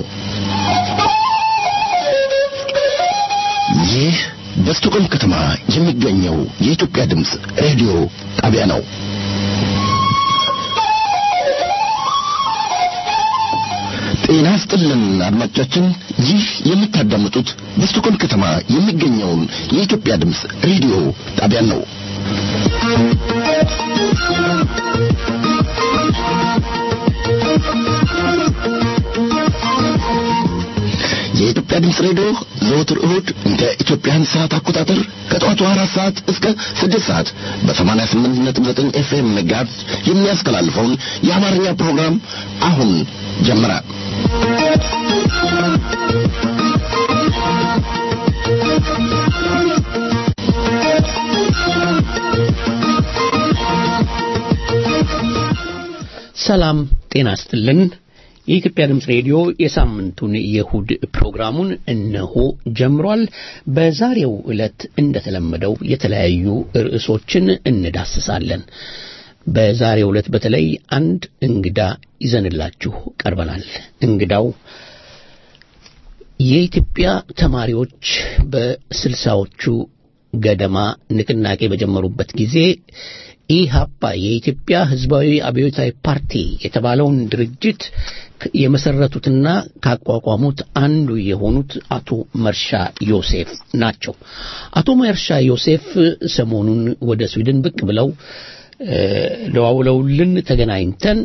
ይህ በስቶኮልም ከተማ የሚገኘው የኢትዮጵያ ድምፅ ሬዲዮ ጣቢያ ነው። ጤና ስጥልን አድማጮቻችን፣ ይህ የምታዳምጡት በስቶኮልም ከተማ የሚገኘውን የኢትዮጵያ ድምፅ ሬዲዮ ጣቢያን ነው። የኢትዮጵያ ድምፅ ሬዲዮ ዘወትር እሁድ እንደ ኢትዮጵያን ሰዓት አቆጣጠር ከጠዋቱ አራት ሰዓት እስከ ስድስት ሰዓት በሰማንያ ስምንት ነጥብ ዘጠኝ ኤፍኤም ጋርዝ የሚያስተላልፈውን የአማርኛ ፕሮግራም አሁን ጀመረ። ሰላም ጤና ስጥልን። የኢትዮጵያ ድምፅ ሬዲዮ የሳምንቱን የእሁድ ፕሮግራሙን እነሆ ጀምሯል። በዛሬው ዕለት እንደተለመደው የተለያዩ ርዕሶችን እንዳስሳለን። በዛሬው ዕለት በተለይ አንድ እንግዳ ይዘንላችሁ ቀርበናል። እንግዳው የኢትዮጵያ ተማሪዎች በስልሳዎቹ ገደማ ንቅናቄ በጀመሩበት ጊዜ ኢሃፓ የኢትዮጵያ ሕዝባዊ አብዮታዊ ፓርቲ የተባለውን ድርጅት የመሰረቱትና ካቋቋሙት አንዱ የሆኑት አቶ መርሻ ዮሴፍ ናቸው። አቶ መርሻ ዮሴፍ ሰሞኑን ወደ ስዊድን ብቅ ብለው ደዋውለውልን ተገናኝተን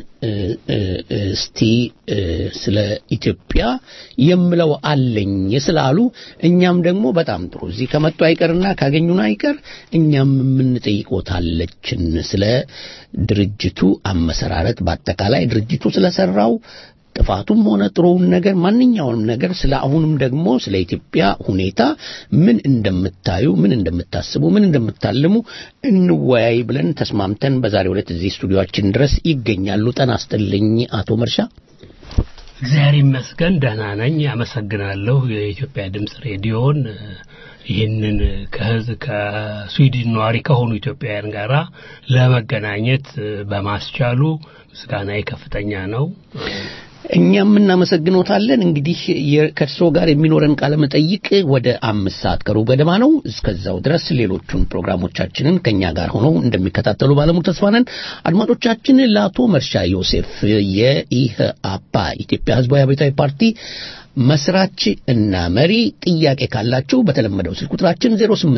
እስቲ ስለ ኢትዮጵያ የምለው አለኝ ስላሉ እኛም ደግሞ በጣም ጥሩ እዚህ ከመጡ አይቀርና ካገኙን አይቀር እኛም የምንጠይቆታለችን ስለ ድርጅቱ አመሰራረት በአጠቃላይ ድርጅቱ ስለሰራው ጥፋቱም ሆነ ጥሩውን ነገር ማንኛውንም ነገር ስለ አሁንም ደግሞ ስለ ኢትዮጵያ ሁኔታ ምን እንደምታዩ፣ ምን እንደምታስቡ፣ ምን እንደምታልሙ እንወያይ ብለን ተስማምተን በዛሬው ዕለት እዚህ ስቱዲዮአችን ድረስ ይገኛሉ። ጤና ይስጥልኝ አቶ መርሻ። እግዚአብሔር ይመስገን ደህና ነኝ። አመሰግናለሁ የኢትዮጵያ ድምፅ ሬዲዮን ይህንን ከህዝብ ከስዊድን ነዋሪ ከሆኑ ኢትዮጵያውያን ጋራ ለመገናኘት በማስቻሉ ምስጋናዬ ከፍተኛ ነው። እኛም እናመሰግኖታለን። እንግዲህ ከእርስዎ ጋር የሚኖረን ቃለ መጠይቅ ወደ አምስት ሰዓት ከሩብ ገደማ ነው። እስከዛው ድረስ ሌሎቹን ፕሮግራሞቻችንን ከእኛ ጋር ሆነው እንደሚከታተሉ ባለሙሉ ተስፋ ነን። አድማጮቻችን ለአቶ መርሻ ዮሴፍ የኢህአፓ ኢትዮጵያ ህዝባዊ አብዮታዊ ፓርቲ መስራች እና መሪ ጥያቄ ካላችሁ በተለመደው ስልክ ቁጥራችን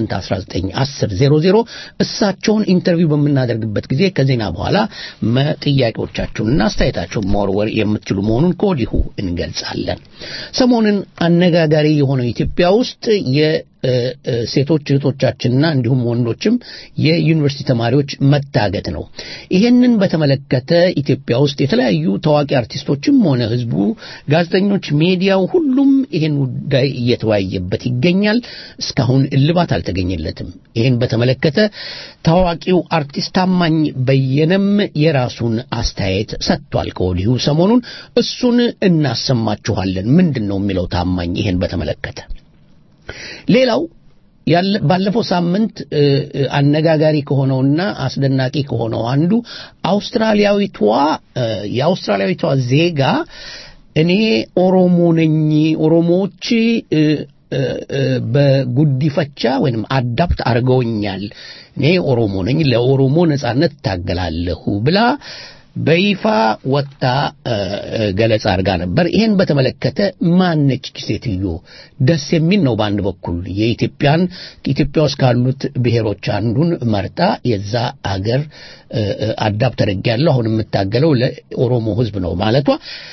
08191000 እሳቸውን ኢንተርቪው በምናደርግበት ጊዜ ከዜና በኋላ ጥያቄዎቻችሁንና አስተያየታችሁን መወርወር የምትችሉ መሆኑን ከወዲሁ እንገልጻለን። ሰሞኑን አነጋጋሪ የሆነው ኢትዮጵያ ውስጥ ሴቶች እህቶቻችንና እንዲሁም ወንዶችም የዩኒቨርሲቲ ተማሪዎች መታገት ነው። ይሄንን በተመለከተ ኢትዮጵያ ውስጥ የተለያዩ ታዋቂ አርቲስቶችም ሆነ ህዝቡ፣ ጋዜጠኞች፣ ሚዲያው ሁሉም ይሄን ጉዳይ እየተወያየበት ይገኛል። እስካሁን እልባት አልተገኘለትም። ይሄን በተመለከተ ታዋቂው አርቲስት ታማኝ በየነም የራሱን አስተያየት ሰጥቷል። ከወዲሁ ሰሞኑን እሱን እናሰማችኋለን። ምንድን ነው የሚለው ታማኝ ይሄን በተመለከተ ሌላው ባለፈው ሳምንት አነጋጋሪ ከሆነውና አስደናቂ ከሆነው አንዱ አውስትራሊያዊቷ የአውስትራሊያዊቷ ዜጋ እኔ ኦሮሞ ነኝ፣ ኦሮሞዎች በጉዲፈቻ ወይም አዳፕት አድርገውኛል፣ እኔ ኦሮሞ ነኝ፣ ለኦሮሞ ነጻነት እታገላለሁ ብላ በይፋ ወጣ ገለጻ አድርጋ ነበር። ይሄን በተመለከተ ማነች ሴትዮ? ደስ የሚል ነው። በአንድ በኩል የኢትዮጵያን ኢትዮጵያ ውስጥ ካሉት ብሔሮች አንዱን መርጣ የዛ አገር አዳፕ ተደርጊያለሁ አሁን የምታገለው ለኦሮሞ ሕዝብ ነው ማለቷ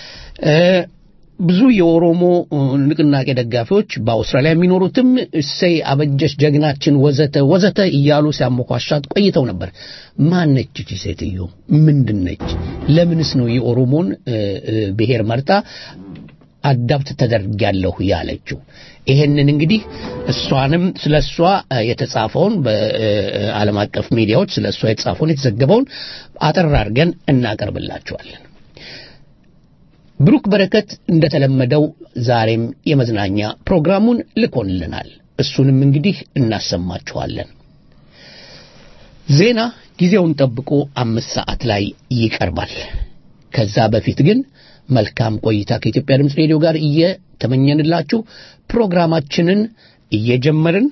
ብዙ የኦሮሞ ንቅናቄ ደጋፊዎች በአውስትራሊያ የሚኖሩትም እሰይ አበጀሽ ጀግናችን ወዘተ ወዘተ እያሉ ሲያሞኳሻት ቆይተው ነበር። ማነች እቺ ሴትዮ? ምንድን ነች? ለምንስ ነው የኦሮሞን ብሔር መርጣ አዳፕት ተደርጊያለሁ ያለችው? ይሄንን እንግዲህ እሷንም ስለ እሷ የተጻፈውን በዓለም አቀፍ ሚዲያዎች ስለ እሷ የተጻፈውን የተዘገበውን አጠር አድርገን እናቀርብላችኋለን። ብሩክ በረከት እንደተለመደው ዛሬም የመዝናኛ ፕሮግራሙን ልኮንልናል። እሱንም እንግዲህ እናሰማችኋለን። ዜና ጊዜውን ጠብቆ አምስት ሰዓት ላይ ይቀርባል። ከዛ በፊት ግን መልካም ቆይታ ከኢትዮጵያ ድምፅ ሬዲዮ ጋር እየተመኘንላችሁ ፕሮግራማችንን እየጀመርን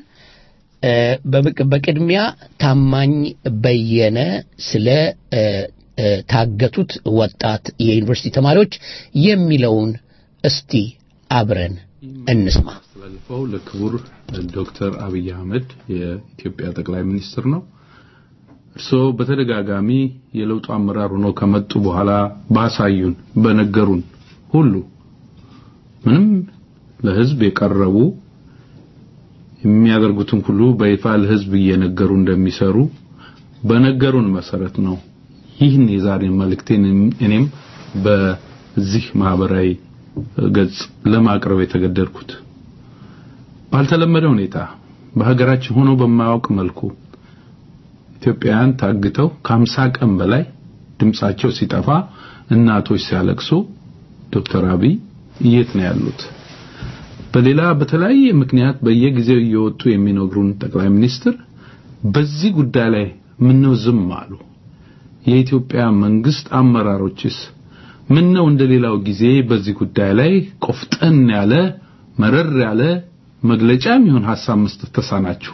በቅድሚያ ታማኝ በየነ ስለ ታገቱት ወጣት የዩኒቨርሲቲ ተማሪዎች የሚለውን እስቲ አብረን እንስማ። ያስተላልፈው ለክቡር ዶክተር አብይ አህመድ የኢትዮጵያ ጠቅላይ ሚኒስትር ነው። እርስዎ በተደጋጋሚ የለውጡ አመራር ሆነው ከመጡ በኋላ ባሳዩን በነገሩን ሁሉ ምንም ለህዝብ የቀረቡ የሚያደርጉትን ሁሉ በይፋ ለህዝብ እየነገሩ እንደሚሰሩ በነገሩን መሰረት ነው ይህን የዛሬ መልእክቴን እኔም በዚህ ማህበራዊ ገጽ ለማቅረብ የተገደድኩት። ባልተለመደ ሁኔታ በሀገራችን ሆኖ በማያውቅ መልኩ ኢትዮጵያውያን ታግተው ከሀምሳ ቀን በላይ ድምጻቸው ሲጠፋ እናቶች ሲያለቅሱ ዶክተር አብይ የት ነው ያሉት? በሌላ በተለያየ ምክንያት በየጊዜው እየወጡ የሚነግሩን ጠቅላይ ሚኒስትር በዚህ ጉዳይ ላይ ምነው ዝም አሉ? የኢትዮጵያ መንግስት አመራሮችስ ምነው እንደሌላው ጊዜ በዚህ ጉዳይ ላይ ቆፍጠን ያለ መረር ያለ መግለጫ የሚሆን ሐሳብ መስጠት ተሳናችሁ?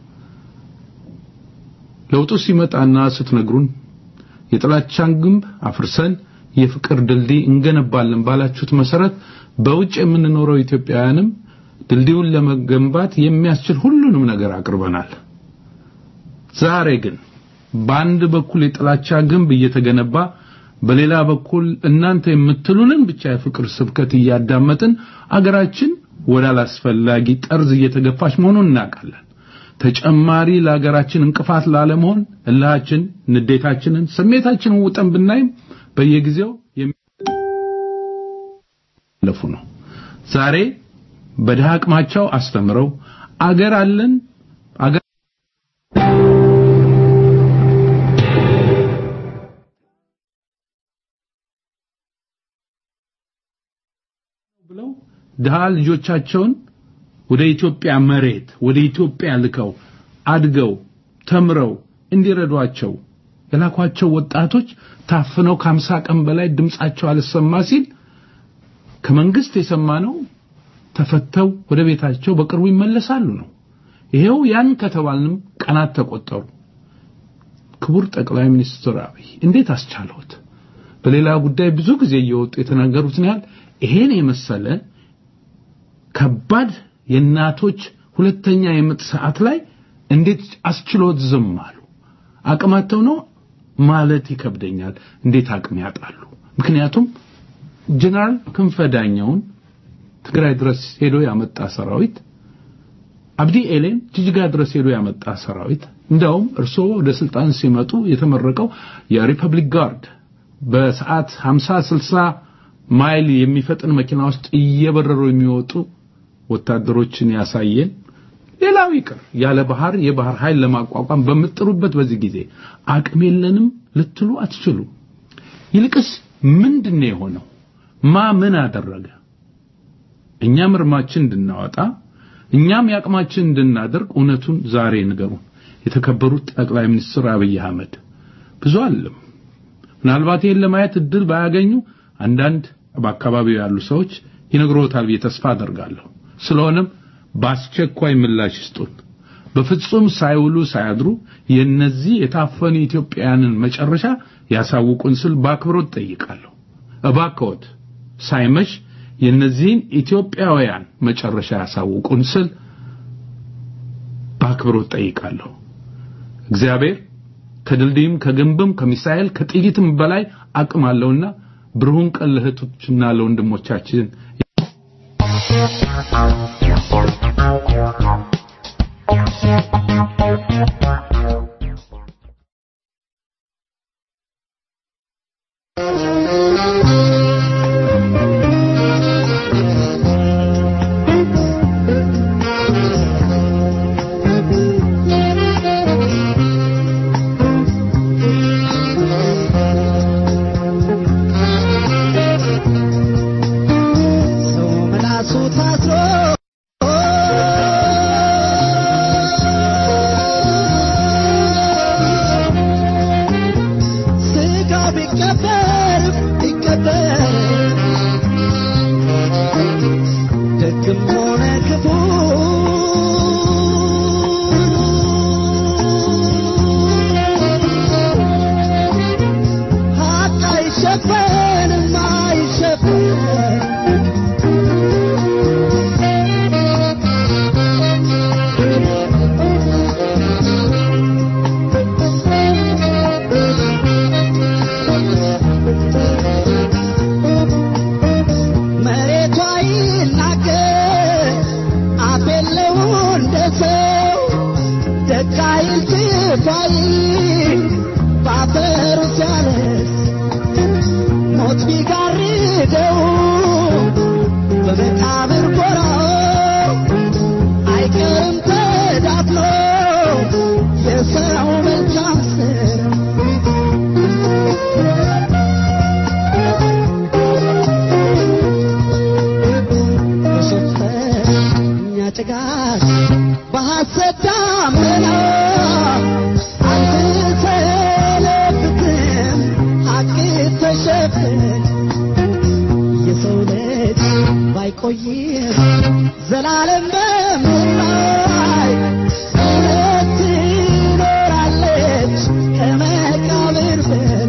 ለውጡ ሲመጣና ስትነግሩን የጥላቻን ግንብ አፍርሰን የፍቅር ድልድይ እንገነባለን ባላችሁት መሰረት በውጭ የምንኖረው ኢትዮጵያውያንም ድልድዩን ለመገንባት የሚያስችል ሁሉንም ነገር አቅርበናል። ዛሬ ግን በአንድ በኩል የጥላቻ ግንብ እየተገነባ በሌላ በኩል እናንተ የምትሉንን ብቻ የፍቅር ስብከት እያዳመጥን አገራችን ወደ አላስፈላጊ ጠርዝ እየተገፋች መሆኑን እናውቃለን። ተጨማሪ ለሀገራችን እንቅፋት ላለመሆን እልሃችን፣ ንዴታችንን፣ ስሜታችንን ውጠን ብናይም በየጊዜው የሚለፉ ነው። ዛሬ በድሃ አቅማቸው አስተምረው አገር አለን አገር ብለው ድሃ ልጆቻቸውን ወደ ኢትዮጵያ መሬት ወደ ኢትዮጵያ ልከው አድገው ተምረው እንዲረዷቸው የላኳቸው ወጣቶች ታፍነው ከአምሳ ቀን በላይ ድምጻቸው አልሰማ ሲል ከመንግስት የሰማነው ተፈተው ወደ ቤታቸው በቅርቡ ይመለሳሉ ነው። ይሄው ያን ከተባልንም ቀናት ተቆጠሩ። ክቡር ጠቅላይ ሚኒስትር አብይ እንዴት አስቻለሁት? በሌላ ጉዳይ ብዙ ጊዜ እየወጡ የተናገሩትን ያህል ይሄን የመሰለ ከባድ የእናቶች ሁለተኛ የምጥ ሰዓት ላይ እንዴት አስችሎት ዝም አሉ? አቅማቸው ነው ማለት ይከብደኛል። እንዴት አቅም ያጣሉ? ምክንያቱም ጀነራል ክንፈ ዳኘውን ትግራይ ድረስ ሄዶ ያመጣ ሰራዊት፣ አብዲ ኤሌን ጅጅጋ ድረስ ሄዶ ያመጣ ሰራዊት፣ እንደውም እርስዎ ወደ ስልጣን ሲመጡ የተመረቀው የሪፐብሊክ ጋርድ በሰዓት 50 60 ማይል የሚፈጥን መኪና ውስጥ እየበረሩ የሚወጡ ወታደሮችን ያሳየን። ሌላው ይቅር ያለ ባህር የባህር ኃይል ለማቋቋም በምጥሩበት በዚህ ጊዜ አቅም የለንም ልትሉ አትችሉ። ይልቅስ ምንድን ነው የሆነው? ማ ምን አደረገ? እኛም እርማችን እንድናወጣ እኛም የአቅማችን እንድናደርግ እውነቱን ዛሬ ንገሩን። የተከበሩት ጠቅላይ ሚኒስትር አብይ አህመድ ብዙ አለም ምናልባት ይህን ለማየት እድል ባያገኙ አንዳንድ በአካባቢው ያሉ ሰዎች ይነግሮታል ብዬ ተስፋ አደርጋለሁ። ስለሆነም በአስቸኳይ ምላሽ ይስጡን። በፍጹም ሳይውሉ ሳያድሩ የነዚህ የታፈኑ ኢትዮጵያውያንን መጨረሻ ያሳውቁን ስል በአክብሮት ጠይቃለሁ። እባክዎት ሳይመሽ የነዚህን ኢትዮጵያውያን መጨረሻ ያሳውቁን ስል በአክብሮት ጠይቃለሁ። እግዚአብሔር ከድልድይም ከግንብም ከሚሳኤል ከጥይትም በላይ አቅም አለውና ብሩህን ቀን ለእህቶችና ለወንድሞቻችን ሰው ምላሱ ታስሮ ደግም ሆነ ክፉ ሀቅ አይሸፈንም አይሸፈን መሬቷ ይናገር አፍ የለው እንደ ሰው ደግ አይል ክፉ አይል በአፈሩ ሲያለስ ሞት ቢጋርደው በመቃብር ጎራው አይቀርም ተዳፍኖ የሰው መልካም ስራ በሸፈኛ ጭጋግ በሐሰት ዳመና አትሰለብትም ሐቅ ተሸፍን የሰው ልጅ ባይቆይም ዘላለም በምድር ላይ እውነት ትኖራለች ከመቃብር በላይ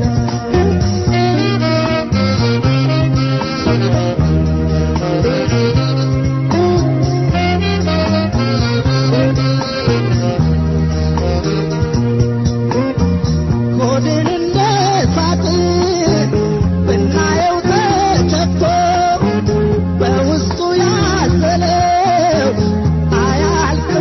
ሆድን እንደ ሳጥን ብናየው ተከፍቶ በውስጡ ያዘለው አያልቅ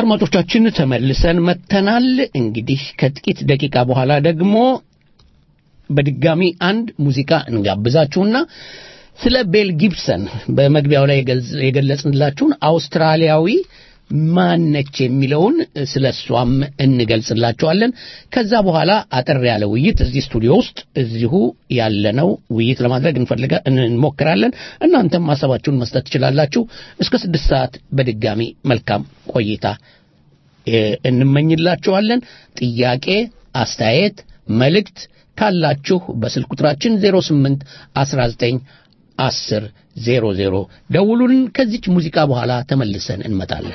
አድማጮቻችን ተመልሰን መጥተናል። እንግዲህ ከጥቂት ደቂቃ በኋላ ደግሞ በድጋሚ አንድ ሙዚቃ እንጋብዛችሁና ስለ ቤል ጊብሰን በመግቢያው ላይ የገልጽ- የገለጽንላችሁን አውስትራሊያዊ ማነች የሚለውን ስለ እሷም እንገልጽላችኋለን። ከዛ በኋላ አጠር ያለ ውይይት እዚህ ስቱዲዮ ውስጥ እዚሁ ያለነው ውይይት ለማድረግ እንፈልጋ እንሞክራለን። እናንተም ሀሳባችሁን መስጠት ትችላላችሁ። እስከ ስድስት ሰዓት በድጋሚ መልካም ቆይታ እ፣ እንመኝላችኋለን። ጥያቄ፣ አስተያየት፣ መልእክት ካላችሁ በስልክ ቁጥራችን 08 19 10 00 ደውሉን። ከዚች ሙዚቃ በኋላ ተመልሰን እንመጣለን።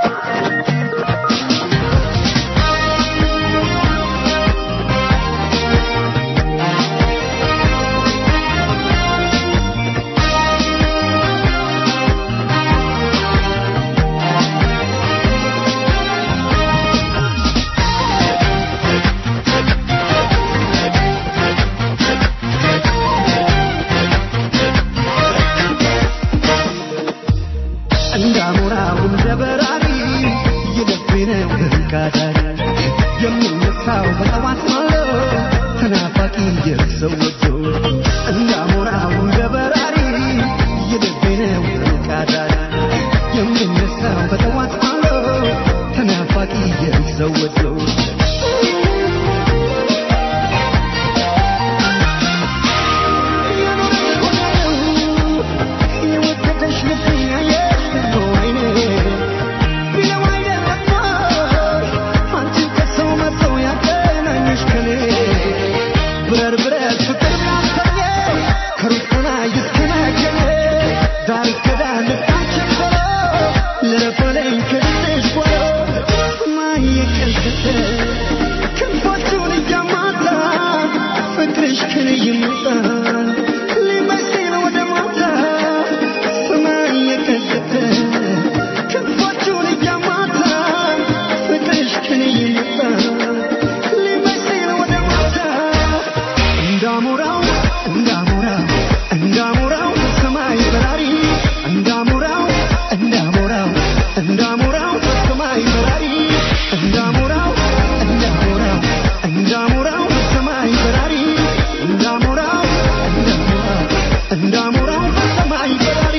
እንዳሞራው እንደ በራሪ የልቤነው ህንቃዳሪ የሚነሳው በጠዋት ማለው ተናፋቂ የሰው ወዶ እንዳሞራው እንደ በራሪ የልቤነው ህንቃዳሪ የሚነሳው በጠዋት ማለው ተናፋቂ የሰው ወዶ የወደደሽ ልብኝ ያየሽ ደግሞ አይኔ ቢለው አይደለም አንቺን ከሰው መተው ያገናኘሽ ከኔ ብረር ብረር ፍቅር ናፈኘ ከሩቅ ሆናይ እስከናገኘ ዳር እስከ ዳር ልባችን ዞሮ ልረፈለኝ ከድንሽ ጓሮ ሰማይ የቀልጠፈ ክንፎቹን እያማታ ፍቅርሽ ከኔ ይመጣል ሊመስል ወደ ማታ ሰማይ የቀልጠፈ ክንፎቹን እያማታ ፍቅርሽ ከኔ ይመጣል ሊመስል ወደ ማታ እንዳሞራው እንዳሞራው እንዳሞራው ሰማይ በራሪ እንዳሞራው እንዳሞራው እንዳሞራው ሰማይ በራሪ እንዳሞራው እንዳሞራው እንዳሞራው ሰማይ በራሪ እንዳሞራው እንዳሞራው እንዳሞራው ሰማይ በራሪ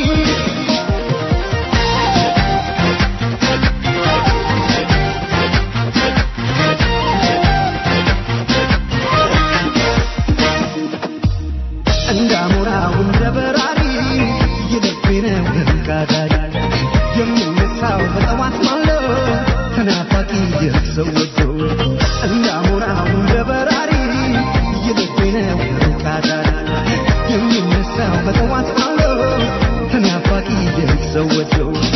እንዳሞራው እንደ በራሪ የልቤነው ህንቃዳሪ የሚነሳው በጠዋት ማለው ተናፋቂ የሰው ወዶ እንዳሞራው እንደ በራሪ የልቤነው ህንቃዳሪ የሚነሳው በጠዋት ማለው ተናፋቂ የሰው ወዶ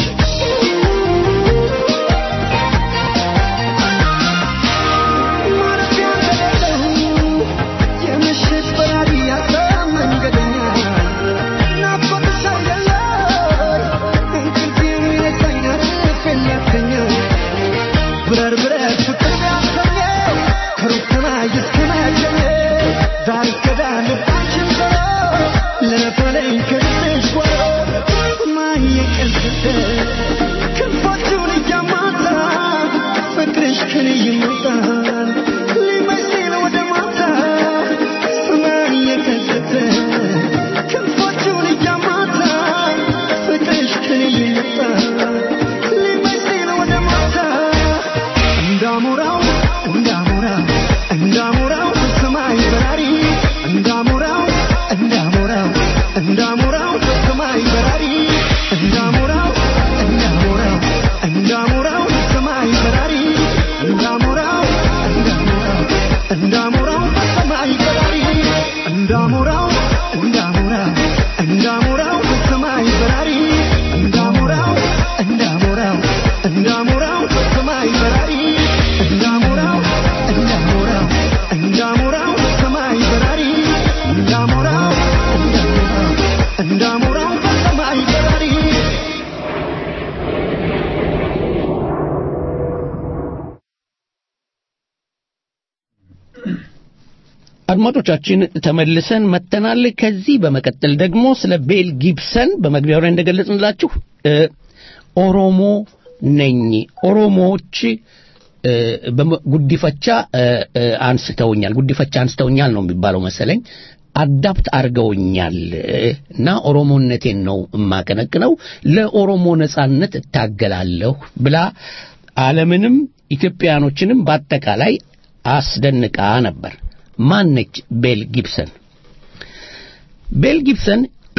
ማረፊያ እንደሌለው የምሽት በራሪ ያሰብ መንገደኛ ናፍቆትሽ አይደለም እንቅልፍ የሚነሳኝ አርፍ የሚያስተኛ ብረር ብረር ፍቅር ቢያሰኘ ከሩቅ ሰማይ እስከ ማገኘ ዳር እስከ ዳር ልባችን ዞሮ ለነፈለኝ ከልብሽ ጓሮ ሰማይ የቀልጠፈ ክንፎቹን እያማታ ፍቅርሽ ከኔ ይመጣል ሊመስል ወደ ማታ ሰማይ የቀልጠፈ ክንፎቹን እያማታ ፍቅርሽ ከኔ ይመጣል ሊመስል ወደ ማታ እንዳሞራው እንዳሞራው እንዳሞራው ሰማይ በራሪ እንዳሞራው እንዳሞራው እንዳሞራው ሰማይ በራሪ እንዳሞራው እንዳሞራው እንዳሞራው ሰማይ በራሪ እንዳሞራው እንዳሞራው እንዳሞራው ሰማይ በራሪ እንዳሞራው እንዳሞራው እንዳሞራው ሰማይ በራሪ እንዳሞራው እንዳሞራው እንዳሞራው ሰማይ በራሪ እንዳሞራው እንዳሞራው እንዳሞራው ሰማይ በራሪ እንዳሞራው እንዳሞራው እንዳሞራው ሰማይ በራሪ አድማጮቻችን ተመልሰን መጥተናል። ከዚህ በመቀጠል ደግሞ ስለ ቤል ጊብሰን በመግቢያው ላይ እንደገለጽንላችሁ እ ኦሮሞ ነኝ ኦሮሞዎች እ፣ በመ- ጉዲፈቻ እ፣ እ፣ አንስተውኛል ጉዲፈቻ አንስተውኛል ነው የሚባለው መሰለኝ አዳፕት አድርገውኛል እ፣ እና ኦሮሞነቴን ነው የማቀነቅነው ለኦሮሞ ነጻነት እታገላለሁ ብላ ዓለምንም ኢትዮጵያኖችንም በአጠቃላይ አስደንቃ ነበር ማነች ቤል ጊብሰን ቤል ጊብሰን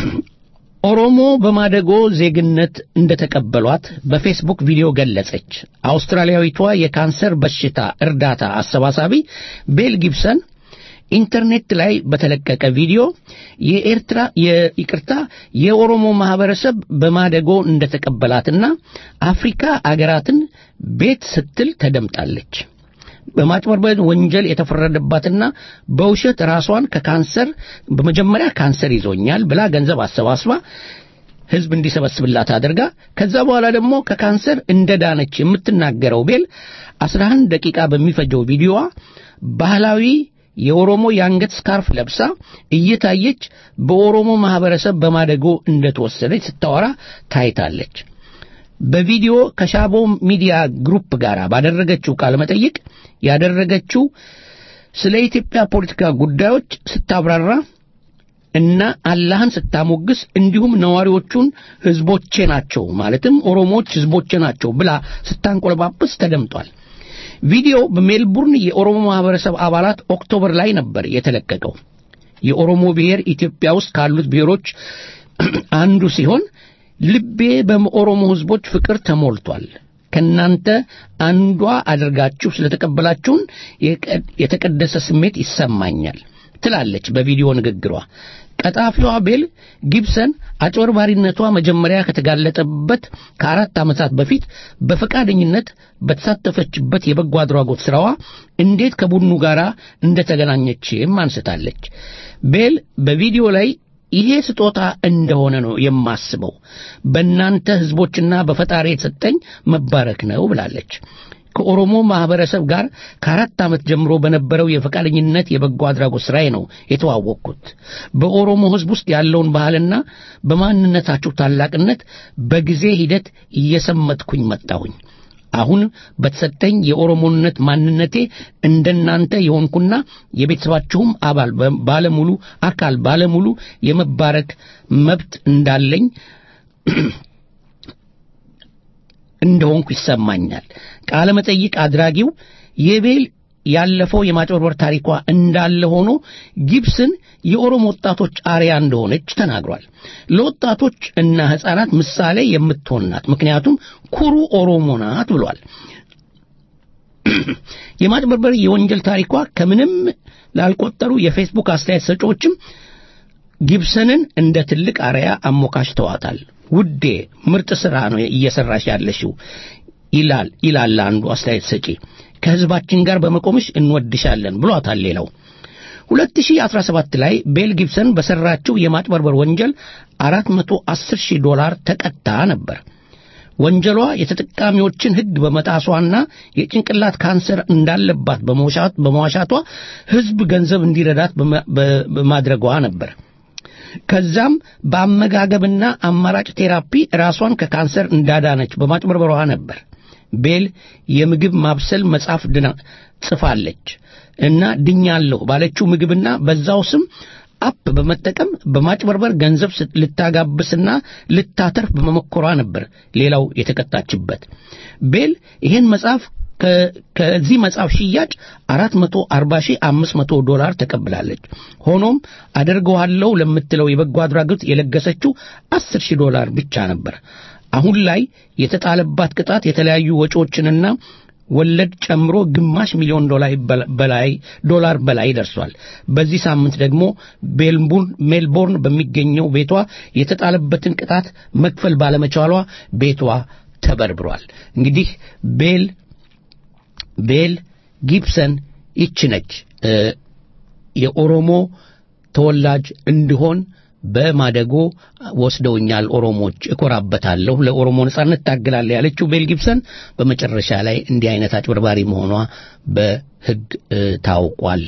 ኦሮሞ በማደጎ ዜግነት እንደተቀበሏት በፌስቡክ ቪዲዮ ገለጸች። አውስትራሊያዊቷ የካንሰር በሽታ እርዳታ አሰባሳቢ ቤል ጊብሰን ኢንተርኔት ላይ በተለቀቀ ቪዲዮ የኤርትራ የይቅርታ የኦሮሞ ማህበረሰብ በማደጎ እንደተቀበላትና አፍሪካ አገራትን ቤት ስትል ተደምጣለች። በማጭበርበር ወንጀል የተፈረደባትና በውሸት ራሷን ከካንሰር በመጀመሪያ ካንሰር ይዞኛል ብላ ገንዘብ አሰባስባ ህዝብ እንዲሰበስብላት አድርጋ ከዛ በኋላ ደግሞ ከካንሰር እንደዳነች የምትናገረው ቤል 11 ደቂቃ በሚፈጀው ቪዲዮዋ ባህላዊ የኦሮሞ የአንገት ስካርፍ ለብሳ እየታየች በኦሮሞ ማህበረሰብ በማደጎ እንደተወሰደች ስታወራ ታይታለች። በቪዲዮ ከሻቦ ሚዲያ ግሩፕ ጋር ባደረገችው ቃለ መጠይቅ ያደረገችው ስለ ኢትዮጵያ ፖለቲካ ጉዳዮች ስታብራራ እና አላህን ስታሞግስ እንዲሁም ነዋሪዎቹን ህዝቦቼ ናቸው ማለትም ኦሮሞዎች ህዝቦቼ ናቸው ብላ ስታንቆለባብስ ተደምጧል። ቪዲዮ በሜልቡርን የኦሮሞ ማህበረሰብ አባላት ኦክቶበር ላይ ነበር የተለቀቀው። የኦሮሞ ብሔር ኢትዮጵያ ውስጥ ካሉት ብሔሮች አንዱ ሲሆን ልቤ በኦሮሞ ህዝቦች ፍቅር ተሞልቷል። ከናንተ አንዷ አድርጋችሁ ስለተቀበላችሁን የቀ- የተቀደሰ ስሜት ይሰማኛል ትላለች በቪዲዮ ንግግሯ። ቀጣፊዋ ቤል ጊብሰን አጭበርባሪነቷ መጀመሪያ ከተጋለጠበት ከአራት ዓመታት በፊት በፈቃደኝነት በተሳተፈችበት የበጎ አድራጎት ሥራዋ እንዴት ከቡድኑ ጋር እንደተገናኘችም አንስታለች። ቤል በቪዲዮ ላይ ይሄ ስጦታ እንደሆነ ነው የማስበው፣ በእናንተ ህዝቦችና በፈጣሪ የተሰጠኝ መባረክ ነው ብላለች። ከኦሮሞ ማህበረሰብ ጋር ከአራት ዓመት ጀምሮ በነበረው የፈቃደኝነት የበጎ አድራጎት ሥራዬ ነው የተዋወቅኩት። በኦሮሞ ህዝብ ውስጥ ያለውን ባህልና በማንነታችሁ ታላቅነት በጊዜ ሂደት እየሰመጥኩኝ መጣሁኝ። አሁን በተሰጠኝ የኦሮሞነት ማንነቴ እንደናንተ የሆንኩና የቤተሰባችሁም አባል በ- ባለሙሉ አካል ባለሙሉ የመባረክ መብት እንዳለኝ እንደሆንኩ ይሰማኛል። ቃለ መጠይቅ አድራጊው የቤል ያለፈው የማጭበርበር ታሪኳ እንዳለ ሆኖ ጊብስን የኦሮሞ ወጣቶች አርያ እንደሆነች ተናግሯል። ለወጣቶች እና ሕፃናት ምሳሌ የምትሆን ናት፣ ምክንያቱም ኩሩ ኦሮሞ ናት ብሏል። የማጭበርበር የወንጀል ታሪኳ ከምንም ላልቆጠሩ የፌስቡክ አስተያየት ሰጪዎችም ጊብሰንን እንደ ትልቅ አርያ አሞካሽተዋታል። ውዴ ምርጥ ሥራ ነው እየሰራሽ ያለሽው ይላል ይላል አንዱ አስተያየት ሰጪ። ከህዝባችን ጋር በመቆምሽ እንወድሻለን ብሏታል ሌላው። 2017 ላይ ቤል ጊብሰን በሰራችው የማጭበርበር ወንጀል 410 ሺህ ዶላር ተቀጣ ነበር። ወንጀሏ የተጠቃሚዎችን ሕግ በመጣሷና የጭንቅላት ካንሰር እንዳለባት በመዋሻት በመዋሻቷ ሕዝብ ገንዘብ እንዲረዳት በማ- በ- በማድረጓ ነበር። ከዛም በአመጋገብና አማራጭ ቴራፒ ራሷን ከካንሰር እንዳዳነች በማጭበርበሯ ነበር። ቤል የምግብ ማብሰል መጽሐፍ ድና ጽፋለች እና ድኛለሁ ባለችው ምግብና በዛው ስም አፕ በመጠቀም በማጭበርበር ገንዘብ ስት- ልታጋብስና ልታተርፍ በመሞከሯ ነበር ሌላው የተቀጣችበት። ቤል ይህን መጽሐፍ ከ- ከዚህ መጽሐፍ ሽያጭ 440500 ዶላር ተቀብላለች። ሆኖም አደርገዋለሁ ለምትለው የበጎ አድራጎት የለገሰችው 10000 ዶላር ብቻ ነበር። አሁን ላይ የተጣለባት ቅጣት የተለያዩ ወጪዎችንና ወለድ ጨምሮ ግማሽ ሚሊዮን ዶላር በላ- በላይ ዶላር በላይ ደርሷል። በዚህ ሳምንት ደግሞ ቤልቡርን ሜልቦርን በሚገኘው ቤቷ የተጣለበትን ቅጣት መክፈል ባለመቻሏ ቤቷ ተበርብሯል። እንግዲህ ቤል ቤል ጊብሰን ይች ነች እ፣ የኦሮሞ ተወላጅ እንድሆን በማደጎ ወስደውኛል ኦሮሞዎች፣ እኮራበታለሁ፣ ለኦሮሞ ነጻነት ታግላለሁ ያለችው ቤል ጊብሰን በመጨረሻ ላይ እንዲህ አይነት አጭበርባሪ መሆኗ በሕግ እ፣ ታውቋል።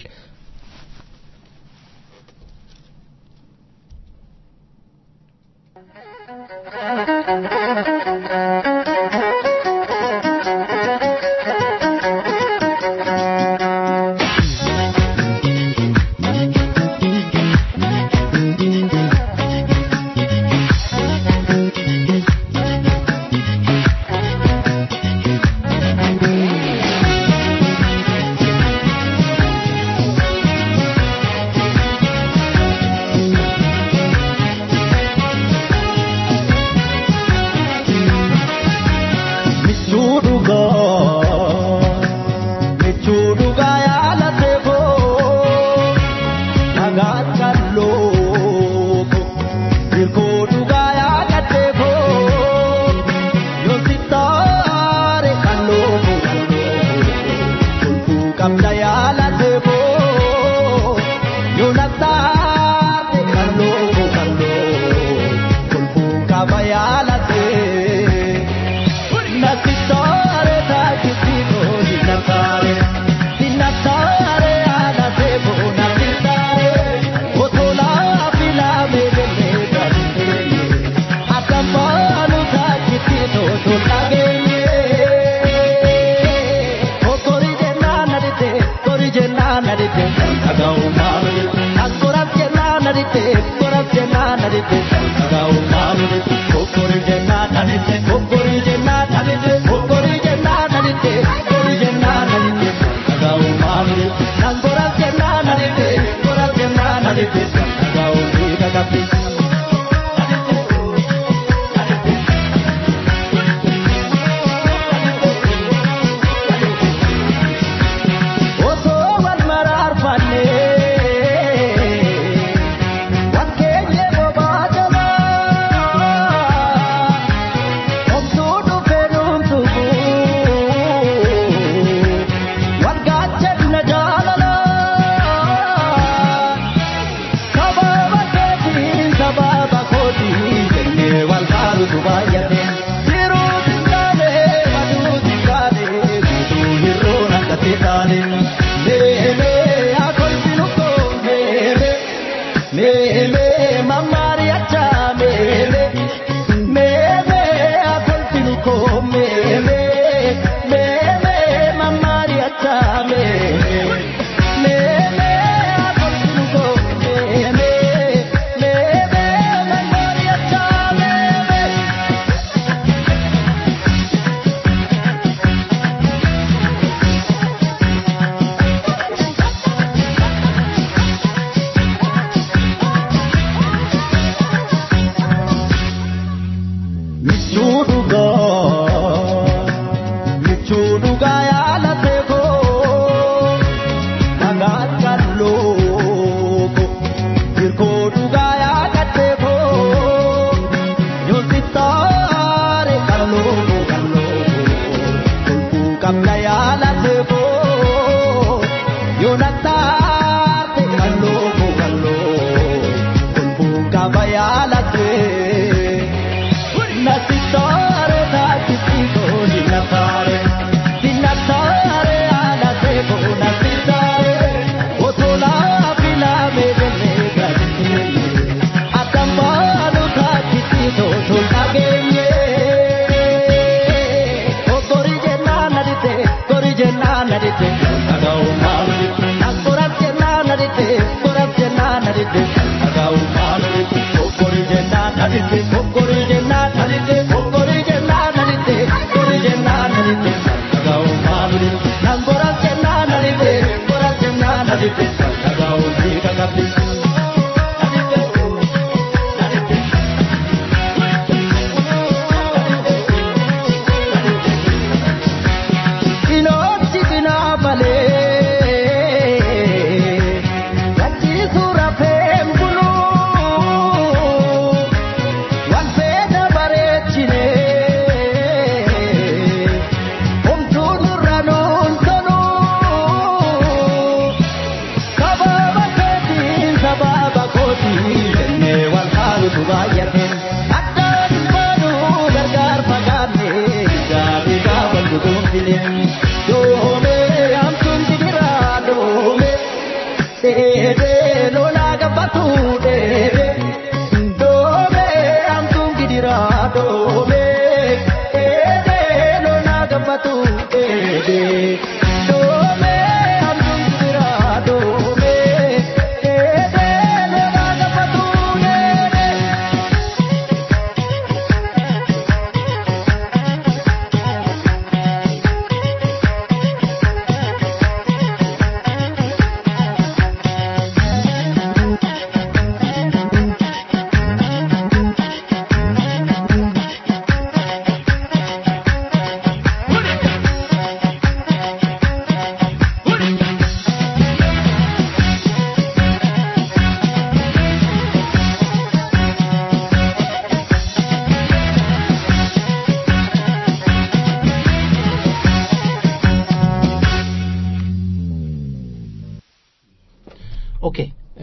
ኦኬ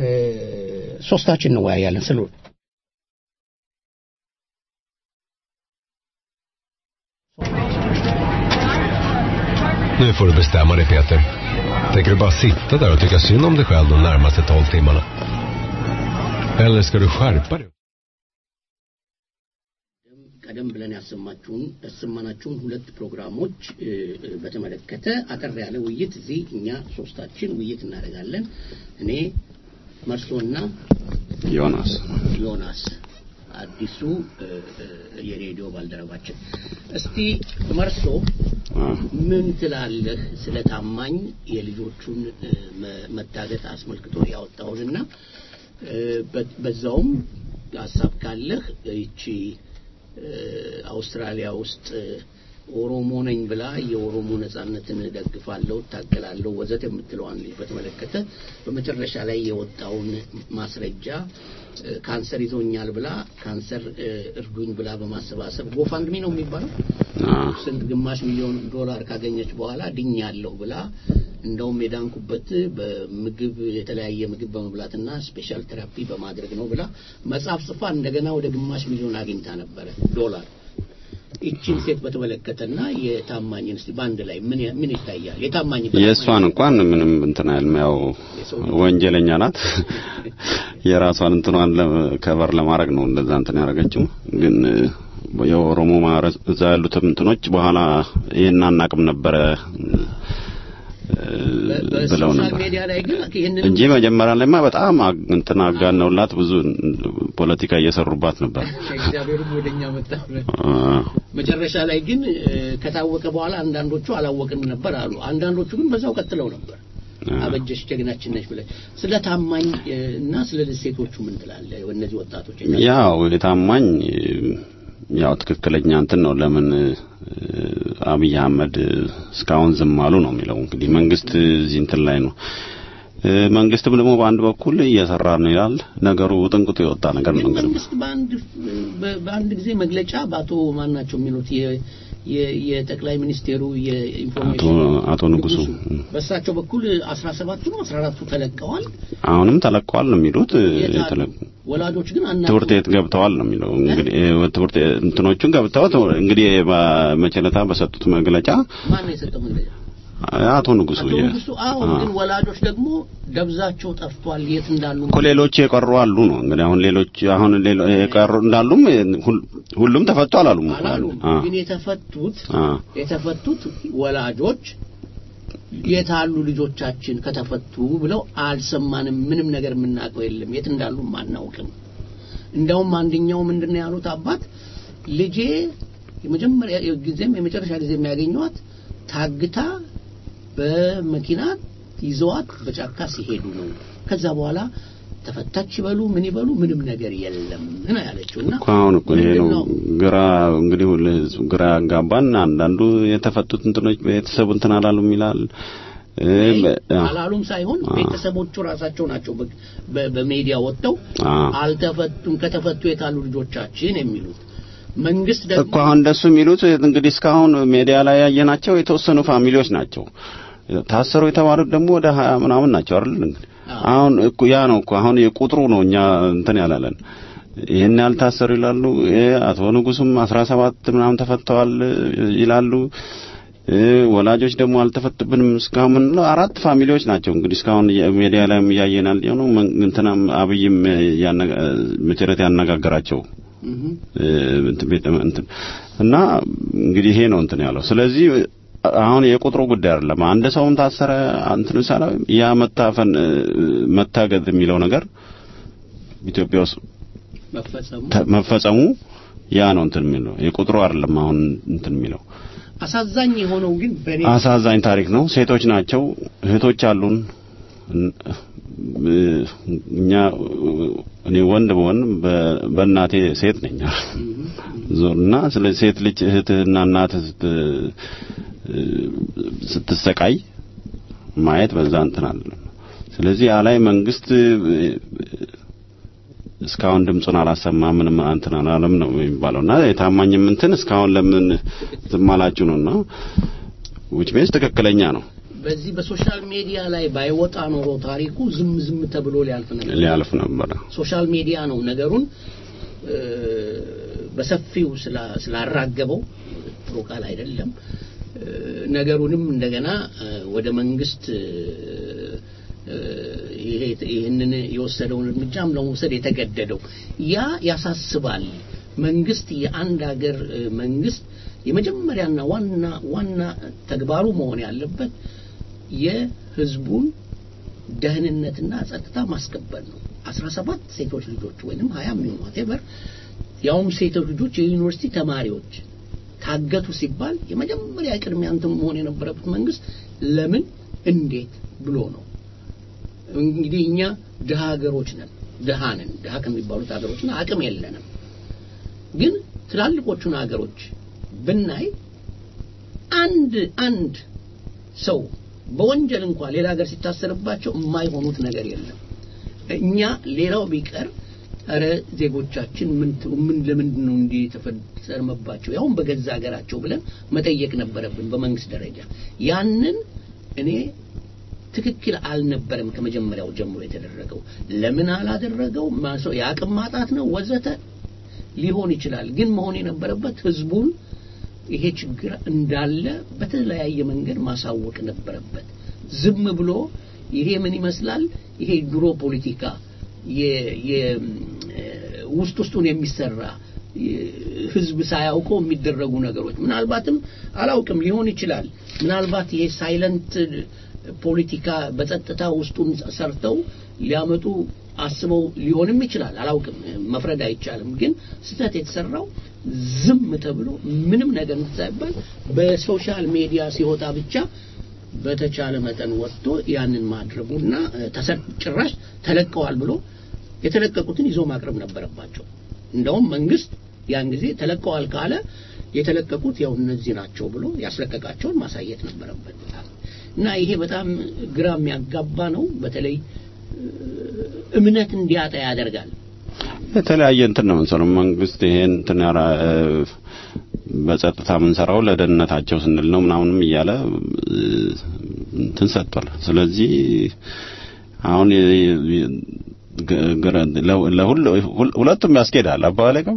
ሶስታችን እንወያያለን ስለ Nu får du bestämma dig Peter. Tänker du bara sitta där och tycka synd om dig själv de närmaste 12 timmarna? Eller ska du skärpa dig? ቀደም ብለን ያሰማችሁን ያሰማናችሁን ሁለት ፕሮግራሞች እ፣ እ፣ በተመለከተ አጠር ያለ ውይይት እዚህ እኛ ሶስታችን ውይይት እናደርጋለን። እኔ መርሶና ዮናስ ዮናስ አዲሱ እ፣ እ፣ የሬዲዮ ባልደረባችን። እስቲ መርሶ አ፣ ምን ትላለህ ስለ ታማኝ የልጆቹን እ፣ መ- መታገት አስመልክቶ ያወጣውንና እ፣ በ- በዛውም ሀሳብ ካለህ ይቺ እ፣ አውስትራሊያ ውስጥ እ፣ ኦሮሞ ነኝ ብላ የኦሮሞ ነጻነትን ደግፋለሁ፣ እታገላለሁ ወዘት የምትለዋን ልጅ በተመለከተ በመጨረሻ ላይ የወጣውን ማስረጃ እ፣ ካንሰር ይዞኛል ብላ ካንሰር እ፣ እርዱኝ ብላ በማሰባሰብ ጎፋንድሚ ነው የሚባለው አ፣ ስንት ግማሽ ሚሊዮን ዶላር ካገኘች በኋላ ድኛለሁ ብላ እንደውም የዳንኩበት በምግብ የተለያየ ምግብ በመብላትና ስፔሻል ቴራፒ በማድረግ ነው ብላ መጽሐፍ ጽፋ እንደገና ወደ ግማሽ ሚሊዮን አግኝታ ነበረ ዶላር። ይቺን ሴት በተመለከተና የታማኝን እስቲ በአንድ ላይ ምን ያ- ምን ይታያል? የታማኝ የእሷን እንኳን ምንም እንትን አይልም። ያው ወንጀለኛ ናት። የራሷን እንትኗን ለ- ከበር ለማድረግ ነው እንደዛ እንትን ያደረገችው። ግን እ፣ የኦሮሞ ማህበረሰብ እዛ ያሉትም እንትኖች በኋላ ይሄን አናቅም ነበረ እ፣ ብለው በሶሻል ነበር ሚዲያ ላይ ግን ይህንን እንጂ መጀመሪያ ላይማ በጣም አግ- እንትን አጋነውላት ብዙ ፖለቲካ እየሰሩባት ነበር። ከእግዚአብሔርም ወደኛ መጣ ብለን አ፣ መጨረሻ ላይ ግን እ፣ ከታወቀ በኋላ አንዳንዶቹ አላወቅንም ነበር አሉ። አንዳንዶቹ ግን በዛው ቀጥለው ነበር። አበጀሽ ጀግናችን ነች ብለህ ስለ ታማኝ እ፣ እና ስለ ሴቶቹ ምን ትላለህ? እነዚህ ወጣቶች ያው የታማኝ ያው ትክክለኛ እንትን ነው። ለምን እ፣ አብይ አህመድ እስካሁን ዝም አሉ ነው የሚለው። እንግዲህ መንግስት እዚህ እንትን ላይ ነው። እ፣ መንግስትም ደግሞ በአንድ በኩል እየሰራ ነው ይላል። ነገሩ ጥንቅጡ የወጣ ነገር ነው ግን እንግዲህ መንግስት በአንድ በ- በአንድ ጊዜ መግለጫ በአቶ ማን ናቸው የሚሉት የ- የ- የጠቅላይ ሚኒስቴሩ አቶ የኢንፎርሜሽን አቶ ንጉሱ በእሳቸው በኩል 17ቱ ነው 14ቱ ተለቀዋል። አሁንም ተለቀዋል ነው የሚሉት። እ፣ የት አሉ? የተለ- ወላጆች ግን አና ትምህርት ቤት ገብተዋል ነው የሚለው። እንግዲህ እ፣ ትምህርት ቤት እንትኖቹን ገብተዋል እንግዲህ በመቸለታ በሰጡት መግለጫ ማን ነው የሰጠው መግለጫ? አቶ ንጉሱ አቶ የ- ንጉሱ አዎ። አ። ግን ወላጆች ደግሞ ደብዛቸው ጠፍቷል፣ የት እንዳሉ እኮ ሌሎች የቀሩ አሉ ነው እንግዲህ አሁን ሌሎች አሁን ሌሎ የቀሩ እንዳሉም ሁል- ሁሉም ተፈቱ አላሉም እኮ አሉ። አላሉም። አ ግን የተፈቱት አ የተፈቱት ወላጆች የታሉ ልጆቻችን ከተፈቱ ብለው አልሰማንም። ምንም ነገር የምናውቀው የለም፣ የት እንዳሉም አናውቅም። እንደውም አንደኛው ምንድነው ያሉት አባት ልጄ የመጀመሪያ ጊዜም የመጨረሻ ጊዜ የሚያገኘዋት ታግታ በመኪና ይዘዋት በጫካ ሲሄዱ ነው። ከዛ በኋላ ተፈታች ይበሉ ምን ይበሉ ምንም ነገር የለም ነው ያለችው እና እኮ አሁን እኮ ይሄ ነው ምንድነው? ግራ እንግዲህ ሁሉ ህዝብ ግራ ያጋባን። አንዳንዱ የተፈቱት እንትኖች ቤተሰቡ እንትን አላሉም ይላል እ፣ በ- አ- አላሉም ሳይሆን አ። ቤተሰቦቹ ራሳቸው ናቸው በ- በ- በሜዲያ ወጥተው አ። አልተፈቱም፣ ከተፈቱ የታሉ ልጆቻችን የሚሉት መንግስት ደግሞ እኮ አሁን እንደሱ የሚሉት እንግዲህ እስካሁን ሜዲያ ላይ ያየናቸው የተወሰኑ ፋሚሊዎች ናቸው። ታሰሩ የተባሉት ደግሞ ወደ ሀያ ምናምን ናቸው አይደል? እንግዲህ አዎ። አሁን እኮ ያ ነው እኮ አሁን የቁጥሩ ነው እኛ እንትን ያላለን ይህን ያልታሰሩ ይላሉ። እ፣ አቶ ንጉሱም አስራ ሰባት ምናምን ተፈተዋል ይላሉ። እ፣ ወላጆች ደግሞ አልተፈቱብንም እስካሁን ምንለው አራት ፋሚሊዎች ናቸው እንግዲህ እስካሁን ሜዲያ ላይም እያየናል የሆነው እንትናም አብይም ያነጋ መቸረት ያነጋገራቸው እህ እ፣ እንትን ቤተ እንትን እና እንግዲህ ይሄ ነው እንትን ያለው። ስለዚህ አሁን የቁጥሩ ጉዳይ አይደለም። አንድ ሰውም ታሰረ እንትን ሳላ ያ መታፈን እ፣ መታገድ የሚለው ነገር ኢትዮጵያ ውስጥ መፈጸሙ ተ- መፈጸሙ ያ ነው እንትን የሚለው የቁጥሩ አይደለም። አሁን እንትን የሚለው አሳዛኝ የሆነው ግን በእኔ አሳዛኝ ታሪክ ነው። ሴቶች ናቸው፣ እህቶች አሉን። እን- እ፣ እኛ እኔ ወንድ በሆን በ- በእናቴ ሴት ነኝ ዞርና ስለ ሴት ልጅ እህትህና እናትህ ስት እ፣ ስትሰቃይ ማየት በዛ እንትን አይደለም። ስለዚህ ያ ላይ መንግስት እ፣ እስካሁን ድምፁን አላሰማ ምንም እንትን አላለም ነው የሚባለውና የታማኝም እንትን እስካሁን ለምን ዝም አላችሁ ነውና which means ትክክለኛ ነው በዚህ በሶሻል ሚዲያ ላይ ባይወጣ ኖሮ ታሪኩ ዝም ዝም ተብሎ ሊያልፍ ነበር። ሊያልፍ ነበረ። ሶሻል ሚዲያ ነው ነገሩን እ፣ በሰፊው ስላ- ስላራገበው ጥሩ ቃል አይደለም። እ፣ ነገሩንም እንደገና እ፣ ወደ መንግስት እ፣ እ፣ ይሄ ይህንን የወሰደውን እርምጃም ለመውሰድ የተገደደው ያ ያሳስባል። መንግስት የአንድ ሀገር እ፣ መንግስት የመጀመሪያና ዋና ዋና ተግባሩ መሆን ያለበት የህዝቡን ደህንነትና ጸጥታ ማስከበር ነው። 17 ሴቶች ልጆች ወይንም 20 የሚሆኑ whatever ያውም ሴቶች ልጆች የዩኒቨርሲቲ ተማሪዎች ታገቱ ሲባል የመጀመሪያ ቅድሚያ እንትን መሆን የነበረበት መንግስት ለምን እንዴት ብሎ ነው። እንግዲህ እኛ ድሃ ሀገሮች ነን፣ ድሃ ነን። ድሃ ከሚባሉት ሀገሮችና አቅም የለንም። ግን ትላልቆቹን ሀገሮች ብናይ አንድ አንድ ሰው በወንጀል እንኳን ሌላ ሀገር ሲታሰርባቸው የማይሆኑት ነገር የለም። እኛ ሌላው ቢቀር ኧረ ዜጎቻችን ምን ት- ምን ለምንድን ነው እንዲህ የተፈጸመባቸው ያውም በገዛ ሀገራቸው ብለን መጠየቅ ነበረብን በመንግስት ደረጃ ያንን እኔ ትክክል አልነበረም ከመጀመሪያው ጀምሮ የተደረገው ለምን አላደረገው ማሰው የአቅም ማጣት ነው ወዘተ ሊሆን ይችላል ግን መሆን የነበረበት ህዝቡን ይሄ ችግር እንዳለ በተለያየ መንገድ ማሳወቅ ነበረበት ዝም ብሎ ይሄ ምን ይመስላል ይሄ ድሮ ፖለቲካ የ- የ- ውስጥ ውስጡን የሚሰራ የ- ህዝብ ሳያውቀው የሚደረጉ ነገሮች ምናልባትም አላውቅም ሊሆን ይችላል ምናልባት ይሄ ሳይለንት ፖለቲካ በጸጥታ ውስጡን ሰርተው ሊያመጡ አስበው ሊሆንም ይችላል አላውቅም መፍረድ አይቻልም ግን ስህተት የተሰራው ዝም ተብሎ ምንም ነገር ሳይባል በሶሻል ሚዲያ ሲወጣ ብቻ በተቻለ መጠን ወጥቶ ያንን ማድረጉና እ፣ ተሰ- ጭራሽ ተለቀዋል ብሎ የተለቀቁትን ይዞ ማቅረብ ነበረባቸው እንደውም መንግስት ያን ጊዜ ተለቀዋል ካለ የተለቀቁት ያው እነዚህ ናቸው ብሎ ያስለቀቃቸውን ማሳየት ነበረበት እና ይሄ በጣም ግራ የሚያጋባ ነው በተለይ እ፣ እምነት እንዲያጣ ያደርጋል የተለያየ እንትን ነው የምንሰራው። መንግስት ይሄን እንትን ያራ እ፣ በጸጥታ የምንሰራው ለደህንነታቸው ስንል ነው ምናምንም እያለ እ፣ እንትን ሰጥቷል። ስለዚህ አሁን የ- የ- ገ- ገረ- ለ- ለሁሉ ሁል- ሁለቱም ያስኬዳል። አባባሌ ግን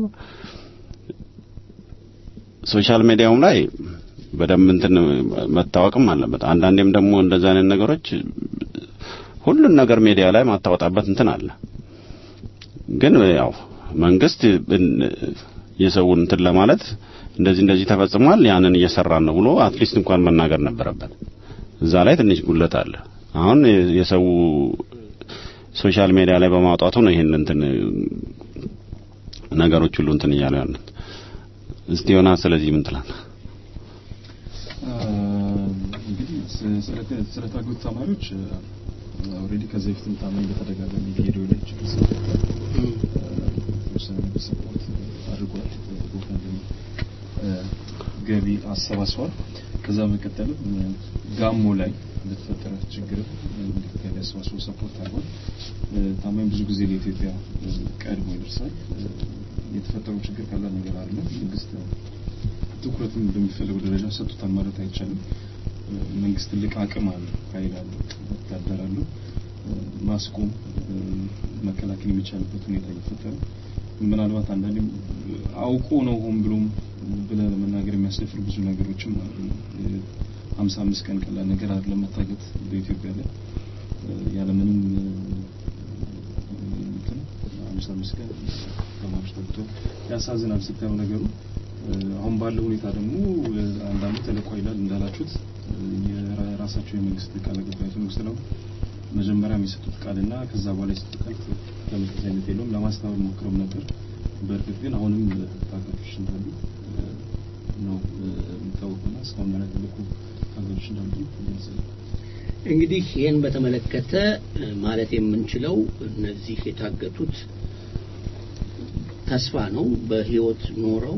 ሶሻል ሚዲያውም ላይ በደንብ እንትን መታወቅም አለበት። አንዳንዴም ደግሞ እንደዛ አይነት ነገሮች ሁሉን ነገር ሚዲያ ላይ ማታወጣበት እንትን አለ። ግን ያው መንግስት እን- የሰውን እንትን ለማለት እንደዚህ እንደዚህ ተፈጽሟል ያንን እየሰራን ነው ብሎ አትሊስት እንኳን መናገር ነበረበት። እዛ ላይ ትንሽ ጉለት አለ። አሁን የ- የሰው ሶሻል ሚዲያ ላይ በማውጣቱ ነው ይሄን እንትን ነገሮች ሁሉ እንትን እያሉ ያሉት። እስቲ ዮናስ ስለዚህ ምን ትላለህ? እንግዲህ ስ- ስለ- ስለታገቱ ተማሪዎች ኦልሬዲ ከዚህ በፊትም ታማኝ በተደጋጋሚ ቪዲዮ ላይ ችግር ስለተፈጠረ የተወሰነ ነገር ሰፖርት አድርጓል። ጎፈንድሚ ገቢ አሰባስቧል። ከዛ በመቀጠልም ጋሞ ላይ በተፈጠረ ችግር ገቢ አሰባስቦ ሰፖርት አድርጓል። ታማኝ ብዙ ጊዜ ለኢትዮጵያ ቀድሞ ይደርሳል። የተፈጠረው ችግር ቀላል ነገር አይደለም። መንግስት ትኩረትም በሚፈልገው ደረጃ ሰጥቶታል ማለት አይቻልም። መንግስት ትልቅ አቅም አለው፣ ኃይል አለው፣ ወታደር አለው። ማስቆም መከላከል የሚቻልበት ሁኔታ እየፈጠረ ምናልባት አንዳንዴም አውቆ ነው ሆን ብሎም ብለህ ለመናገር የሚያስደፍር ብዙ ነገሮችም አሉ። ሀምሳ አምስት ቀን ቀላል ነገር አይደለም መታገት በኢትዮጵያ ላይ ያለምንም እንትን ሀምሳ አምስት ቀን ተማሪዎች ተግቶ ያሳዝናል ስታየው ነገሩ። አሁን ባለው ሁኔታ ደግሞ አንዳንዱ ተለቋ ይላል እንዳላችሁት የራሳቸው የመንግስት ቃል አቀባይ መንግስት ነው መጀመሪያ የሚሰጡት ቃልና ከዛ በኋላ የሰጡት ቃል ተመሳሳይነት የለውም። ለማስተባበል ሞክረው ነበር። በእርግጥ ግን አሁንም ታጋቾች እንዳሉ ነው የሚታወቁና እስካሁን ያልተለቁ ታጋቾች እንዳሉ ይገልጻል። እንግዲህ ይህን በተመለከተ ማለት የምንችለው እነዚህ የታገቱት ተስፋ ነው በህይወት ኖረው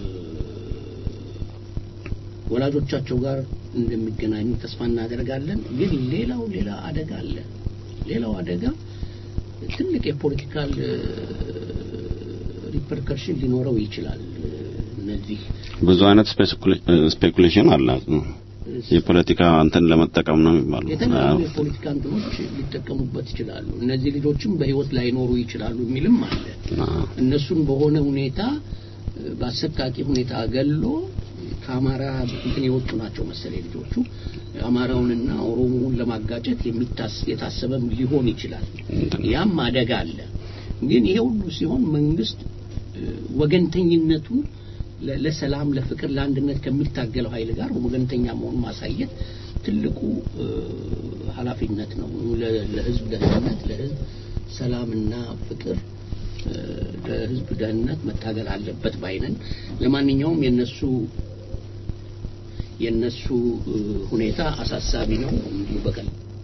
ወላጆቻቸው ጋር እንደሚገናኙ ተስፋ እናደርጋለን። ግን ሌላው ሌላ አደጋ አለ። ሌላው አደጋ ትልቅ የፖለቲካል ሪፐርከርሽን ሊኖረው ይችላል። እነዚህ ብዙ አይነት ስፔኩሌሽን አለ። የፖለቲካ እንትን ለመጠቀም ነው የሚባለው። የተለያዩ የፖለቲካ እንትኖች ሊጠቀሙበት ይችላሉ። እነዚህ ልጆችም በህይወት ላይኖሩ ይችላሉ የሚልም አለ። እነሱን በሆነ ሁኔታ በአሰቃቂ ሁኔታ ገሎ ከአማራ እንትን የወጡ ናቸው መሰለኝ ልጆቹ አማራውንና ኦሮሞውን ለማጋጨት የሚታስ የታሰበም ሊሆን ይችላል። ያም አደጋ አለ። ግን ይሄ ሁሉ ሲሆን መንግስት ወገንተኝነቱን ለ- ለሰላም፣ ለፍቅር፣ ለአንድነት ከሚታገለው ኃይል ጋር ወገንተኛ መሆኑን ማሳየት ትልቁ እ፣ ኃላፊነት ነው። ለ- ለህዝብ ደህንነት፣ ለህዝብ ሰላምና ፍቅር እ፣ ለህዝብ ደህንነት መታገል አለበት ባይነን። ለማንኛውም የነሱ የነሱ እ፣ ሁኔታ አሳሳቢ ነው። እንዲሁ በቀል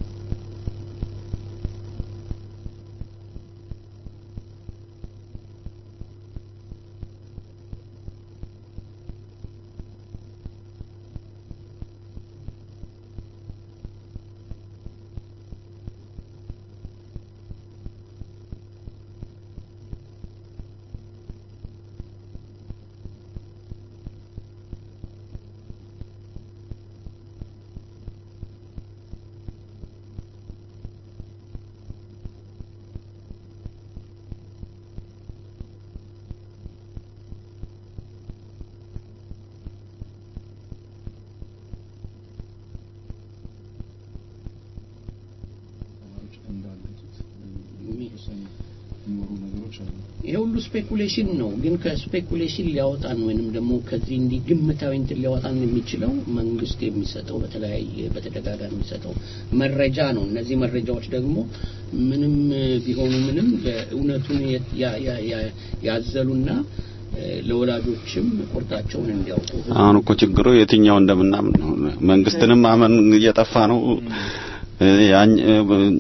ተማሪዎች እንዳለቱት የተወሰኑ የሚኖሩ ነገሮች አሉ። ይሄ ሁሉ ስፔኩሌሽን ነው። ግን ከስፔኩሌሽን ሊያወጣን ወይንም ደግሞ ከዚህ እንዲህ ግምታዊ እንትን ሊያወጣን የሚችለው መንግስት የሚሰጠው በተለያየ በተደጋጋሚ የሚሰጠው መረጃ ነው። እነዚህ መረጃዎች ደግሞ ምንም ቢሆኑ ምንም እውነቱን ያ- ያ- ያ- ያዘሉና እ፣ ለወላጆችም ቁርጣቸውን እንዲያውቁ አሁን እኮ ችግሩ የትኛው እንደምናምን ነው። መንግስትንም ማመን እየጠፋ ነው። እ፣ ያኝ- እ፣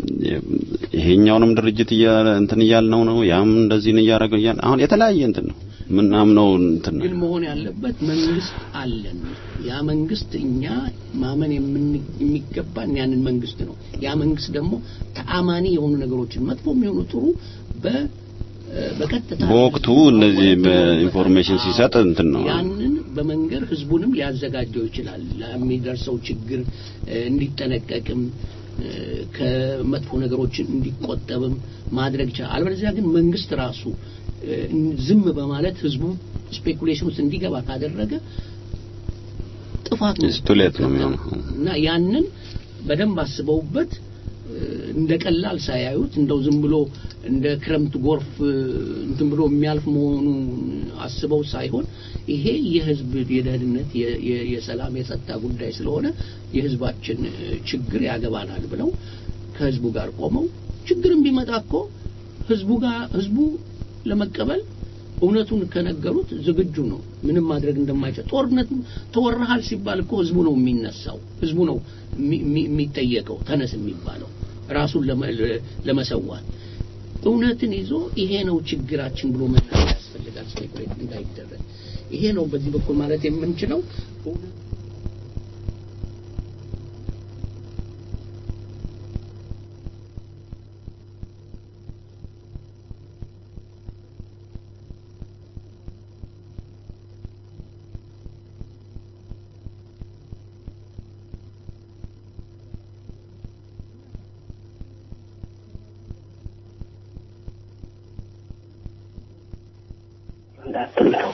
ይሄኛውንም ድርጅት እያለ እንትን እያልነው ነው። ያም እንደዚህ ነው እያደረገው እያለ አሁን የተለያየ እንትን ነው ምናምነው እንትን ነው። ግን መሆን ያለበት መንግስት አለን። ያ መንግስት እኛ ማመን የምን- የሚገባን ያንን መንግስት ነው። ያ መንግስት ደግሞ ተአማኒ የሆኑ ነገሮችን መጥፎ የሚሆኑ ጥሩ በ በቀጥታ በወቅቱ እነዚህ በኢንፎርሜሽን ሲሰጥ እንትን ነው ያንን በመንገር ህዝቡንም ሊያዘጋጀው ይችላል ለሚደርሰው ችግር እ፣ እንዲጠነቀቅም እ፣ ከመጥፎ ነገሮችን እንዲቆጠብም ማድረግ ይችላል። አለበለዚያ ግን መንግስት ራሱ እ፣ ዝም በማለት ህዝቡ ስፔኩሌሽን ውስጥ እንዲገባ ካደረገ ጥፋት ነው ስቱሌት ነው የሚሆነው። እና ያንን በደንብ አስበውበት እ፣ እንደ ቀላል ሳያዩት እንደው ዝም ብሎ እንደ ክረምት ጎርፍ እ፣ እንትን ብሎ የሚያልፍ መሆኑን አስበው ሳይሆን ይሄ የህዝብ የደህንነት የ- የ- የሰላም የጸጥታ ጉዳይ ስለሆነ የህዝባችን እ፣ ችግር ያገባናል ብለው ከህዝቡ ጋር ቆመው ችግርም ቢመጣ እኮ ህዝቡ ጋር ህዝቡ ለመቀበል እውነቱን ከነገሩት ዝግጁ ነው። ምንም ማድረግ እንደማይችል ጦርነት ተወረሃል ሲባል እኮ ህዝቡ ነው የሚነሳው። ህዝቡ ነው የሚ- የሚ- የሚጠየቀው ተነስ የሚባለው ራሱን ለመ- ለመሰዋት እውነትን ይዞ ይሄ ነው ችግራችን ብሎ መናገር ያስፈልጋል። ስፔኩሌት እንዳይደረግ ይሄ ነው በዚህ በኩል ማለት የምንችለው እውነት እንዳትለው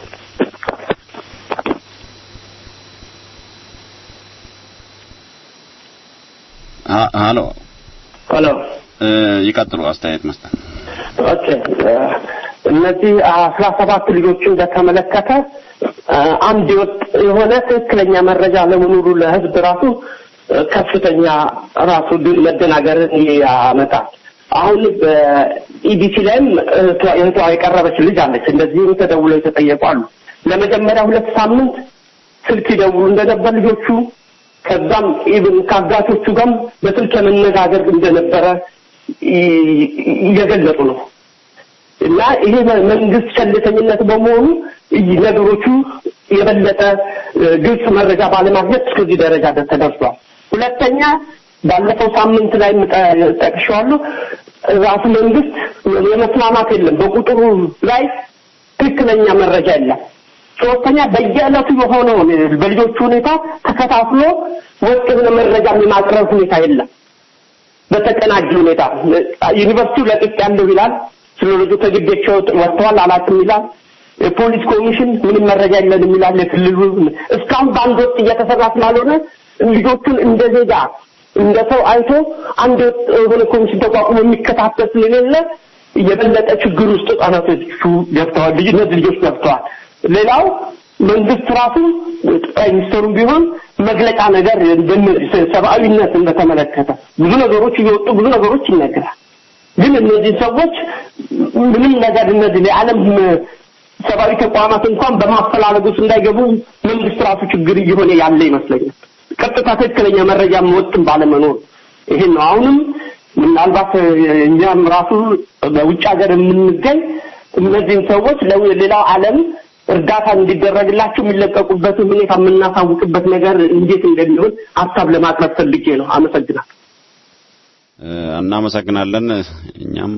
አ- ሀሎ ሄሎ እ፣ ይቀጥሉ አስተያየት መስጠት ኦኬ እ፣ እነዚህ አስራ ሰባት ልጆችን በተመለከተ እ፣ አንድ የወጥ የሆነ ትክክለኛ መረጃ ለመኖሩ ለህዝብ ራሱ እ፣ ከፍተኛ ራሱ ድ- መደናገርን ያመጣል። አሁን በኢቢሲ ላይም እህቷ እህቷ የቀረበች ልጅ አለች። እንደዚህም ተደውለው የተጠየቁ አሉ። ለመጀመሪያ ሁለት ሳምንት ስልክ ይደውሉ እንደነበር ልጆቹ ከዛም ኢብን ከአጋቾቹ ጋርም በስልክ የመነጋገር እንደነበረ ይ- እየገለጹ ነው። እና ይሄ መ- መንግስት ቸልተኝነት በመሆኑ ይ- ነገሮቹ የበለጠ እ፣ ግልጽ መረጃ ባለማግኘት እስከዚህ ደረጃ ደ- ተደርሷል። ሁለተኛ ባለፈው ሳምንት ላይ ምጠ- ጠቅሼዋለሁ። ራሱ መንግስት የመስማማት የለም በቁጥሩ ላይ ትክክለኛ መረጃ የለም። ሶስተኛ በየዕለቱ የሆነውን በልጆቹ ሁኔታ ተከታትሎ ወጥ የሆነ መረጃ የማቅረብ ሁኔታ የለም። በተቀናጀ ሁኔታ ዩኒቨርሲቲው ለቅቅ ያለው ይላል። ስለ ልጁ ከግቢያቸው ወጥተዋል አላውቅም ይላል። የፖሊስ ኮሚሽን ምንም መረጃ የለንም ይላል። የክልሉ እስካሁን በአንድ ወቅት እየተሰራ ስላልሆነ ልጆቹን እንደ ዜጋ እንደ ሰው አይቶ አንድ ወጥ የሆነ ኮሚሽን ተቋቁሞ የሚከታተል ስለሌለ የበለጠ ችግር ውስጥ ህጻናቶቹ ገብተዋል። ልጅ እነዚህ ልጆች ገብተዋል። ሌላው መንግስት ራሱ ጠቅላይ ሚኒስትሩም ቢሆን መግለጫ ነገር እንደነዚህ ሰብአዊነትን በተመለከተ ብዙ ነገሮች እየወጡ ብዙ ነገሮች ይነገራል። ግን እነዚህ ሰዎች ምንም ነገር እነዚህ የዓለም ሰብአዊ ተቋማት እንኳን በማፈላለግ ውስጥ እንዳይገቡ መንግስት ራሱ ችግር እየሆነ ያለ ይመስለኛል። ቀጥታ ትክክለኛ መረጃ መወጥም ባለመኖር ይሄን ነው። አሁንም ምናልባት እኛም ራሱ በውጭ ሀገር የምንገኝ እነዚህን ሰዎች ለሌላው ዓለም እርዳታ እንዲደረግላቸው የሚለቀቁበትን ሁኔታ የምናሳውቅበት ነገር እንዴት እንደሚሆን ሀሳብ ለማቅረብ ፈልጌ ነው። አመሰግናለሁ። እናመሰግናለን። እኛም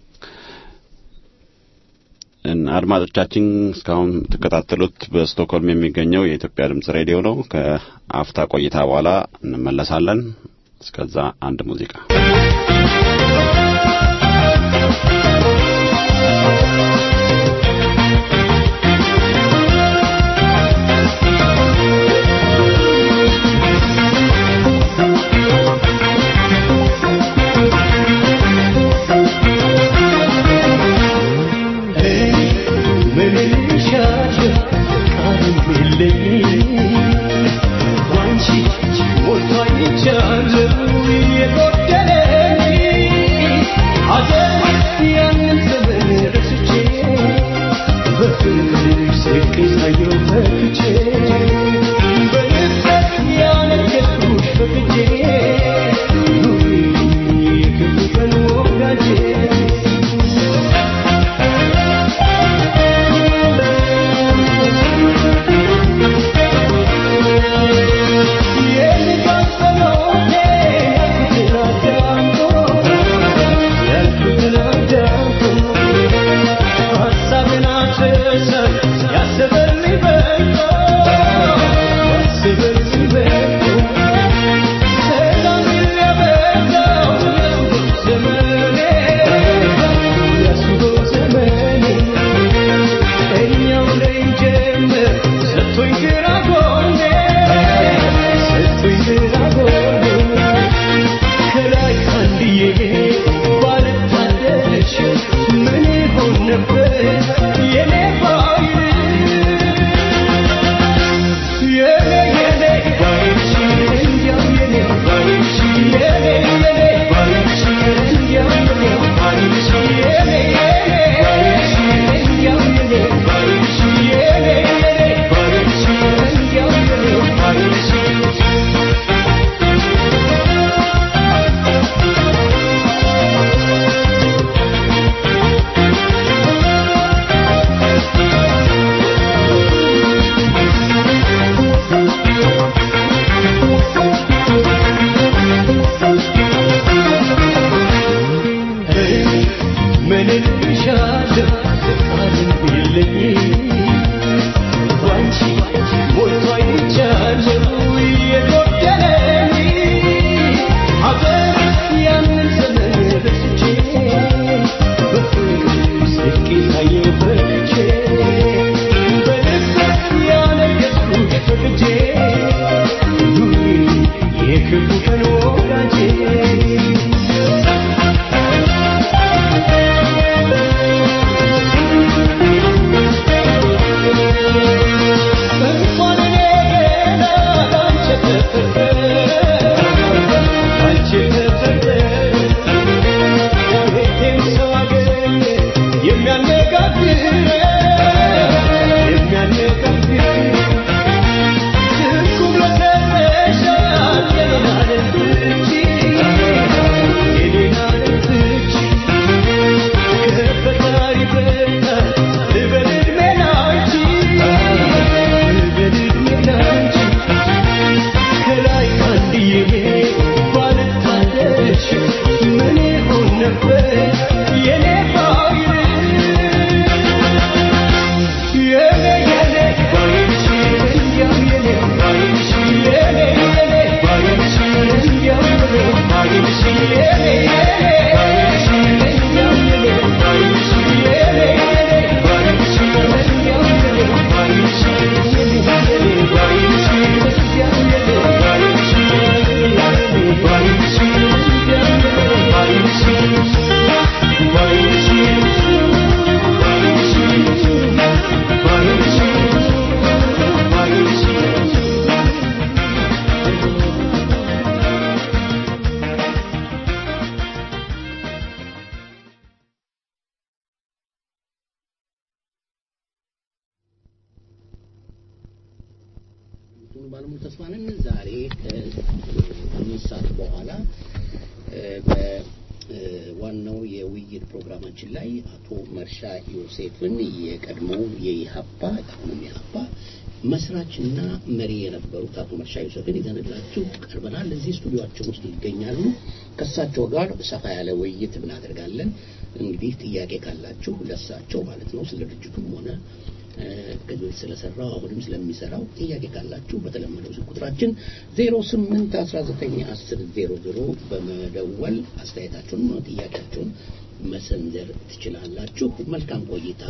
አድማጮቻችን እስካሁን ተከታተሉት በስቶክሆልም የሚገኘው የኢትዮጵያ ድምጽ ሬዲዮ ነው። ከአፍታ ቆይታ በኋላ እንመለሳለን። እስከዛ አንድ ሙዚቃ Yeah. እንደምትሆኑ ባለሙሉ ተስፋ ነን። ዛሬ ከአምስት ሰዓት በኋላ በዋናው የውይይት ፕሮግራማችን ላይ አቶ መርሻ ዮሴፍን የቀድሞው የኢሀፓ አሁንም የኢሀፓ መስራችና መሪ የነበሩት አቶ መርሻ ዮሴፍን ይዘንላችሁ ቀርበናል። እዚህ ስቱዲዮአችን ውስጥ ይገኛሉ። ከእሳቸው ጋር ሰፋ ያለ ውይይት እናደርጋለን። እንግዲህ ጥያቄ ካላችሁ ለሳቸው ማለት ነው ስለ ድርጅቱም ሆነ ከዚህ በፊት ስለሰራው አሁንም ስለሚሰራው ጥያቄ ካላችሁ በተለመደው ስልክ ቁጥራችን 08191000 በመደወል አስተያየታችሁን ሆነ ጥያቄያችሁን መሰንዘር ትችላላችሁ። መልካም ቆይታ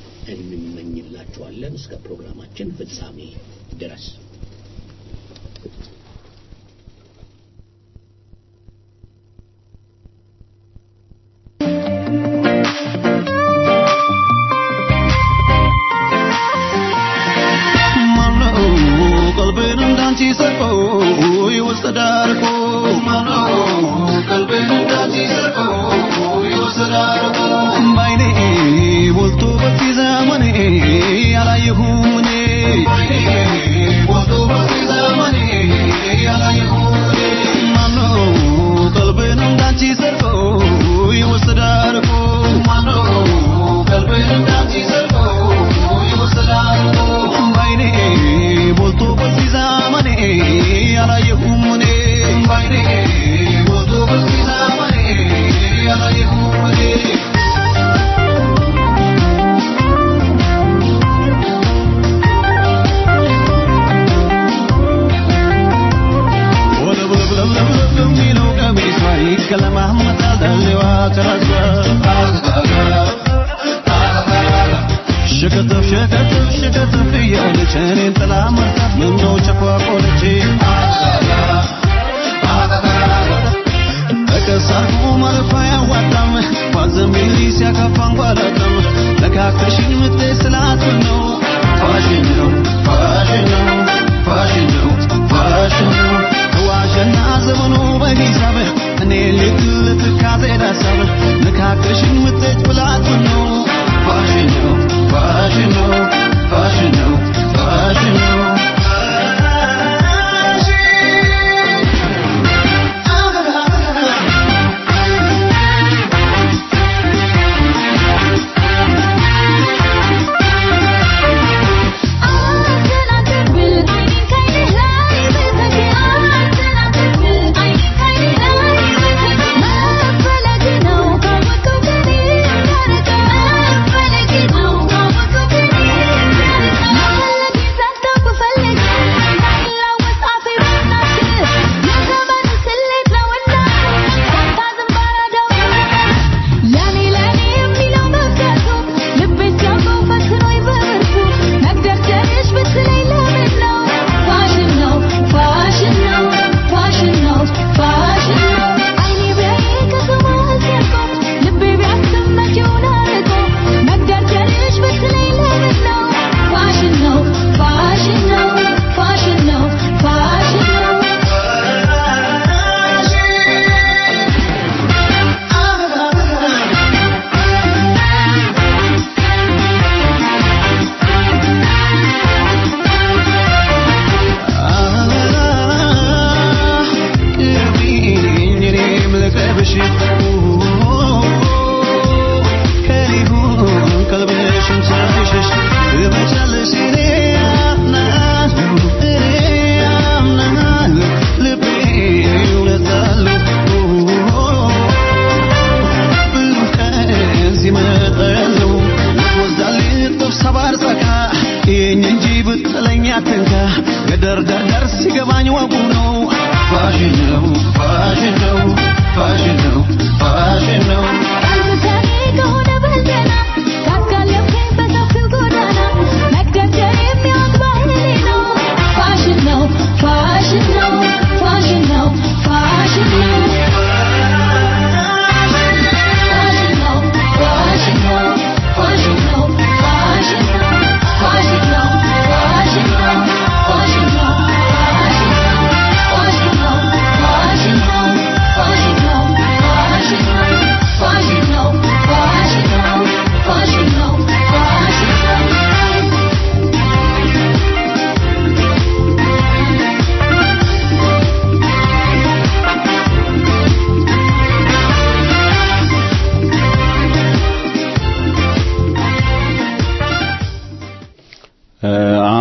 እንመኝላችኋለን እስከ ፕሮግራማችን ፍጻሜ ድረስ። Thank you.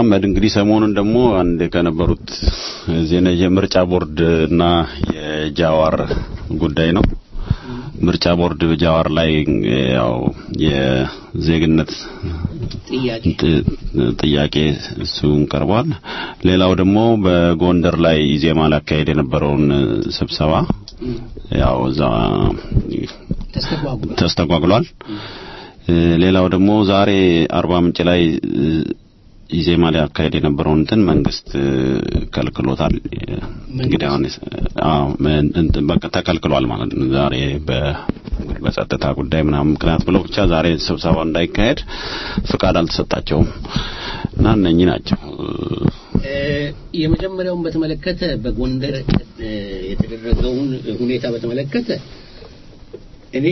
አህመድ እንግዲህ ሰሞኑን ደግሞ አንድ ከነበሩት ዜና የምርጫ ቦርድ እና የጃዋር ጉዳይ ነው። ምርጫ ቦርድ ጃዋር ላይ ያው የዜግነት ጥያቄ ጥ- ጥያቄ እሱን ቀርቧል። ሌላው ደግሞ በጎንደር ላይ ኢዜማ ላካሄድ የነበረውን ስብሰባ ያው እዛ ተስተጓጉሏል። ተስተጓጉሏል። እ፣ ሌላው ደግሞ ዛሬ አርባ ምንጭ ላይ እ፣ ኢዜማ ሊያካሄድ የነበረውን እንትን መንግስት እ፣ ከልክሎታል። እንግዲህ አሁን አዎ ምን- እንትን በቃ ተከልክሏል ማለት ነው። ዛሬ በ በጸጥታ ጉዳይ ምናምን ምክንያት ብለው ብቻ ዛሬ ስብሰባው እንዳይካሄድ ፍቃድ አልተሰጣቸውም እና እነኚህ ናቸው። እ፣ የመጀመሪያውን በተመለከተ በጎንደር እ፣ የተደረገውን ሁኔታ በተመለከተ እኔ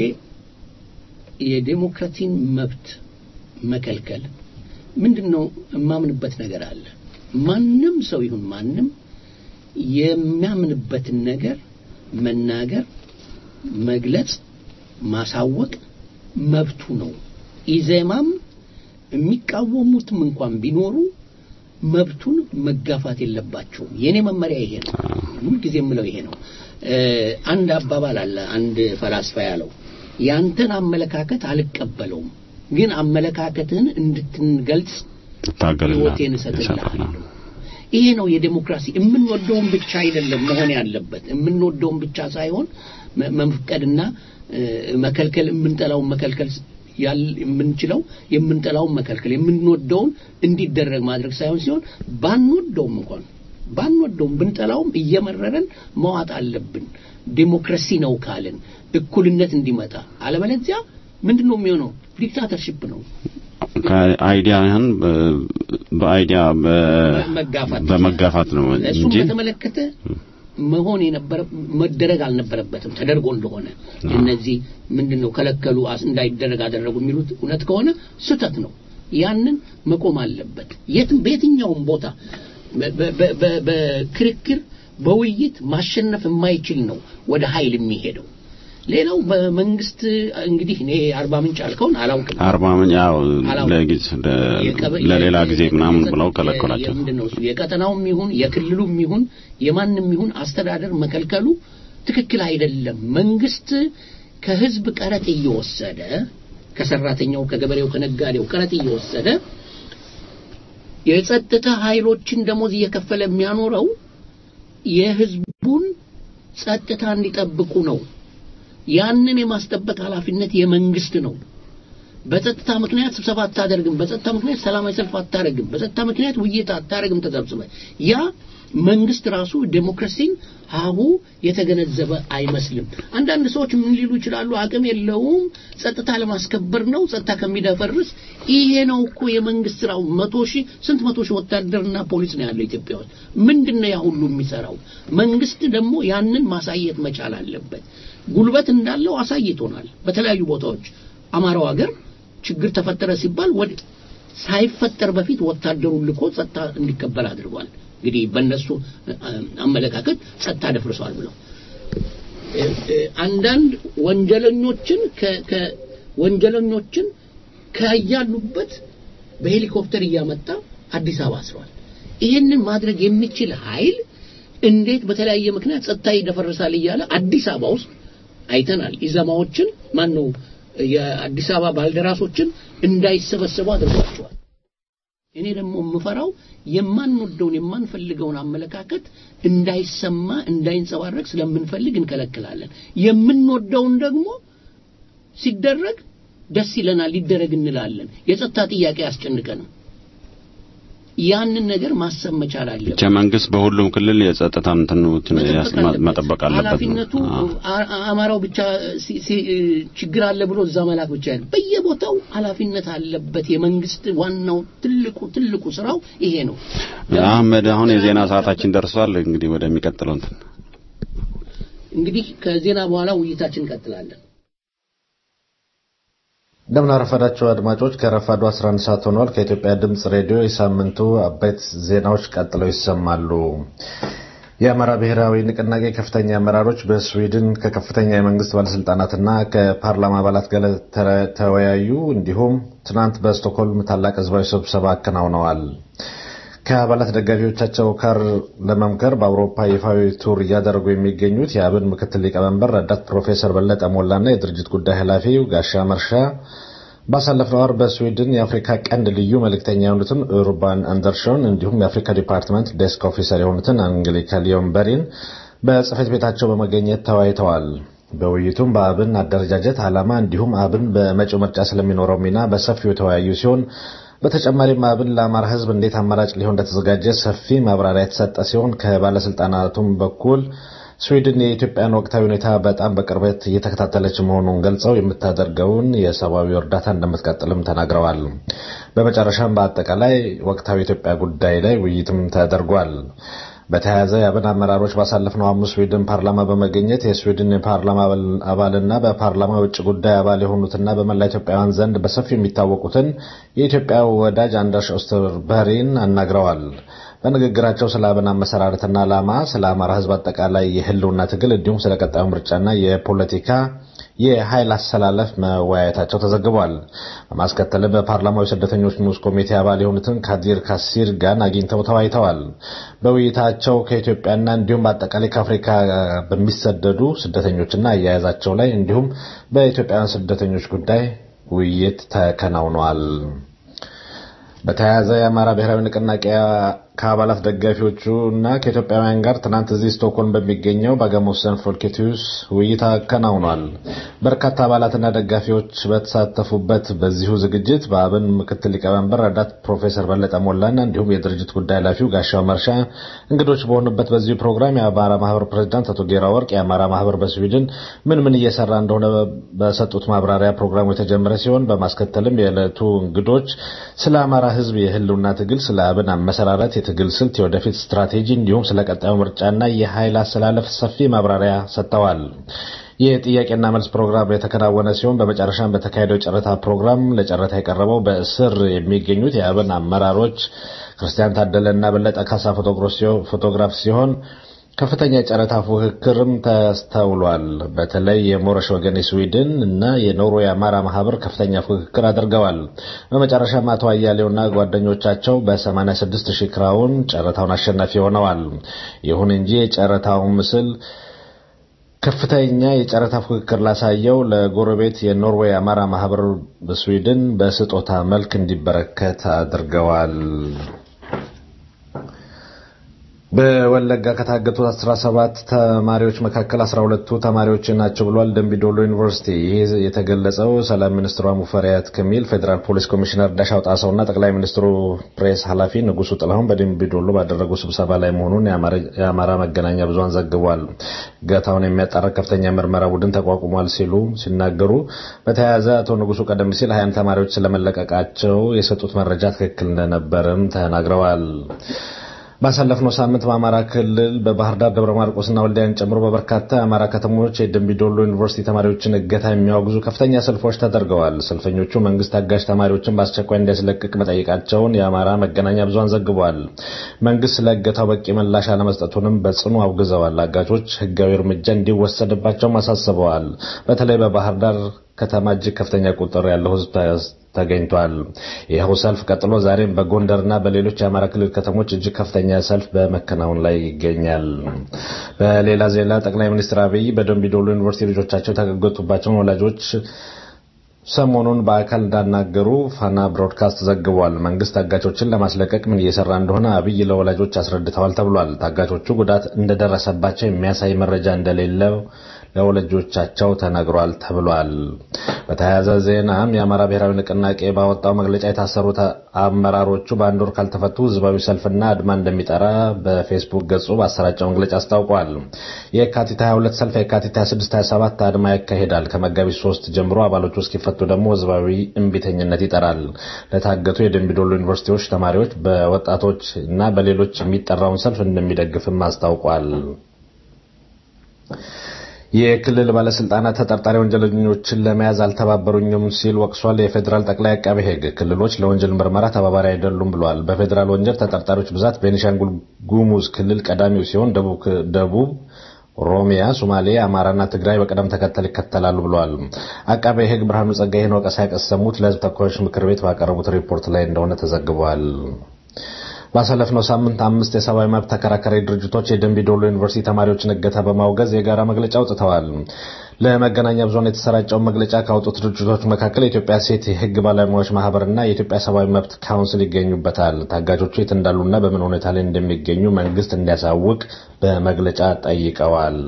የዴሞክራሲን መብት መከልከል ምንድን ነው የማምንበት ነገር አለ። ማንም ሰው ይሁን ማንም የሚያምንበትን ነገር መናገር፣ መግለጽ፣ ማሳወቅ መብቱ ነው። ኢዜማም የሚቃወሙትም እንኳን ቢኖሩ መብቱን መጋፋት የለባቸውም። የኔ መመሪያ ይሄ ነው። ሁልጊዜ የምለው ይሄ ነው። እ፣ አንድ አባባል አለ አንድ ፈላስፋ ያለው ያንተን አመለካከት አልቀበለውም፣ ግን አመለካከትህን እንድትገልጽ ታገልና ህይወቴን እሰጥልሃለሁ። ይሄ ነው የዴሞክራሲ። የምንወደውን ብቻ አይደለም መሆን ያለበት፣ የምንወደውን ብቻ ሳይሆን መ- መፍቀድና እ፣ መከልከል፣ የምንጠላውን መከልከል ያል የምንችለው የምንጠላውን መከልከል፣ የምንወደውን እንዲደረግ ማድረግ ሳይሆን ሲሆን ባንወደውም እንኳን ባንወደውም ብንጠላውም እየመረረን መዋጥ አለብን። ዴሞክራሲ ነው ካልን እኩልነት እንዲመጣ፣ አለበለዚያ ምንድን ነው የሚሆነው? ዲክታተርሺፕ ነው። ከአይዲያህን በ- በአይዲያ በ- መጋፋት በመጋፋት ነው እሱን እንጂ በተመለከተ መሆን የነበረ መደረግ አልነበረበትም። ተደርጎ እንደሆነ እነዚህ ምንድነው ከለከሉ አስ- እንዳይደረግ አደረጉ የሚሉት እውነት ከሆነ ስህተት ነው። ያንን መቆም አለበት። የትም በየትኛውም ቦታ በ- በ- በ- በ- በክርክር በውይይት ማሸነፍ የማይችል ነው ወደ ኃይል የሚሄደው። ሌላው በመንግስት እንግዲህ እኔ አርባ ምንጭ አልከውን አላውቅም። አርባ ምን ያው አላውቅም። ለጊዜ ለ- የቀበ- ለሌላ የ- ጊዜ የ- ምናምን የ- ብለው የ- ከለከሏቸው። የምንድን ነው እሱ የቀጠናውም ይሁን የክልሉም ይሁን የማንም ይሁን አስተዳደር መከልከሉ ትክክል አይደለም። መንግስት ከህዝብ ቀረጥ እየወሰደ ከሰራተኛው፣ ከገበሬው፣ ከነጋዴው ቀረጥ እየወሰደ የጸጥታ ኃይሎችን ደሞዝ እየከፈለ የሚያኖረው የህዝቡን ጸጥታ እንዲጠብቁ ነው። ያንን የማስጠበቅ ኃላፊነት የመንግስት ነው። በጸጥታ ምክንያት ስብሰባ አታደርግም፣ በጸጥታ ምክንያት ሰላማዊ ሰልፍ አታደርግም፣ በጸጥታ ምክንያት ውይይት አታደርግም ተሰብስበ ያ መንግስት ራሱ ዴሞክራሲን ሀሁ የተገነዘበ አይመስልም። አንዳንድ ሰዎች ምን ሊሉ ይችላሉ? አቅም የለውም፣ ጸጥታ ለማስከበር ነው፣ ጸጥታ ከሚደፈርስ ይሄ ነው እኮ የመንግስት ስራው። መቶ ሺህ ስንት መቶ ሺህ ወታደርና ፖሊስ ነው ያለው ኢትዮጵያ ውስጥ። ምንድን ነው ያ ሁሉ የሚሰራው? መንግስት ደግሞ ያንን ማሳየት መቻል አለበት። ጉልበት እንዳለው አሳይቶናል በተለያዩ ቦታዎች። አማራው ሀገር ችግር ተፈጠረ ሲባል ወደ ሳይፈጠር በፊት ወታደሩን ልኮ ጸጥታ እንዲቀበል አድርጓል። እንግዲህ በእነሱ አ- አመለካከት ጸጥታ ደፍርሷል ብለው እ- እ- አንዳንድ ወንጀለኞችን ከ- ከ- ወንጀለኞችን ከያሉበት በሄሊኮፕተር እያመጣ አዲስ አበባ አስሯል። ይህንን ማድረግ የሚችል ኃይል እንዴት በተለያየ ምክንያት ጸጥታ ይደፈርሳል እያለ አዲስ አበባ ውስጥ አይተናል። ኢዘማዎችን ማን ነው የአዲስ አበባ ባልደራሶችን እንዳይሰበሰቡ አድርጓቸዋል። እኔ ደግሞ የምፈራው የማንወደውን የማንፈልገውን አመለካከት እንዳይሰማ እንዳይንጸባረቅ ስለምንፈልግ እንከለክላለን። የምንወደውን ደግሞ ሲደረግ ደስ ይለናል፣ ሊደረግ እንላለን። የጸጥታ ጥያቄ ያስጨንቀንም። ያንን ነገር ማሰብ መቻል አለብን። ብቻ መንግስት በሁሉም ክልል የጸጥታ እንትኑትን ያስ- መጠበቅ አለበት ነው። ኃላፊነቱ አዎ። አ- አ- አማራው ብቻ ሲ- ሲ- ችግር አለ ብሎ እዛ መላክ ብቻ አይደለም። በየቦታው ኃላፊነት አለበት። የመንግስት ዋናው ትልቁ ትልቁ ስራው ይሄ ነው። አህመድ አሁን የዜና ሰዓታችን ደርሷል። እንግዲህ ወደሚቀጥለው እንትን እንግዲህ ከዜና በኋላ ውይይታችን እንቀጥላለን። እንደምን አረፈዳችሁ አድማጮች። ከረፋዱ 11 ሰዓት ሆኗል። ከኢትዮጵያ ድምፅ ሬዲዮ የሳምንቱ አበይት ዜናዎች ቀጥለው ይሰማሉ። የአማራ ብሔራዊ ንቅናቄ ከፍተኛ አመራሮች በስዊድን ከከፍተኛ የመንግስት ባለስልጣናትና ከፓርላማ አባላት ጋር ተወያዩ። እንዲሁም ትናንት በስቶክሆልም ታላቅ ህዝባዊ ስብሰባ አከናውነዋል። ከአባላት ደጋፊዎቻቸው ጋር ለመምከር በአውሮፓ ይፋዊ ቱር እያደረጉ የሚገኙት የአብን ምክትል ሊቀመንበር ረዳት ፕሮፌሰር በለጠ ሞላና የድርጅት ጉዳይ ኃላፊው ጋሻ መርሻ ባሳለፍነው ወር በስዊድን የአፍሪካ ቀንድ ልዩ መልእክተኛ የሆኑትን ኡርባን አንደርሾን እንዲሁም የአፍሪካ ዲፓርትመንት ዴስክ ኦፊሰር የሆኑትን አንግሊካ ሊዮንበሪን በጽህፈት ቤታቸው በመገኘት ተወያይተዋል። በውይይቱም በአብን አደረጃጀት ዓላማ እንዲሁም አብን በመጪው ምርጫ ስለሚኖረው ሚና በሰፊው የተወያዩ ሲሆን በተጨማሪም አብን ለአማራ ሕዝብ እንዴት አማራጭ ሊሆን እንደተዘጋጀ ሰፊ ማብራሪያ የተሰጠ ሲሆን ከባለስልጣናቱም በኩል ስዊድን የኢትዮጵያን ወቅታዊ ሁኔታ በጣም በቅርበት እየተከታተለች መሆኑን ገልጸው የምታደርገውን የሰብአዊ እርዳታ እንደምትቀጥልም ተናግረዋል። በመጨረሻም በአጠቃላይ ወቅታዊ የኢትዮጵያ ጉዳይ ላይ ውይይትም ተደርጓል። በተያያዘ የአብን አመራሮች ባሳለፍነው ሐሙስ ስዊድን ፓርላማ በመገኘት የስዊድን የፓርላማ አባልና በፓርላማ ውጭ ጉዳይ አባል የሆኑትና በመላ ኢትዮጵያውያን ዘንድ በሰፊው የሚታወቁትን የኢትዮጵያ ወዳጅ አንደርስ ኦስተርበሪን አናግረዋል። በንግግራቸው ስለ አብን አመሰራረትና ዓላማ፣ ስለ አማራ ሕዝብ አጠቃላይ የህልውና ትግል እንዲሁም ስለ ቀጣዩ ምርጫና የፖለቲካ የኃይል አሰላለፍ መወያየታቸው ተዘግቧል። በማስከተልም በፓርላማው የስደተኞች ንዑስ ኮሚቴ አባል የሆኑትን ካዲር ካሲር ጋን አግኝተው ተወያይተዋል። በውይይታቸው ከኢትዮጵያና እንዲሁም በአጠቃላይ ከአፍሪካ በሚሰደዱ ስደተኞችና አያያዛቸው ላይ እንዲሁም በኢትዮጵያውያን ስደተኞች ጉዳይ ውይይት ተከናውኗል። በተያያዘ የአማራ ብሔራዊ ንቅናቄ ከአባላት ደጋፊዎቹ እና ከኢትዮጵያውያን ጋር ትናንት እዚህ ስቶክሆልም በሚገኘው በአጋሞሰን ፎልኬቲዩስ ውይይት አከናውኗል። በርካታ አባላትና ደጋፊዎች በተሳተፉበት በዚሁ ዝግጅት በአብን ምክትል ሊቀመንበር ረዳት ፕሮፌሰር በለጠ ሞላና እንዲሁም የድርጅት ጉዳይ ኃላፊው ጋሻው መርሻ እንግዶች በሆኑበት በዚሁ ፕሮግራም የአማራ ማህበር ፕሬዚዳንት አቶ ጌራ ወርቅ የአማራ ማህበር በስዊድን ምን ምን እየሰራ እንደሆነ በሰጡት ማብራሪያ ፕሮግራሙ የተጀመረ ሲሆን በማስከተልም የዕለቱ እንግዶች ስለ አማራ ሕዝብ የህልውና ትግል፣ ስለ አብን አመሰራረት የትግል ስልት፣ የወደፊት ስትራቴጂ እንዲሁም ስለ ቀጣዩ ምርጫና የኃይል አሰላለፍ ሰፊ ማብራሪያ ሰጥተዋል። የጥያቄና መልስ ፕሮግራም የተከናወነ ሲሆን በመጨረሻም በተካሄደው የጨረታ ፕሮግራም ለጨረታ የቀረበው በእስር የሚገኙት የአብን አመራሮች ክርስቲያን ታደለና በለጠ ካሳ ፎቶግራፍ ሲሆን ከፍተኛ የጨረታ ፉክክርም ተስተውሏል። በተለይ የሞረሽ ወገን የስዊድን እና የኖርዌይ አማራ ማህበር ከፍተኛ ፉክክር አድርገዋል። በመጨረሻም አቶ አያሌውና ጓደኞቻቸው በ86 ሺህ ክራውን ጨረታውን አሸናፊ ሆነዋል። ይሁን እንጂ የጨረታው ምስል ከፍተኛ የጨረታ ፉክክር ላሳየው ለጎረቤት የኖርዌይ አማራ ማህበር በስዊድን በስጦታ መልክ እንዲበረከት አድርገዋል። በወለጋ ከታገቱት 17 ተማሪዎች መካከል 12ቱ ተማሪዎች ናቸው ብሏል ደምቢዶሎ ዩኒቨርሲቲ። ይህ የተገለጸው ሰላም ሚኒስትሯ ሙፈሪያት ከሚል ፌዴራል ፖሊስ ኮሚሽነር ዳሻው ጣሰውና ጠቅላይ ሚኒስትሩ ፕሬስ ኃላፊ ንጉሱ ጥላሁን በደምቢዶሎ ባደረጉ ስብሰባ ላይ መሆኑን የአማራ መገናኛ ብዙሃን ዘግቧል። እገታውን የሚያጣራ ከፍተኛ ምርመራ ቡድን ተቋቁሟል ሲሉ ሲናገሩ፣ በተያያዘ አቶ ንጉሱ ቀደም ሲል ሀያም ተማሪዎች ስለመለቀቃቸው የሰጡት መረጃ ትክክል እንደነበርም ተናግረዋል። ባሳለፍነው ሳምንት በአማራ ክልል በባህር ዳር፣ ደብረ ማርቆስና ወልዲያን ጨምሮ በበርካታ የአማራ ከተሞች የደምቢዶሎ ዩኒቨርሲቲ ተማሪዎችን እገታ የሚያወግዙ ከፍተኛ ሰልፎች ተደርገዋል። ሰልፈኞቹ መንግስት አጋዥ ተማሪዎችን በአስቸኳይ እንዲያስለቅቅ መጠየቃቸውን የአማራ መገናኛ ብዙሃን ዘግበዋል። መንግስት ስለ እገታው በቂ ምላሽ አለመስጠቱንም በጽኑ አውግዘዋል። አጋቾች ህጋዊ እርምጃ እንዲወሰድባቸውም አሳስበዋል። በተለይ በባህር ዳር ከተማ እጅግ ከፍተኛ ቁጥር ያለው ህዝብ ተገኝቷል። ይኸው ሰልፍ ቀጥሎ ዛሬም በጎንደርና በሌሎች የአማራ ክልል ከተሞች እጅግ ከፍተኛ ሰልፍ በመከናወን ላይ ይገኛል። በሌላ ዜና ጠቅላይ ሚኒስትር አብይ በደምቢዶሎ ዩኒቨርሲቲ ልጆቻቸው የተገገጡባቸውን ወላጆች ሰሞኑን በአካል እንዳናገሩ ፋና ብሮድካስት ዘግቧል። መንግስት ታጋቾችን ለማስለቀቅ ምን እየሰራ እንደሆነ አብይ ለወላጆች አስረድተዋል ተብሏል። ታጋቾቹ ጉዳት እንደደረሰባቸው የሚያሳይ መረጃ እንደሌለው ለወላጆቻቸው ተነግሯል ተብሏል። በተያያዘ ዜናም የአማራ ብሔራዊ ንቅናቄ ባወጣው መግለጫ የታሰሩት አመራሮቹ በአንድ ወር ካልተፈቱ ህዝባዊ ሰልፍና አድማ እንደሚጠራ በፌስቡክ ገጹ ባሰራጨው መግለጫ አስታውቋል። የካቲት 22 ሰልፍ፣ የካቲት 26፣ 27 አድማ ያካሂዳል። ከመጋቢት 3 ጀምሮ አባሎቹ እስኪፈቱ ደግሞ ህዝባዊ እምቢተኝነት ይጠራል። ለታገቱ የደምቢዶሎ ዩኒቨርሲቲዎች ተማሪዎች በወጣቶች እና በሌሎች የሚጠራውን ሰልፍ እንደሚደግፍም አስታውቋል። የክልል ባለስልጣናት ተጠርጣሪ ወንጀለኞችን ለመያዝ አልተባበሩኝም ሲል ወቅሷል። የፌዴራል ጠቅላይ አቃቤ ሕግ ክልሎች ለወንጀል ምርመራ ተባባሪ አይደሉም ብሏል። በፌዴራል ወንጀል ተጠርጣሪዎች ብዛት ቤኒሻንጉል ጉሙዝ ክልል ቀዳሚው ሲሆን ደቡብ ኦሮሚያ፣ ሶማሌ፣ አማራና ትግራይ በቅደም ተከተል ይከተላሉ ብለዋል። አቃቤ ሕግ ብርሃኑ ጸጋይ ይህን ወቀሳ ያቀሰሙት ለህዝብ ተወካዮች ምክር ቤት ባቀረቡት ሪፖርት ላይ እንደሆነ ተዘግቧል። ባሳለፍነው ሳምንት አምስት የሰብአዊ መብት ተከራካሪ ድርጅቶች የደንቢ ዶሎ ዩኒቨርሲቲ ተማሪዎችን እገታ በማውገዝ የጋራ መግለጫ አውጥተዋል። ለመገናኛ ብዙኃን የተሰራጨውን መግለጫ ካወጡት ድርጅቶች መካከል የኢትዮጵያ ሴት የሕግ ባለሙያዎች ማህበርና የኢትዮጵያ ሰብአዊ መብት ካውንስል ይገኙበታል። ታጋቾቹ የት እንዳሉና በምን ሁኔታ ላይ እንደሚገኙ መንግስት እንዲያሳውቅ በመግለጫ ጠይቀዋል።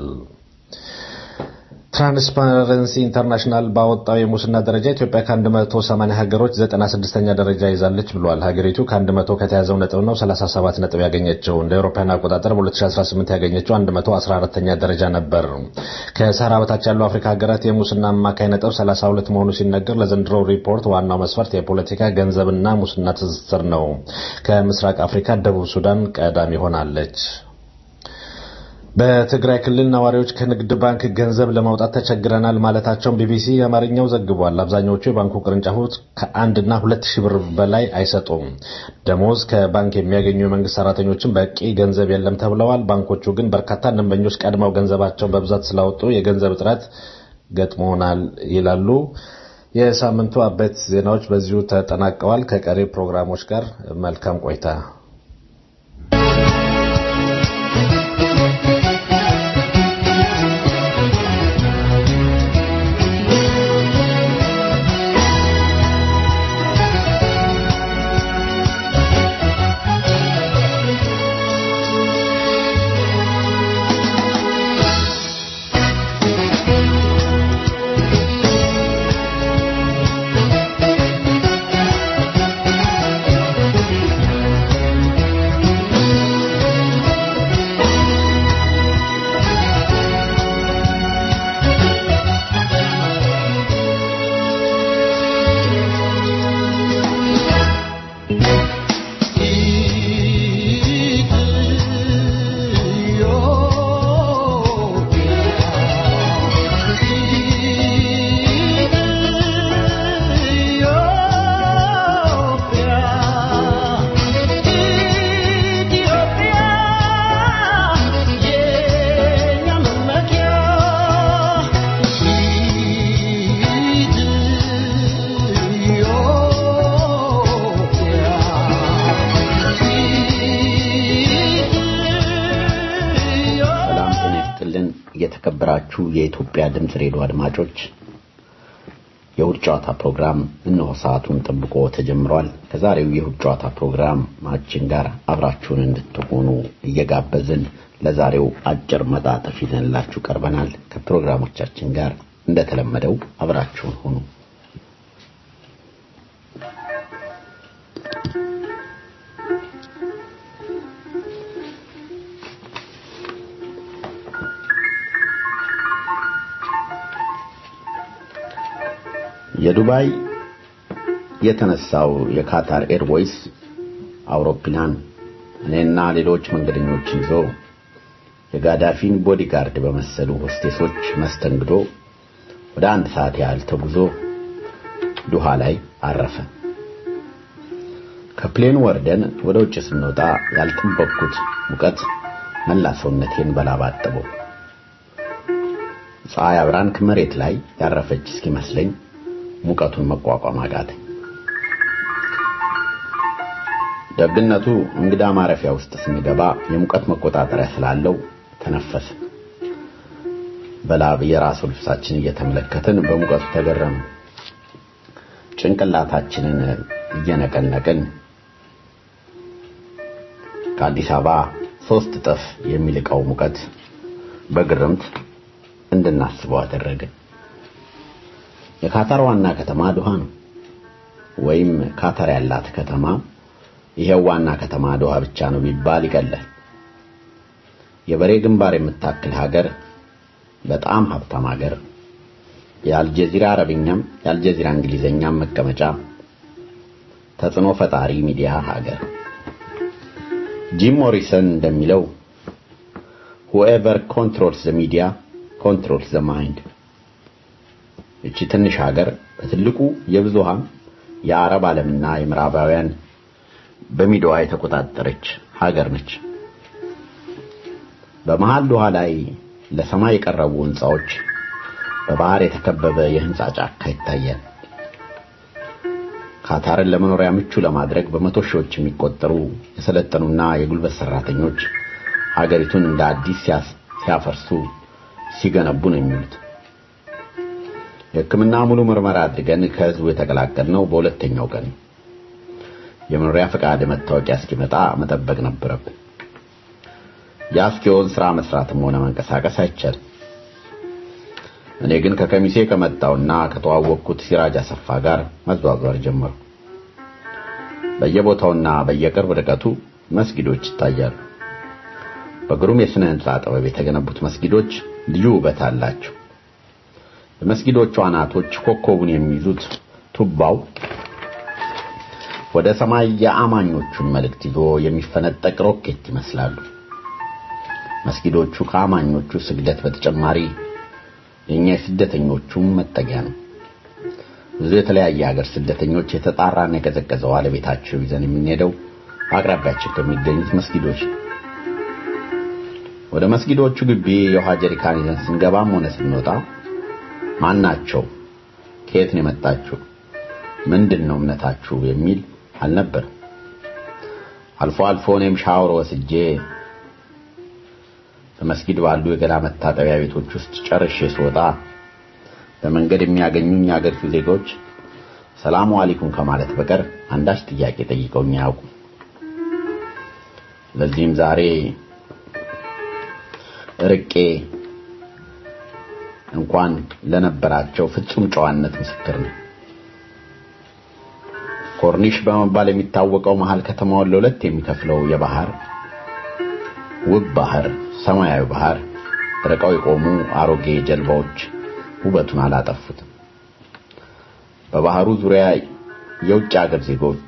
ትራንስፓረንሲ ኢንተርናሽናል ባወጣው የሙስና ደረጃ ኢትዮጵያ ከ180 ሀገሮች 96ኛ ደረጃ ይዛለች ብሏል። ሀገሪቱ ከ100 ከተያዘው ነጥብ ነው 37 ነጥብ ያገኘችው። እንደ አውሮፓውያን አቆጣጠር በ2018 ያገኘችው 114ኛ ደረጃ ነበር። ከሰሃራ በታች ያሉ አፍሪካ ሀገራት የሙስና አማካይ ነጥብ 32 መሆኑ ሲነገር ለዘንድሮ ሪፖርት ዋናው መስፈርት የፖለቲካ ገንዘብና ሙስና ትስስር ነው። ከምስራቅ አፍሪካ ደቡብ ሱዳን ቀዳሚ ሆናለች። በትግራይ ክልል ነዋሪዎች ከንግድ ባንክ ገንዘብ ለማውጣት ተቸግረናል ማለታቸውን ቢቢሲ የአማርኛው ዘግቧል። አብዛኛዎቹ የባንኩ ቅርንጫፎች ከአንድና ሁለት ሺህ ብር በላይ አይሰጡም። ደሞዝ ከባንክ የሚያገኙ የመንግስት ሰራተኞችን በቂ ገንዘብ የለም ተብለዋል። ባንኮቹ ግን በርካታ ደንበኞች ቀድመው ገንዘባቸውን በብዛት ስላወጡ የገንዘብ እጥረት ገጥሞናል ይላሉ። የሳምንቱ አበይት ዜናዎች በዚሁ ተጠናቀዋል። ከቀሪ ፕሮግራሞች ጋር መልካም ቆይታ። የተከበራችሁ የኢትዮጵያ ድምፅ ሬዲዮ አድማጮች የእሁድ ጨዋታ ፕሮግራም እነሆ ሰዓቱን ጠብቆ ተጀምሯል። ከዛሬው የእሁድ ጨዋታ ፕሮግራማችን ጋር አብራችሁን እንድትሆኑ እየጋበዝን ለዛሬው አጭር መጣጥፍ ይዘንላችሁ ቀርበናል። ከፕሮግራሞቻችን ጋር እንደተለመደው አብራችሁን ሁኑ። የዱባይ የተነሳው የካታር ኤርዌይስ አውሮፕላን እኔና ሌሎች መንገደኞችን ይዞ የጋዳፊን ቦዲጋርድ በመሰሉ ሆስቴሶች መስተንግዶ ወደ አንድ ሰዓት ያህል ተጉዞ ዱሃ ላይ አረፈ። ከፕሌኑ ወርደን ወደ ውጭ ስንወጣ ያልጠበቅኩት ሙቀት መላ ሰውነቴን በላብ አጠበው። ፀሐይ አብራን ከመሬት ላይ ያረፈች እስኪመስለኝ ሙቀቱን መቋቋም አቃተኝ። ደግነቱ እንግዳ ማረፊያ ውስጥ ስንገባ የሙቀት መቆጣጠሪያ ስላለው ተነፈሰ። በላብ የራሱ ልብሳችን እየተመለከትን በሙቀቱ ተገረም። ጭንቅላታችንን እየነቀነቅን ከአዲስ አበባ ሶስት እጥፍ የሚልቀው ሙቀት በግርምት እንድናስበው አደረግን። የካታር ዋና ከተማ ዶሃ ነው። ወይም ካታር ያላት ከተማ ይሄው ዋና ከተማ ዶሃ ብቻ ነው ቢባል ይቀላል። የበሬ ግንባር የምታክል ሀገር፣ በጣም ሀብታም ሀገር፣ የአልጀዚራ አረብኛም የአልጀዚራ እንግሊዘኛም መቀመጫ፣ ተጽዕኖ ፈጣሪ ሚዲያ ሀገር። ጂም ሞሪሰን እንደሚለው whoever controls the media controls the mind እቺ ትንሽ ሀገር በትልቁ የብዙሃን የአረብ ዓለምና የምዕራባውያን በሚዲያዋ የተቆጣጠረች ሀገር ነች። በመሃል ዶሃ ላይ ለሰማይ የቀረቡ ህንፃዎች፣ በባህር የተከበበ የህንፃ ጫካ ይታያል። ካታርን ለመኖሪያ ምቹ ለማድረግ በመቶ ሺዎች የሚቆጠሩ የሰለጠኑና የጉልበት ሰራተኞች ሀገሪቱን እንደ አዲስ ሲያፈርሱ ሲገነቡ ነው የሚሉት። የሕክምና ሙሉ ምርመራ አድርገን ከህዝቡ የተቀላቀልነው በሁለተኛው ቀን የመኖሪያ ፈቃድ መታወቂያ እስኪመጣ መጠበቅ ነበረብን። ያ እስኪሆን ስራ መስራትም ሆነ መንቀሳቀስ አይቻልም። እኔ ግን ከከሚሴ ከመጣውና ከተዋወቅኩት ሲራጅ አሰፋ ጋር መዟዟር ጀመሩ። በየቦታውና በየቅርብ ርቀቱ መስጊዶች ይታያሉ። በግሩም የሥነ ሕንፃ ጥበብ የተገነቡት መስጊዶች ልዩ ውበት አላቸው። የመስጊዶቹ አናቶች ኮከቡን የሚይዙት ቱባው ወደ ሰማይ የአማኞቹን መልእክት ይዞ የሚፈነጠቅ ሮኬት ይመስላሉ። መስጊዶቹ ከአማኞቹ ስግደት በተጨማሪ የኛ የስደተኞቹም መጠጊያ ነው። ብዙ የተለያየ ሀገር ስደተኞች የተጣራና የቀዘቀዘ ውሃ ለቤታቸው ይዘን የምንሄደው በአቅራቢያችን ከሚገኙት መስጊዶች ነው። ወደ መስጊዶቹ ግቢ የውሃ ጀሪካን ይዘን ስንገባም ሆነ ስንወጣ ማናቸው፣ ከየት ነው የመጣችሁ፣ ምንድን ነው እምነታችሁ የሚል አልነበርም። አልፎ አልፎ እኔም ሻወር ወስጄ በመስጊድ ባሉ የገላ መታጠቢያ ቤቶች ውስጥ ጨርሼ ስወጣ በመንገድ የሚያገኙኝ የአገሪቱ ዜጎች ሰላሙ አለይኩም ከማለት በቀር አንዳች ጥያቄ ጠይቀውኝ አያውቁም። ለዚህም ዛሬ ርቄ እንኳን ለነበራቸው ፍጹም ጨዋነት ምስክር ነኝ። ኮርኒሽ በመባል የሚታወቀው መሃል ከተማውን ለሁለት የሚከፍለው የባህር ውብ ባህር ሰማያዊ ባህር ርቀው የቆሙ አሮጌ ጀልባዎች ውበቱን አላጠፉትም። በባህሩ ዙሪያ የውጭ ሀገር ዜጎች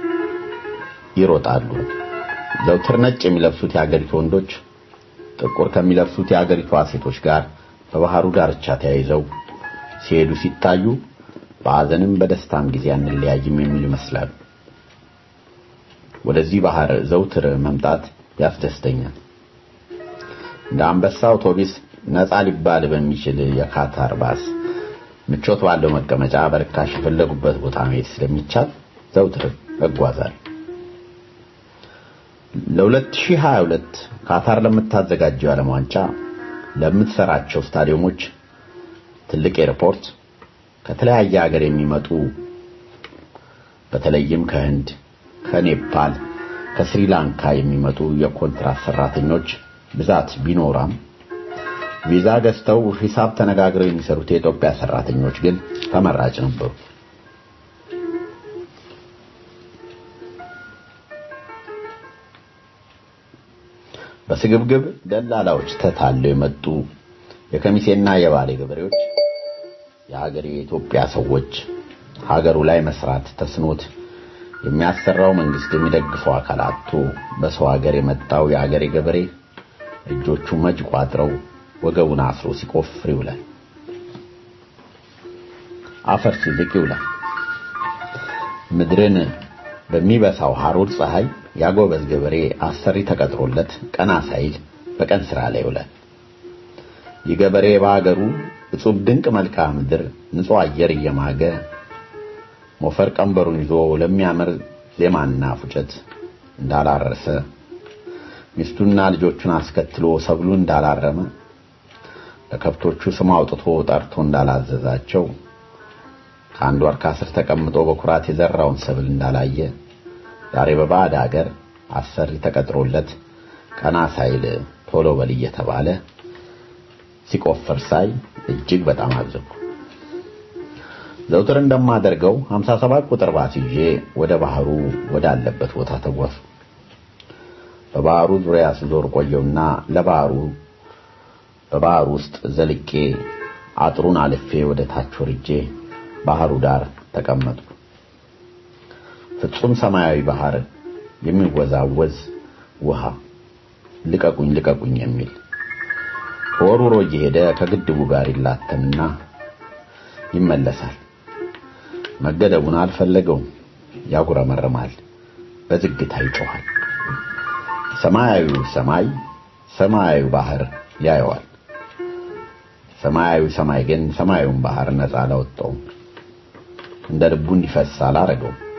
ይሮጣሉ። ዘውትር ነጭ የሚለብሱት የሀገሪቱ ወንዶች ጥቁር ከሚለብሱት የሀገሪቷ ሴቶች ጋር በባህሩ ዳርቻ ተያይዘው ሲሄዱ ሲታዩ በሐዘንም በደስታም ጊዜ አንለያይም የሚሉ ይመስላሉ። ወደዚህ ባህር ዘውትር መምጣት ያስደስተኛል። እንደ አንበሳ አውቶቡስ ነፃ ሊባል በሚችል የካታር ባስ ምቾት ባለው መቀመጫ በርካሽ የፈለጉበት ቦታ መሄድ ስለሚቻል ዘውትር እጓዛለሁ። ለ2022 ካታር ለምታዘጋጀው የዓለም ዋንጫ ለምትሰራቸው ስታዲየሞች ትልቅ ኤርፖርት ከተለያየ ሀገር የሚመጡ በተለይም ከህንድ፣ ከኔፓል፣ ከስሪላንካ የሚመጡ የኮንትራት ሰራተኞች ብዛት ቢኖራም ቪዛ ገዝተው ሂሳብ ተነጋግረው የሚሰሩት የኢትዮጵያ ሰራተኞች ግን ተመራጭ ነበሩ። በስግብግብ ደላላዎች ተታለው የመጡ የከሚሴና የባሌ ገበሬዎች የሀገሬ የኢትዮጵያ ሰዎች ሀገሩ ላይ መስራት ተስኖት የሚያሰራው መንግስት የሚደግፈው አካል አጥቶ በሰው ሀገር የመጣው የሀገሬ ገበሬ እጆቹ መጅ ቋጥረው ወገቡን አስሮ ሲቆፍር ይውላል። አፈር ሲልቅ ይውላል። ምድርን በሚበሳው ሐሩር ፀሐይ ያጎበዝ ገበሬ አሰሪ ተቀጥሮለት ቀና ሳይል በቀን ስራ ላይ ይውላል። ይህ ገበሬ በሀገሩ እጹብ ድንቅ መልክዓ ምድር ንጹህ አየር እየማገ ሞፈር ቀንበሩን ይዞ ለሚያምር ዜማና ፉጨት እንዳላረሰ ሚስቱና ልጆቹን አስከትሎ ሰብሉ እንዳላረመ ለከብቶቹ ስም አውጥቶ ጠርቶ እንዳላዘዛቸው ከአንድ ወር ከአስር ተቀምጦ በኩራት የዘራውን ሰብል እንዳላየ ዛሬ በባዕድ ሀገር አሰሪ ተቀጥሮለት ቀና ሳይል ቶሎ በል እየተባለ ሲቆፍር ሳይ እጅግ በጣም አዘንኩ። ዘውትር እንደማደርገው 57 ቁጥር ባስ ይዤ ወደ ባህሩ ወዳለበት ቦታ ተጓዝኩ። በባህሩ ዙሪያ ስዞር ቆየውና ለባህሩ በባህሩ ውስጥ ዘልቄ አጥሩን አልፌ ወደ ታች ወርጄ ባህሩ ዳር ተቀመጥኩ። ፍጹም ሰማያዊ ባህር፣ የሚወዛወዝ ውሃ፣ ልቀቁኝ ልቀቁኝ የሚል ወሩሮ እየሄደ ከግድቡ ጋር ይላተምና ይመለሳል። መገደቡን አልፈለገውም። ያጉረመርማል፣ በዝግታ ይጮኻል። ሰማያዊ ሰማይ ሰማያዊ ባህር ያየዋል። ሰማያዊ ሰማይ ግን ሰማያዊውን ባህር ነፃ አላወጣውም። እንደ ልቡ እንዲፈስ አላረገውም።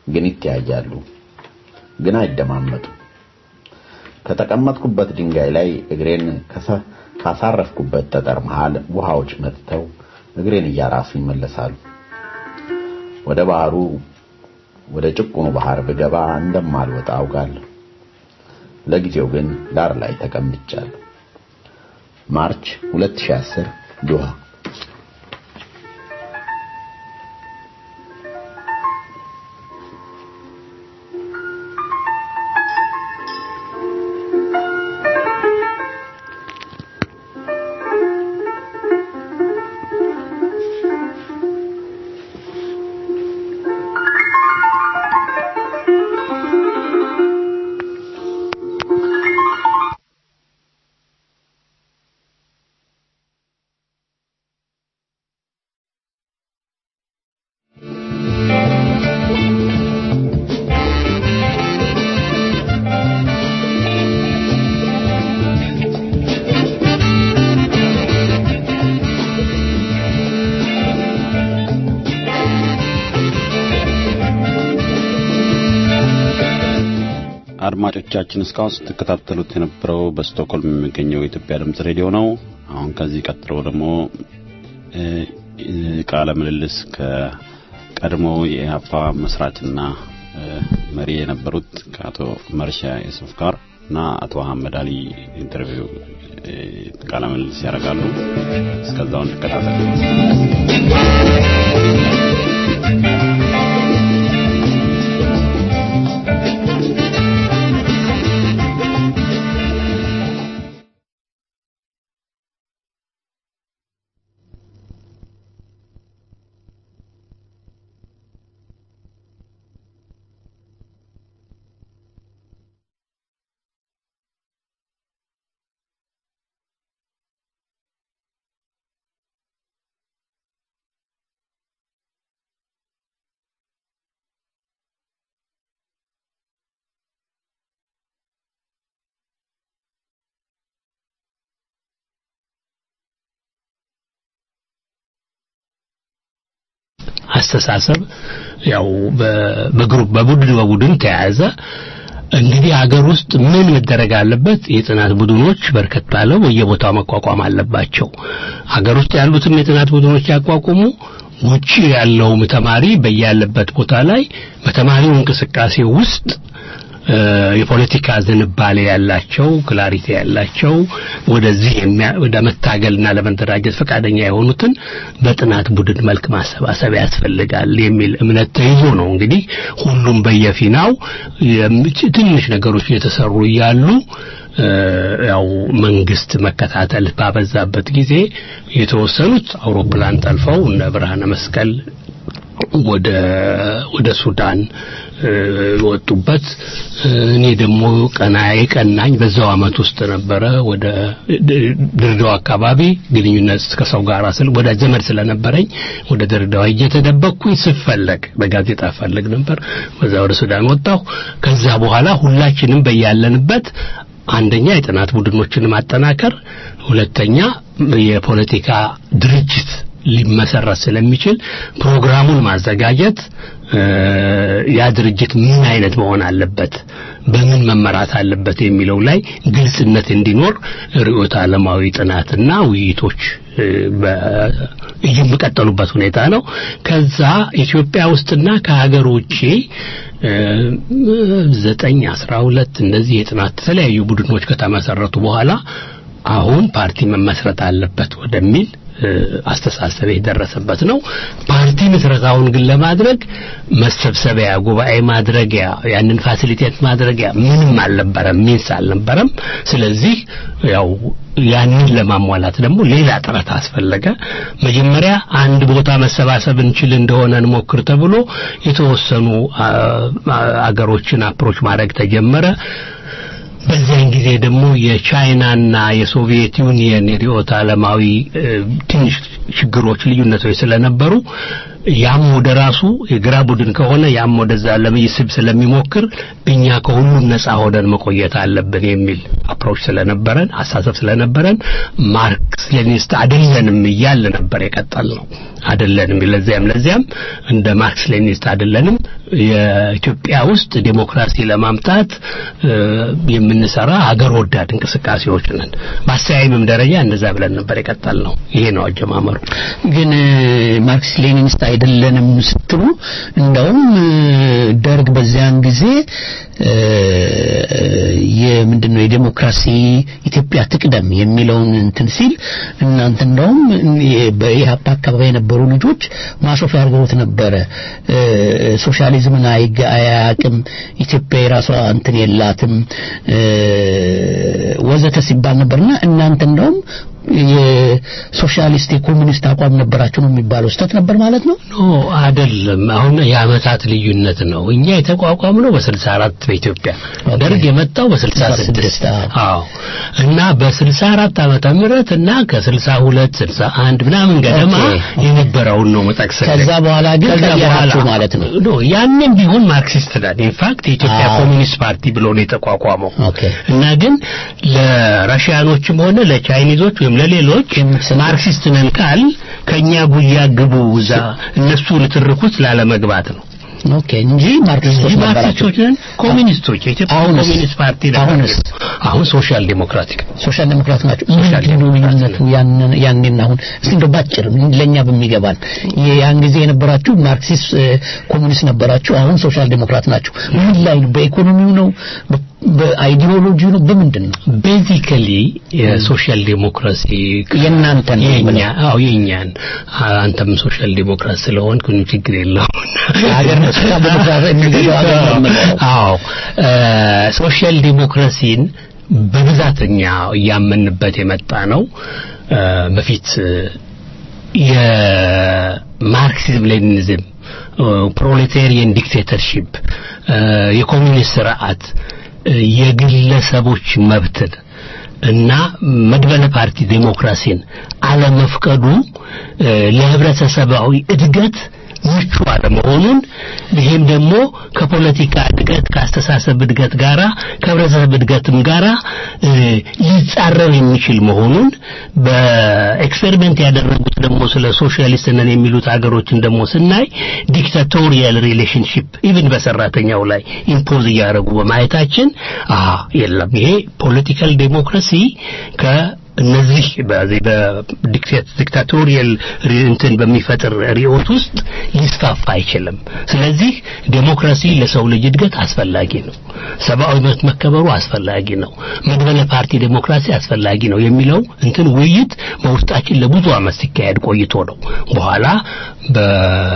ግን ይተያያሉ፣ ግን አይደማመጡም። ከተቀመጥኩበት ድንጋይ ላይ እግሬን ከሰ- ካሳረፍኩበት ጠጠር መሃል ውሃዎች መጥተው እግሬን እያራሱ ይመለሳሉ። ወደ ባህሩ ወደ ጭቁኑ ባህር ብገባ እንደማልወጣ አውቃለሁ። ለጊዜው ግን ዳር ላይ ተቀምጫለሁ። ማርች 2010 ዶሃ አድማጮቻችን እስካሁን ስትከታተሉት የነበረው በስቶክሆልም የሚገኘው የኢትዮጵያ ድምጽ ሬዲዮ ነው። አሁን ከዚህ ቀጥሎ ደግሞ እ፣ እ፣ ቃለ ምልልስ ከቀድሞ የኢህአፓ መስራችና እ፣ መሪ የነበሩት ከአቶ መርሻ ዩሱፍ ጋር እና አቶ አህመድ አሊ ኢንተርቪው እ፣ ቃለ ምልልስ ያደርጋሉ። እስከዛው እንከታተል። አስተሳሰብ ያው በ- በግሩፕ በቡድን በቡድን ተያያዘ። እንግዲህ ሀገር ውስጥ ምን መደረግ አለበት? የጥናት ቡድኖች በርከት ባለው በየቦታው መቋቋም አለባቸው። ሀገር ውስጥ ያሉትም የጥናት ቡድኖች ያቋቁሙ። ውጪ ያለውም ተማሪ በያለበት ቦታ ላይ በተማሪው እንቅስቃሴ ውስጥ እ፣ የፖለቲካ ዝንባሌ ያላቸው ክላሪቲ ያላቸው ወደዚህ የሚያ- ወደ መታገልና ለመደራጀት ፈቃደኛ የሆኑትን በጥናት ቡድን መልክ ማሰባሰብ ያስፈልጋል የሚል እምነት ተይዞ ነው እንግዲህ ሁሉም በየፊናው የም- ትንሽ ነገሮች እየተሰሩ እያሉ እ፣ ያው መንግስት መከታተል ባበዛበት ጊዜ የተወሰኑት አውሮፕላን ጠልፈው እነ ብርሃነ መስቀል ወደ ወደ ሱዳን እ፣ ወጡበት እ፣ እኔ ደግሞ ቀናዬ ቀናኝ በዛው አመት ውስጥ ነበረ ወደ ድ- ድሬዳዋ አካባቢ ግንኙነት ከሰው ጋር ስል ወደ ዘመድ ስለነበረኝ ወደ ድሬዳዋ ሄጄ ተደበቅኩኝ ስፈለግ በጋዜጣ ፈልግ ነበር በዛ ወደ ሱዳን ወጣሁ ከዛ በኋላ ሁላችንም በያለንበት አንደኛ የጥናት ቡድኖችን ማጠናከር ሁለተኛ የፖለቲካ ድርጅት ሊመሰረት ስለሚችል ፕሮግራሙን ማዘጋጀት እ፣ ያ ድርጅት ምን አይነት መሆን አለበት በምን መመራት አለበት የሚለው ላይ ግልጽነት እንዲኖር ርዕዮተ ዓለማዊ ጥናትና ውይይቶች እ፣ በ- የሚቀጠሉበት ሁኔታ ነው። ከዛ ኢትዮጵያ ውስጥና ከሀገር ውጪ እ፣ ዘጠኝ አስራ ሁለት እንደዚህ የጥናት የተለያዩ ቡድኖች ከተመሰረቱ በኋላ አሁን ፓርቲ መመስረት አለበት ወደሚል እ፣ አስተሳሰብ የደረሰበት ነው። ፓርቲ ምስረታውን ግን ለማድረግ መሰብሰቢያ ጉባኤ ማድረጊያ ያንን ፋሲሊቴት ማድረጊያ ምንም አልነበረም፣ ሚንስ አልነበረም። ስለዚህ ያው ያንን ለማሟላት ደግሞ ሌላ ጥረት አስፈለገ። መጀመሪያ አንድ ቦታ መሰባሰብ እንችል እንደሆነ እንሞክር ተብሎ የተወሰኑ አ- አ- አገሮችን አፕሮች ማድረግ ተጀመረ። በዚያን ጊዜ ደግሞ የቻይናና የሶቪየት ዩኒየን የርዕዮተ ዓለማዊ እ፣ ትንሽ ችግሮች ልዩነቶች ስለነበሩ ያም ወደ ራሱ የግራ ቡድን ከሆነ ያም ወደዛ ለመይስብ ስለሚሞክር እኛ ከሁሉም ነፃ ሆነን መቆየት አለብን የሚል አፕሮች ስለነበረን አሳሰብ ስለነበረን ማርክስ ሌኒስት አይደለንም እያለ ነበር የቀጠል ነው አይደለንም ለዚያም ለዚያም እንደ ማርክስ ሌኒስት አይደለንም የኢትዮጵያ ውስጥ ዴሞክራሲ ለማምጣት እ፣ የምንሰራ ሀገር ወዳድ እንቅስቃሴዎች ነን በአስተያየምም ደረጃ እንደዛ ብለን ነበር የቀጠል ነው ይሄ ነው አጀማመሩ ግን እ፣ ማርክስ ሌኒኒስት አይደለንም ስትሉ እንደውም እ፣ ደርግ በዚያን ጊዜ እ፣ የምንድነው የዴሞክራሲ ኢትዮጵያ ትቅደም የሚለውን እንትን ሲል እናንተ እንደውም እ፣ በኢህአፓ አካባቢ የነበሩ ልጆች ማሾፊያ አድርገውት ነበረ እ፣ ሶሻሊዝምን አይገ- አያውቅም ኢትዮጵያ የራሷ እንትን የላትም እ፣ ወዘተ ሲባል ነበርና እናንተ እንደውም የሶሻሊስት የኮሙኒስት አቋም ነበራችሁ ነው የሚባለው ስተት ነበር ማለት ነው ኖ አይደለም አሁን የአመታት ልዩነት ነው እኛ የተቋቋምነው በ64 በኢትዮጵያ ደርግ የመጣው በ66 አዎ እና በ64 ዓመተ ምህረት እና ከ62 61 ምናምን ገደማ ኦኬ። የነበረውን ነው መጠቅሰል ከዛ በኋላ ግን ከዛ ቀየራችሁ በኋላ ማለት ነው ኖ ያንን ቢሆን ማርክሲስት ነን ኢንፋክት የኢትዮጵያ አዎ። ኮሚኒስት ፓርቲ ብሎ ነው የተቋቋመው ኦኬ እና ግን ለራሽያኖችም ሆነ ለቻይኒዞች ወይም ለሌሎች ማርክሲስት ነን ካል ከኛ ጉያ ግቡ እዛ እነሱ ልትርኩት ላለመግባት ነው ኦኬ እንጂ ማርክሲስቶች እንጂ ነበራችሁ ማርክሲስቶች ነን ኮሚኒስቶች የኢትዮጵያ አሁንስ? ኮሚኒስት ፓርቲ ነን አሁንስ? አሁን ሶሻል ዲሞክራቲክ ሶሻል ዴሞክራት ናቸው ሶሻል ምንድን ነው ልዩነቱ ያንን ያኔና አሁን እስቲ እንደው ባጭር ለኛ በሚገባን ያን ጊዜ የነበራችሁ ማርክሲስት እ፣ ኮሙኒስት ነበራችሁ አሁን ሶሻል ዴሞክራት ናችሁ ምን ላይ ነው በኢኮኖሚው ነው በ- በአይዲዮሎጂ ነው በምንድን ነው ቤዚካሊ የሶሻል ዴሞክራሲ የእናንተን ነው የኛ የምለው። አዎ የኛን አንተም ሶሻል ዴሞክራት ስለሆንክ ምንም ችግር የለውም ሀገር ነው ሶሻል ዴሞክራት የሚገዛው ሀገር ነው የምንለው። አዎ እ፣ ሶሻል ዴሞክራሲን በብዛተኛ እያመንበት የመጣ ነው እ፣ በፊት እ፣ የማርክሲዝም ሌኒኒዝም ፕሮሌታሪያን ዲክቴተርሺፕ የኮሚኒስት ስርዓት እ፣ የግለሰቦች መብትን እና መድበለ ፓርቲ ዴሞክራሲን አለመፍቀዱ እ፣ ለህብረተሰባዊ እድገት ምቹ አለመሆኑን ይህም ደግሞ ከፖለቲካ እድገት ከአስተሳሰብ እድገት ጋራ ከህብረተሰብ እድገትም ጋራ እ፣ ሊጻረር የሚችል መሆኑን በኤክስፔሪመንት ያደረጉት ደግሞ ስለ ሶሻሊስት ነን የሚሉት ሀገሮችን ደግሞ ስናይ ዲክታቶሪያል ሪሌሽንሺፕ ኢቭን በሰራተኛው ላይ ኢምፖዝ እያደረጉ በማየታችን አሀ የለም ይሄ ፖለቲካል ዴሞክራሲ ከ እነዚህ በዚህ በዲክታቶሪያል እንትን በሚፈጥር ሪዮት ውስጥ ሊስፋፋ አይችልም። ስለዚህ ዴሞክራሲ ለሰው ልጅ እድገት አስፈላጊ ነው። ሰብአዊ መብት መከበሩ አስፈላጊ ነው። መድበለ ፓርቲ ዴሞክራሲ አስፈላጊ ነው የሚለው እንትን ውይይት በውስጣችን ለብዙ ዓመት ሲካሄድ ቆይቶ ነው በኋላ በ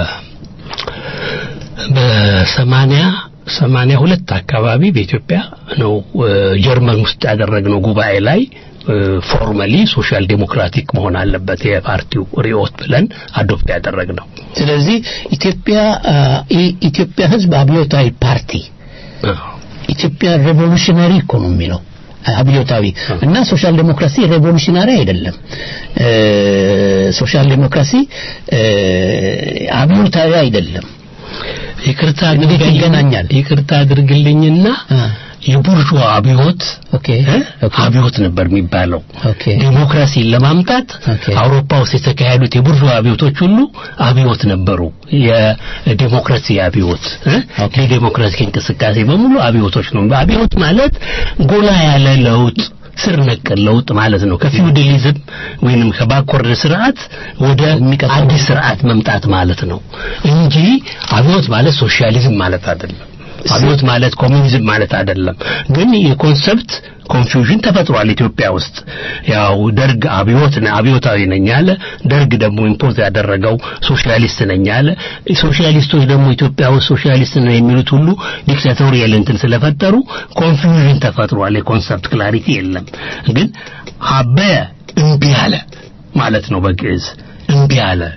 በሰማንያ ሰማንያ ሁለት አካባቢ በኢትዮጵያ ነው እ፣ ጀርመን ውስጥ ያደረግነው ጉባኤ ላይ ፎርማሊ ሶሻል ዴሞክራቲክ መሆን አለበት የፓርቲው ሪዮት ብለን አዶፕት ያደረግነው ስለዚህ ኢትዮጵያ አ፣ ኢ- ኢትዮጵያ ህዝብ አብዮታዊ ፓርቲ ኢትዮጵያ ሬቮሉሽነሪ ኢኮኖሚ ነው አብዮታዊ እና ሶሻል ዴሞክራሲ ሬቮሉሽናሪ አይደለም እ፣ ሶሻል ዴሞክራሲ እ፣ አብዮታዊ አይደለም ይቅርታ እንዴት አድርግልኝ- ይገናኛል? ይቅርታ አድርግልኝና አ፣ የቡርዥዋ አብዮት ኦኬ እ? ኦኬ አብዮት ነበር የሚባለው ኦኬ ዴሞክራሲን ለማምጣት ኦኬ። አውሮፓ ውስጥ የተካሄዱት የቡርዥዋ አብዮቶች ሁሉ አብዮት ነበሩ። የዴሞክራሲ አብዮት እ? ኦኬ። የዴሞክራሲ እንቅስቃሴ በሙሉ አብዮቶች ነው። አብዮት ማለት ጎላ ያለ ለውጥ ስር ነቀል ለውጥ ማለት ነው። ከፊውዳሊዝም ወይንም ከባኮርድ ስርዓት ወደ አዲስ ስርዓት መምጣት ማለት ነው እንጂ አብዮት ማለት ሶሻሊዝም ማለት አይደለም። አብዮት ማለት ኮሚኒዝም ማለት አይደለም። ግን የኮንሰፕት ኮንፊውዥን ተፈጥሯል ኢትዮጵያ ውስጥ። ያው ደርግ አብዮት ነ- አብዮታዊ ነኝ አለ። ደርግ ደግሞ ኢምፖዝ ያደረገው ሶሻሊስት ነኝ አለ። ሶሻሊስቶች ደግሞ ኢትዮጵያ ውስጥ ሶሻሊስት ነው የሚሉት ሁሉ ዲክታቶሪያል እንትን ስለፈጠሩ ኮንፊውዥን ተፈጥሯል። የኮንሰፕት ክላሪቲ የለም። ግን አበየ እምቢ አለ ማለት ነው በግዕዝ እምቢ አለ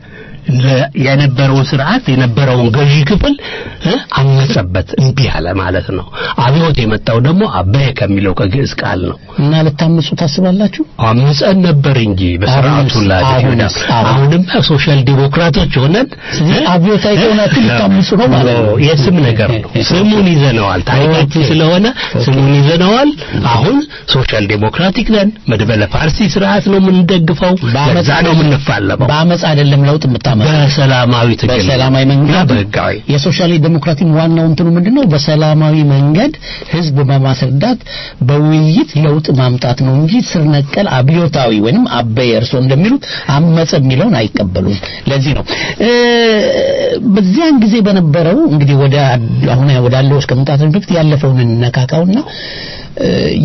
ለ- የነበረውን ስርዓት የነበረውን ገዢ ክፍል እ፣ አመጸበት እምቢ አለ ማለት ነው። አብዮት የመጣው ደግሞ አበየ ከሚለው ከግዕዝ ቃል ነው። እና ልታምፁ ታስባላችሁ? አምፀን ነበር እንጂ በስርዓቱ አሁንስ- ላይ አሁንስ- አሁን- አሁንም ሶሻል ዲሞክራቶች ሆነን ስለዚህ አብዮታዊ ከሆናችሁ ልታምፁ ነው ማለት ነው። የስም ነገር ነው። ስሙን ይዘነዋል። ታሪካችን ስለሆነ ስሙን ይዘነዋል። አሁን ሶሻል ዲሞክራቲክ ነን። መድበለ ፓርቲ ስርዓት ነው የምንደግፈው። በዛ ነው የምንፋለመው። በአመፅ አይደለም ለውጥ የምታመጣው በሰላማዊ ትግል በሰላማዊ መንገድ በህጋዊ የሶሻል ዲሞክራቲክ ዋናው እንትኑ ምንድነው? በሰላማዊ መንገድ ህዝብ በማስረዳት በውይይት ለውጥ ማምጣት ነው እንጂ ስር ነቀል አብዮታዊ ወይንም አበየ እርሶ እንደሚሉት አመፀ የሚለውን አይቀበሉም። ለዚህ ነው እ፣ በዚያን ጊዜ በነበረው እንግዲህ ወደ አሁን ወዳለው እስከ መምጣታችን በፊት ያለፈውን እንነካካውና እ፣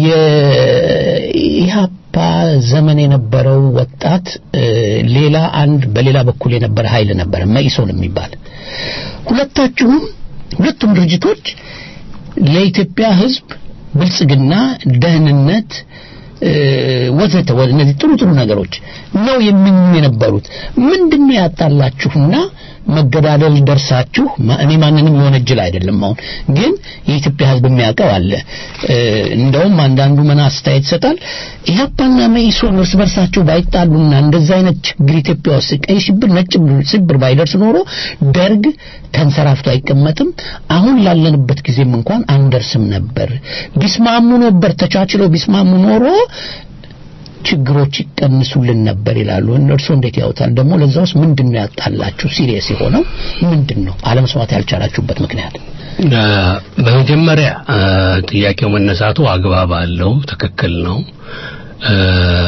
የኢህአፓ ዘመን የነበረው ወጣት እ፣ ሌላ አንድ በሌላ በኩል የነበረ ኃይል ነበረ መኢሶን የሚባል ሁለታችሁም ሁለቱም ድርጅቶች ለኢትዮጵያ ህዝብ ብልጽግና፣ ደህንነት እ፣ ወዘተ ወ- እነዚህ ጥሩ ጥሩ ነገሮች ነው የሚኙ የነበሩት። ምንድነው ያጣላችሁና መገዳደል ደርሳችሁ ማ- እኔ ማንንም የወነጀል አይደለም። አሁን ግን የኢትዮጵያ ህዝብ የሚያውቀው አለ። እ፣ እንደውም አንዳንዱ ምን አስተያየት ይሰጣል። ኢህአፓና መኢሶን እርስ በርሳቸው ባይጣሉና እንደዛ አይነት ችግር ኢትዮጵያ ውስጥ ቀይ ሽብር፣ ነጭ ሽብር ባይደርስ ኖሮ ደርግ ተንሰራፍቶ አይቀመጥም። አሁን ላለንበት ጊዜም እንኳን አንደርስም ነበር። ቢስማሙ ነበር ተቻችለው ቢስማሙ ኖሮ ችግሮች ይቀንሱልን ነበር ይላሉ። እነርሱ እንዴት ያውታል? ደግሞ ለዛ ውስጥ ምንድን ነው ያጣላችሁ? ሲሪየስ የሆነው ምንድን ነው? አለመስማት ያልቻላችሁበት ምክንያት እ፣ በመጀመሪያ እ፣ ጥያቄው መነሳቱ አግባብ አለው፣ ትክክል ነው። እ፣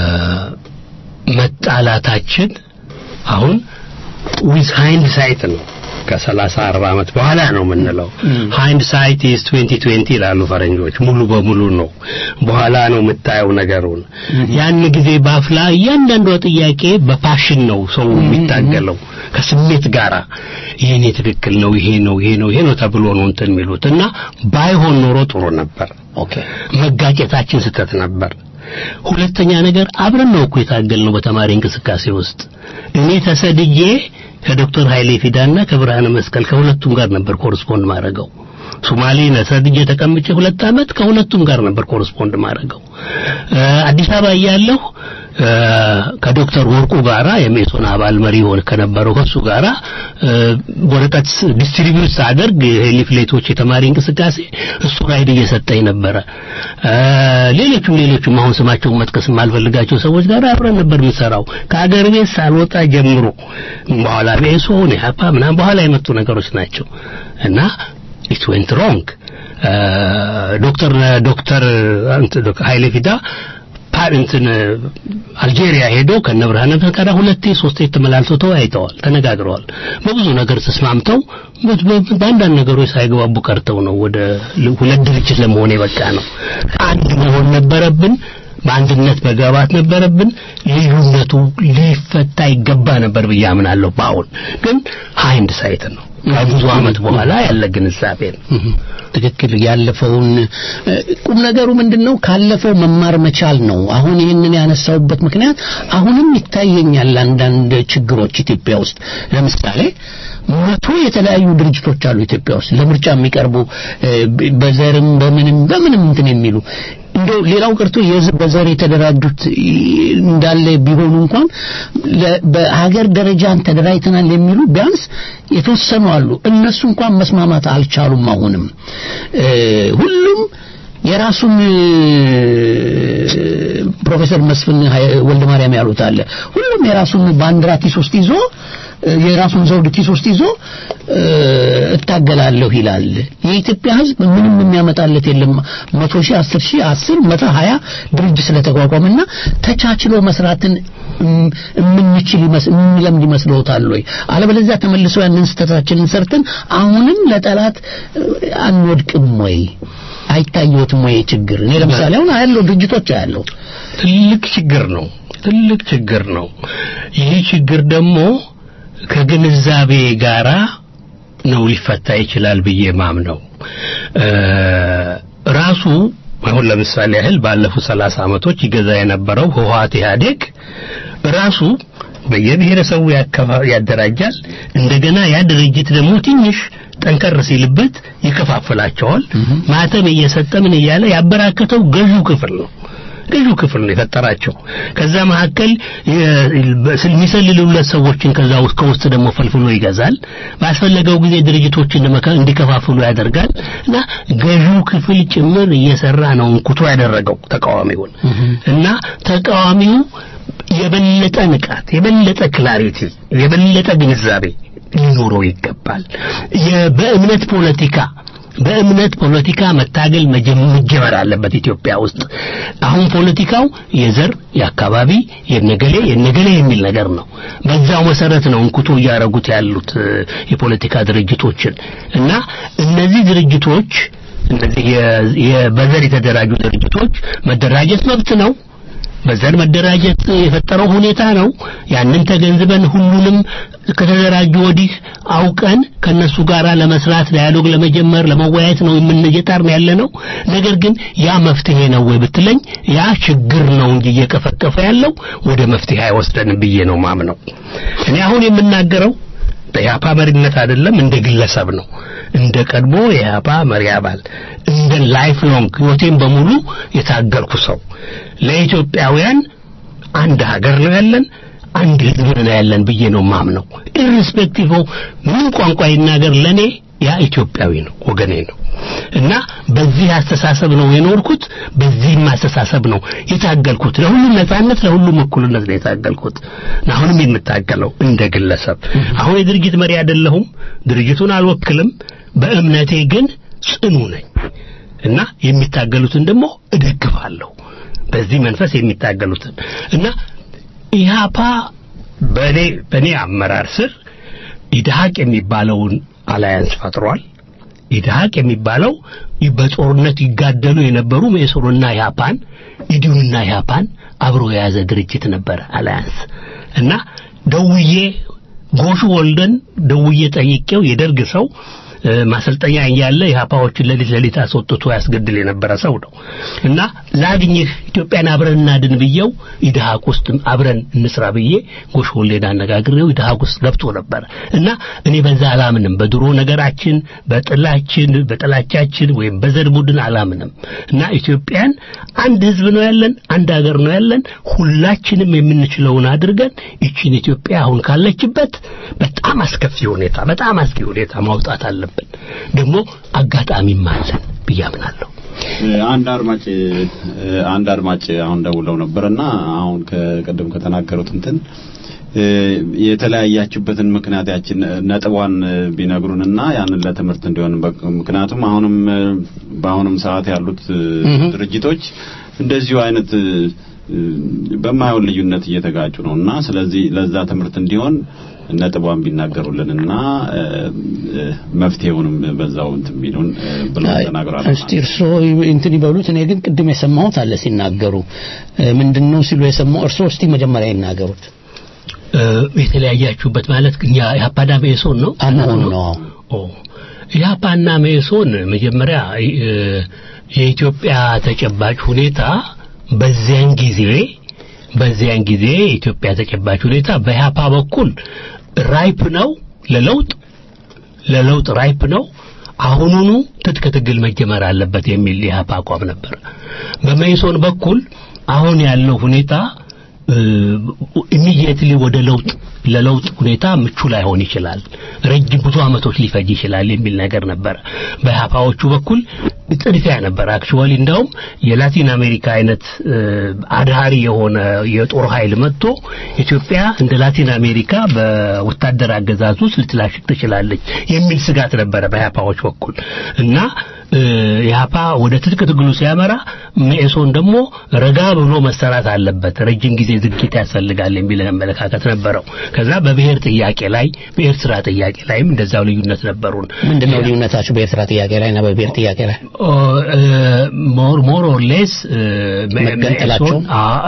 መጣላታችን አሁን ዊዝ ሃይንድ ሳይት ነው ከሰላሳ አርባ ዓመት በኋላ ነው የምንለው። ሃይንድ ሳይት ኢዝ 2020 ይላሉ ፈረንጆች። ሙሉ በሙሉ ነው በኋላ ነው የምታየው ነገሩን። ያን ጊዜ ባፍላ እያንዳንዷ ጥያቄ በፓሽን ነው ሰው የሚታገለው ከስሜት ጋራ ይሄኔ ትክክል ነው ይሄ ነው ይሄ ነው ይሄ ነው ተብሎ ነው እንትን የሚሉት እና ባይሆን ኖሮ ጥሩ ነበር። ኦኬ መጋጨታችን ስህተት ነበር። ሁለተኛ ነገር አብረን ነው እኮ የታገልነው በተማሪ እንቅስቃሴ ውስጥ እኔ ተሰድጄ ከዶክተር ኃይሌ ፊዳና ከብርሃነ መስቀል ከሁለቱም ጋር ነበር ኮረስፖንድ ማድረገው። ሶማሌ ነሰድጄ ተቀምጬ ሁለት ዓመት ከሁለቱም ጋር ነበር ኮረስፖንድ ማድረገው። እ፣ አዲስ አበባ እያለሁ እ፣ ከዶክተር ወርቁ ጋራ የሜሶን አባል መሪ ሆነ ከነበረው ከሱ ጋራ እ፣ ወረቀት ዲስትሪቢዩት ሳደርግ ሊፍሌቶች የተማሪ እንቅስቃሴ እሱ ራይድ እየሰጠኝ ነበረ። እ፣ ሌሎቹም ሌሎቹም አሁን ስማቸውን መጥቀስ የማልፈልጋቸው ሰዎች ጋር አብረን ነበር የምሰራው ከአገር ቤት ሳልወጣ ጀምሮ። በኋላ ሜሶን ኢህአፓ ምናምን በኋላ የመጡ ነገሮች ናቸው እና ኢት ዌንት ሮንግ ዶክተር ዶክተር እንትን ዶክተር ኃይሌ ፊዳ ፓር እንትን አልጄሪያ ሄዶ ከነ ብርሃነ ፈቃዳ ሁለቴ ሶስቴ ተመላልሰው ተወያይተዋል፣ ተነጋግረዋል። በብዙ ነገር ተስማምተው በ- በ- በአንዳንድ ነገሮች ሳይግባቡ ቀርተው ነው ወደ ል- ሁለት ድርጅት ለመሆን የበቃ ነው። አንድ መሆን ነበረብን። በአንድነት መግባባት ነበረብን። ልዩነቱ ሊፈታ ይገባ ነበር ብዬ አምናለሁ። በአሁን ግን ሃይንድ ሳይት ነው ከብዙ ዓመት በኋላ ያለ ግንዛቤ ነው። ትክክል ያለፈውን እ፣ ቁም ነገሩ ምንድነው ካለፈው መማር መቻል ነው አሁን ይህንን ያነሳውበት ምክንያት አሁንም ይታየኛል አንዳንድ ችግሮች ኢትዮጵያ ውስጥ ለምሳሌ መቶ የተለያዩ ድርጅቶች አሉ ኢትዮጵያ ውስጥ ለምርጫ የሚቀርቡ እ፣ በ- በዘርም በምንም በምንም እንትን የሚሉ እንደው ሌላው ቀርቶ የህዝብ በዘር የተደራጁት እ፣ እንዳለ ቢሆኑ እንኳን ለ- በሀገር ደረጃ ተደራጅተናል የሚሉ ቢያንስ የተወሰኑ አሉ እነሱ እንኳን መስማማት አልቻሉም አሁንም እ፣ ሁሉም የራሱን እ፣ ፕሮፌሰር መስፍን ሀይ- ወልደ ማርያም ያሉት አለ ሁሉም የራሱን ባንዲራ ኪስ ውስጥ ይዞ እ፣ የራሱን ዘውድ ኪስ ውስጥ ይዞ እ፣ እታገላለሁ ይላል የኢትዮጵያ ህዝብ ምንም የሚያመጣለት የለም መቶ ሺህ አስር ሺህ አስር መቶ ሀያ ድርጅት ስለተቋቋመና ተቻችሎ መስራትን እም- የምንችል ይመስ- የሚለምድ ይመስለዎታል ወይ አለበለዚያ ተመልሰው ያንን ስህተታችንን ሰርተን አሁንም ለጠላት እ፣ አንወድቅም ወይ አይታየዎትም ወይ ችግር እኔ ለምሳሌ አሁን አያለው ድርጅቶች አያለው ትልቅ ችግር ነው። ትልቅ ችግር ነው። ይህ ችግር ደግሞ ከግንዛቤ ጋራ ነው ሊፈታ ይችላል ብዬ ማምነው እ፣ ራሱ አሁን ለምሳሌ ያህል ባለፉት ሰላሳ ዓመቶች ይገዛ የነበረው ህወሓት ኢህአዴግ ራሱ በየብሔረሰቡ ያከፋ- ያደራጃል። እንደገና ያ ድርጅት ደግሞ ትንሽ ጠንከር ሲልበት ይከፋፍላቸዋል። ማተም እየሰጠ ምን እያለ ያበራከተው ገዢው ክፍል ነው። ገዢው ክፍል ነው የፈጠራቸው። ከዛ መካከል የ- በስል- የሚሰልሉለት ሰዎችን ከዛ ውስጥ ከውስጥ ደግሞ ፈልፍሎ ይገዛል። ባስፈለገው ጊዜ ድርጅቶችን ለመከ- እንዲከፋፍሉ ያደርጋል እና ገዢው ክፍል ጭምር እየሰራ ነው እንኩቶ ያደረገው ተቃዋሚውን እና ተቃዋሚው የበለጠ ንቃት፣ የበለጠ ክላሪቲ፣ የበለጠ ግንዛቤ ሊኖረው ይገባል። የ- በእምነት ፖለቲካ በእምነት ፖለቲካ መታገል መጀ- መጀመር አለበት ኢትዮጵያ ውስጥ። አሁን ፖለቲካው የዘር፣ የአካባቢ፣ የነገሌ የነገሌ የሚል ነገር ነው። በዛው መሰረት ነው እንኩቶ እያደረጉት ያሉት እ፣ የፖለቲካ ድርጅቶችን እና እነዚህ ድርጅቶች እነዚህ የ- የ- በዘር የተደራጁ ድርጅቶች መደራጀት መብት ነው። በዘር መደራጀት የፈጠረው ሁኔታ ነው። ያንን ተገንዝበን ሁሉንም ከተደራጁ ወዲህ አውቀን ከነሱ ጋር ለመስራት ዳያሎግ ለመጀመር ለመወያየት ነው የምንየጣርን ያለ ነው። ነገር ግን ያ መፍትሄ ነው ወይ ብትለኝ ያ ችግር ነው እንጂ እየቀፈቀፈ ያለው ወደ መፍትሄ አይወስደንም ብዬ ነው ማምነው። እኔ አሁን የምናገረው በኢህአፓ መሪነት አይደለም፣ እንደ ግለሰብ ነው። እንደ ቀድሞ የኢህአፓ መሪ አባል እንደ ላይፍ ሎንግ ህይወቴን በሙሉ የታገልኩ ሰው ለኢትዮጵያውያን አንድ ሀገር ነው ያለን፣ አንድ ህዝብ ነው ያለን ብዬ ነው ማምነው። ኢሪስፔክቲቭ ምን ቋንቋ ይናገር ለኔ ያ ኢትዮጵያዊ ነው፣ ወገኔ ነው እና በዚህ አስተሳሰብ ነው የኖርኩት። በዚህም አስተሳሰብ ነው የታገልኩት። ለሁሉም ነጻነት፣ ለሁሉም እኩልነት ነው የታገልኩት እና አሁንም የምታገለው እንደ ግለሰብ። አሁን የድርጅት መሪ አይደለሁም፣ ድርጅቱን አልወክልም። በእምነቴ ግን ጽኑ ነኝ እና የሚታገሉትን ደግሞ እደግፋለሁ። በዚህ መንፈስ የሚታገሉትን እና ኢህአፓ በኔ በኔ አመራር ስር ኢድሃቅ የሚባለውን አላያንስ ፈጥሯል። ኢድሃቅ የሚባለው በጦርነት ይጋደሉ የነበሩ መኢሶንና ኢህአፓን ኢዲዩንና ኢህአፓን አብሮ የያዘ ድርጅት ነበረ አላያንስ እና ደውዬ ጎሹ ወልደን ደውዬ ጠይቄው የደርግ ሰው እ፣ ማሰልጠኛ እያለ ኢህአፓዎችን ሌሊት ሌሊት አስወጥቶ ያስገድል የነበረ ሰው ነው እና ላግኝህ ኢትዮጵያን አብረን እናድን ብየው ኢድሃቅ ውስጥ አብረን እንስራ ብዬ ጎሽ ወልዴን አነጋግሬው ኢድሃቅ ውስጥ ገብቶ ነበር እና እኔ በዛ አላምንም። በድሮ ነገራችን፣ በጥላችን፣ በጥላቻችን ወይም በዘር ቡድን አላምንም እና ኢትዮጵያን አንድ ህዝብ ነው ያለን፣ አንድ ሀገር ነው ያለን። ሁላችንም የምንችለውን አድርገን ይቺን ኢትዮጵያ አሁን ካለችበት በጣም አስከፊ ሁኔታ፣ በጣም አስጊ ሁኔታ ማውጣት አለብን። ደግሞ አጋጣሚም አለን ብዬ አምናለሁ። አንድ አድማጭ አንድ አድማጭ አሁን ደውለው ነበርና አሁን ከቀደም ከተናገሩት እንትን እ፣ የተለያያችሁበትን ምክንያት ያችን ነጥቧን ቢነግሩንና ያንን ለትምህርት እንዲሆን በ- ምክንያቱም አሁንም እ፣ በአሁንም ሰዓት ያሉት እ፣ ድርጅቶች እንደዚሁ አይነት እ፣ እ፣ በማይሆን ልዩነት እየተጋጩ ነው እና ስለዚህ ለዛ ትምህርት እንዲሆን ነጥቧን ቢናገሩልንና እ፣ እ፣ መፍትሄውንም በዛው እንትን ቢሉን እ፣ ብለው ተናግረዋል። እስቲ እርስዎ እንትን ይበሉት። እኔ ግን ቅድም የሰማሁት አለ ሲናገሩ እ፣ ምንድነው ሲሉ የሰማሁ እርስዎ እስቲ መጀመሪያ ይናገሩት። እ፣ የተለያያችሁበት ማለት እኛ ኢህአፓና መኢሶን ነው አመሆኑ ነው። ኦ ኢህአፓና መኢሶን መጀመሪያ እ፣ የኢትዮጵያ ተጨባጭ ሁኔታ በዚያን ጊዜ በዚያን ጊዜ የኢትዮጵያ ተጨባጭ ሁኔታ በኢህአፓ በኩል ራይፕ ነው ለለውጥ ለለውጥ ራይፕ ነው። አሁኑኑ ትጥቅ ትግል መጀመር አለበት የሚል የኢህአፓ አቋም ነበር። በመኢሶን በኩል አሁን ያለው ሁኔታ ኢሚዲየትሊ ወደ ለውጥ ለለውጥ ሁኔታ ምቹ ላይሆን ይችላል፣ ረጅም ብዙ አመቶች ሊፈጅ ይችላል የሚል ነገር ነበረ። በኢህአፓዎቹ በኩል ጥድፊያ ነበር። አክቹዋሊ እንደውም የላቲን አሜሪካ አይነት እ፣ አድሃሪ የሆነ የጦር ኃይል መጥቶ ኢትዮጵያ እንደ ላቲን አሜሪካ በወታደር አገዛዝ ውስጥ ልትላሽቅ ትችላለች የሚል ስጋት ነበረ በኢህአፓዎች በኩል እና እ፣ ኢህአፓ ወደ ትጥቅ ትግሉ ሲያመራ መኢሶን ደግሞ ረጋ ብሎ መሰራት አለበት፣ ረጅም ጊዜ ዝግጅት ያስፈልጋል የሚል አመለካከት ነበረው። ከዛ በብሔር ጥያቄ ላይ በኤርትራ ጥያቄ ላይም እንደዛው ልዩነት ነበሩን። ምንድነው ልዩነታችሁ በኤርትራ ጥያቄ ላይ እና በብሔር ጥያቄ ላይ? ሞር ሞር ኦር ሌስ መገንጠላቸው?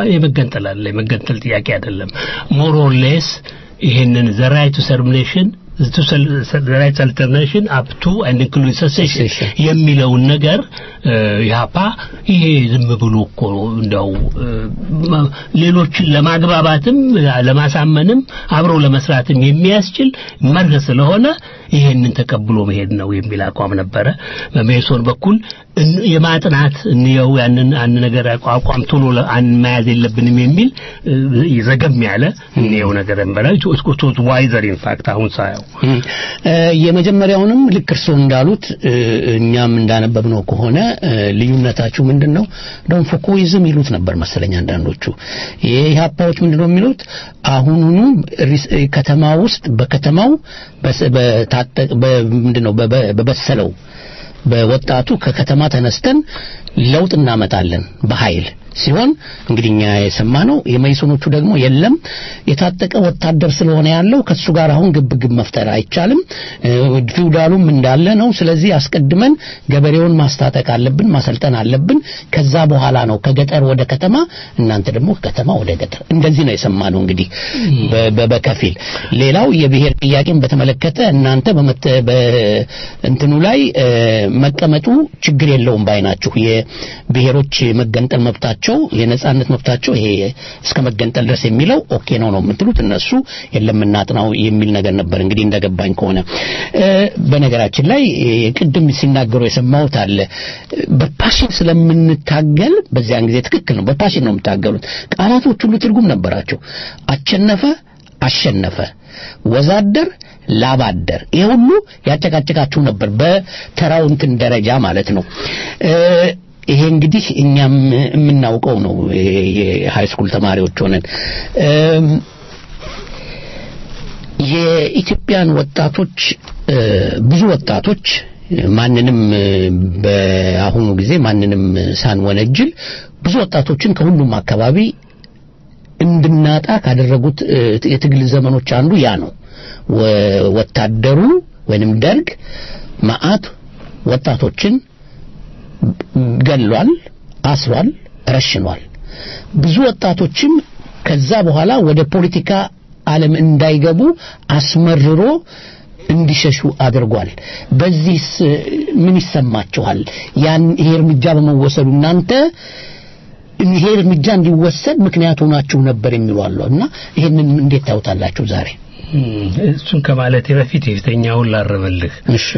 የመገንጠል አለ የመገንጠል ጥያቄ አይደለም። ሞር ኦር ሌስ ይሄንን ዘ ራይት ቱ ሰርሚኔሽን to the rights alternation up to and including secession የሚለውን ነገር ያፓ ይሄ ዝም ብሎ እኮ እንደው ሌሎችን ለማግባባትም ለማሳመንም አብረው ለመስራትም የሚያስችል መርህ ስለሆነ ይሄንን ተቀብሎ መሄድ ነው የሚል አቋም ነበረ። በሜሶን በኩል የማጥናት እንየው ያንን አንድ ነገር አቋም ቶሎ መያዝ የለብንም የሚል ዘገም ያለ እንየው ነገር ነበረ። ቶት ዋይዘር ኢንፋክት አሁን ሳየው የመጀመሪያውንም ልክ እርስዎ እንዳሉት እኛም እንዳነበብነው ከሆነ ልዩነታችሁ ምንድን ነው? ደም ፎኮይዝም ይሉት ነበር መሰለኝ አንዳንዶቹ። የኢህአፓዎች ምንድን ነው የሚሉት? አሁኑኑ ከተማ ውስጥ በከተማው ምንድን ነው በበሰለው በወጣቱ ከከተማ ተነስተን ለውጥ እናመጣለን በኃይል ሲሆን እንግዲህ እኛ የሰማነው የመይሶኖቹ ደግሞ የለም የታጠቀ ወታደር ስለሆነ ያለው ከሱ ጋር አሁን ግብግብ መፍጠር አይቻልም ፊውዳሉም እንዳለ ነው ስለዚህ አስቀድመን ገበሬውን ማስታጠቅ አለብን ማሰልጠን አለብን ከዛ በኋላ ነው ከገጠር ወደ ከተማ እናንተ ደግሞ ከከተማ ወደ ገጠር እንደዚህ ነው የሰማነው እንግዲህ በከፊል ሌላው የብሔር ጥያቄን በተመለከተ እናንተ በእንትኑ ላይ መቀመጡ ችግር የለውም ባይ ናችሁ የብሔሮች መገንጠል መብታቸው የነጻነት መብታቸው ይሄ እስከ መገንጠል ድረስ የሚለው ኦኬ ነው ነው የምትሉት እነሱ የለም እናጥናው የሚል ነገር ነበር እንግዲህ እንደገባኝ ከሆነ በነገራችን ላይ ቅድም ሲናገሩ የሰማሁት አለ በፓሽን ስለምንታገል በዚያን ጊዜ ትክክል ነው በፓሽን ነው የምታገሉት ቃላቶች ሁሉ ትርጉም ነበራቸው አቸነፈ አሸነፈ ወዛደር ላባደር ይሄ ሁሉ ያጨቃጨቃችሁ ነበር በተራው እንትን ደረጃ ማለት ነው ይሄ እንግዲህ እኛም የምናውቀው ነው የሃይ ስኩል ተማሪዎች ሆነን የኢትዮጵያን ወጣቶች ብዙ ወጣቶች ማንንም በአሁኑ ጊዜ ማንንም ሳንወነጅል ብዙ ወጣቶችን ከሁሉም አካባቢ እንድናጣ ካደረጉት የትግል ዘመኖች አንዱ ያ ነው ወታደሩ ወይንም ደርግ ማአት ወጣቶችን ገሏል አስሯል ረሽኗል ብዙ ወጣቶችም ከዛ በኋላ ወደ ፖለቲካ ዓለም እንዳይገቡ አስመርሮ እንዲሸሹ አድርጓል በዚህስ ምን ይሰማችኋል ያን ይሄ እርምጃ በመወሰዱ እናንተ ይሄ እርምጃ እንዲወሰድ ምክንያት ሆናችሁ ነበር የሚሉ አሉ እና ይሄንን እንዴት ታውታላችሁ ዛሬ እሱን ከማለቴ በፊት የፊተኛውን ላረመልህ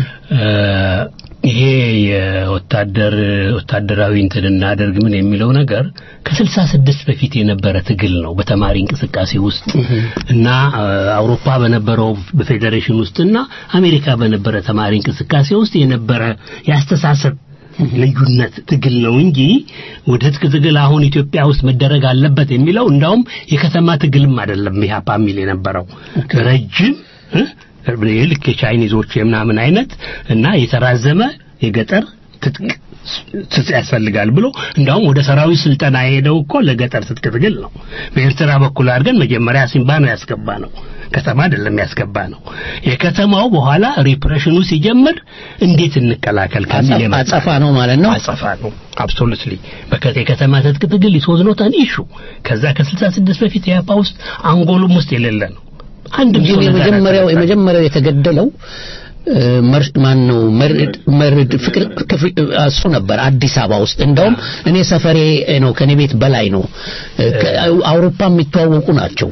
ይሄ የወታደር ወታደራዊ እንትን እናደርግ ምን የሚለው ነገር ከስልሳ ስድስት በፊት የነበረ ትግል ነው በተማሪ እንቅስቃሴ ውስጥ እና አውሮፓ በነበረው በፌዴሬሽን ውስጥና አሜሪካ በነበረ ተማሪ እንቅስቃሴ ውስጥ የነበረ ያስተሳሰብ ልዩነት ትግል ነው እንጂ ወደ ትጥቅ ትግል አሁን ኢትዮጵያ ውስጥ መደረግ አለበት የሚለው እንዳውም የከተማ ትግልም አይደለም ኢህአፓ የሚል የነበረው ረጅም ልክ የቻይኒዞች የምናምን አይነት እና የተራዘመ የገጠር ትጥቅ ትጥቅ ያስፈልጋል ብሎ እንዳውም ወደ ሰራዊት ስልጠና የሄደው እኮ ለገጠር ትጥቅ ትግል ነው በኤርትራ በኩል አድርገን መጀመሪያ ሲምባ ነው ያስገባ ነው ከተማ አይደለም ያስገባ ነው የከተማው በኋላ ሪፕሬሽኑ ሲጀምር እንዴት እንቀላቀል ከሚል አጸፋ ነው ማለት ነው አጸፋ ነው አብሶሉትሊ በከተ የከተማ ትጥቅ ትግል ይሶዝ ነው ታን ኢሹ ከዛ ከ66 በፊት የአፓ ውስጥ አንጎሉም ውስጥ የሌለ ነው አንድ የመጀመሪያው የመጀመሪያው የተገደለው ማን ነው መርድ ፍቅር እሱ ነበር አዲስ አበባ ውስጥ እንደውም እኔ ሰፈሬ ነው ከኔ ቤት በላይ ነው አውሮፓ የሚተዋወቁ ናቸው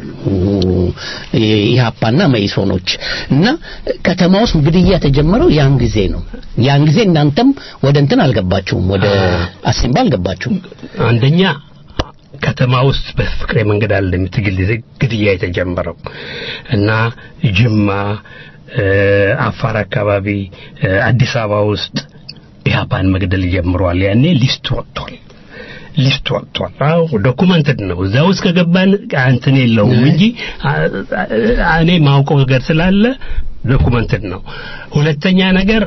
ኢህአፓና መይሶኖች እና ከተማ ውስጥ ግድያ ተጀመረው ያን ጊዜ ነው ያን ጊዜ እናንተም ወደ እንትን አልገባችሁም ወደ አሲምባ አልገባችሁም አንደኛ ከተማ ውስጥ በፍቅሬ መንገድ አለ የምትግል ግድያ የተጀመረው እና ጅማ አፋር አካባቢ አዲስ አበባ ውስጥ ኢህአፓን መግደል ጀምሯል ያኔ ሊስት ወጥቷል ሊስት ወጥቷል አዎ ዶኩመንትድ ነው እዛ ውስጥ ከገባን እንትን የለውም እንጂ እኔ ማውቀው ነገር ስላለ ዶኩመንትድ ነው ሁለተኛ ነገር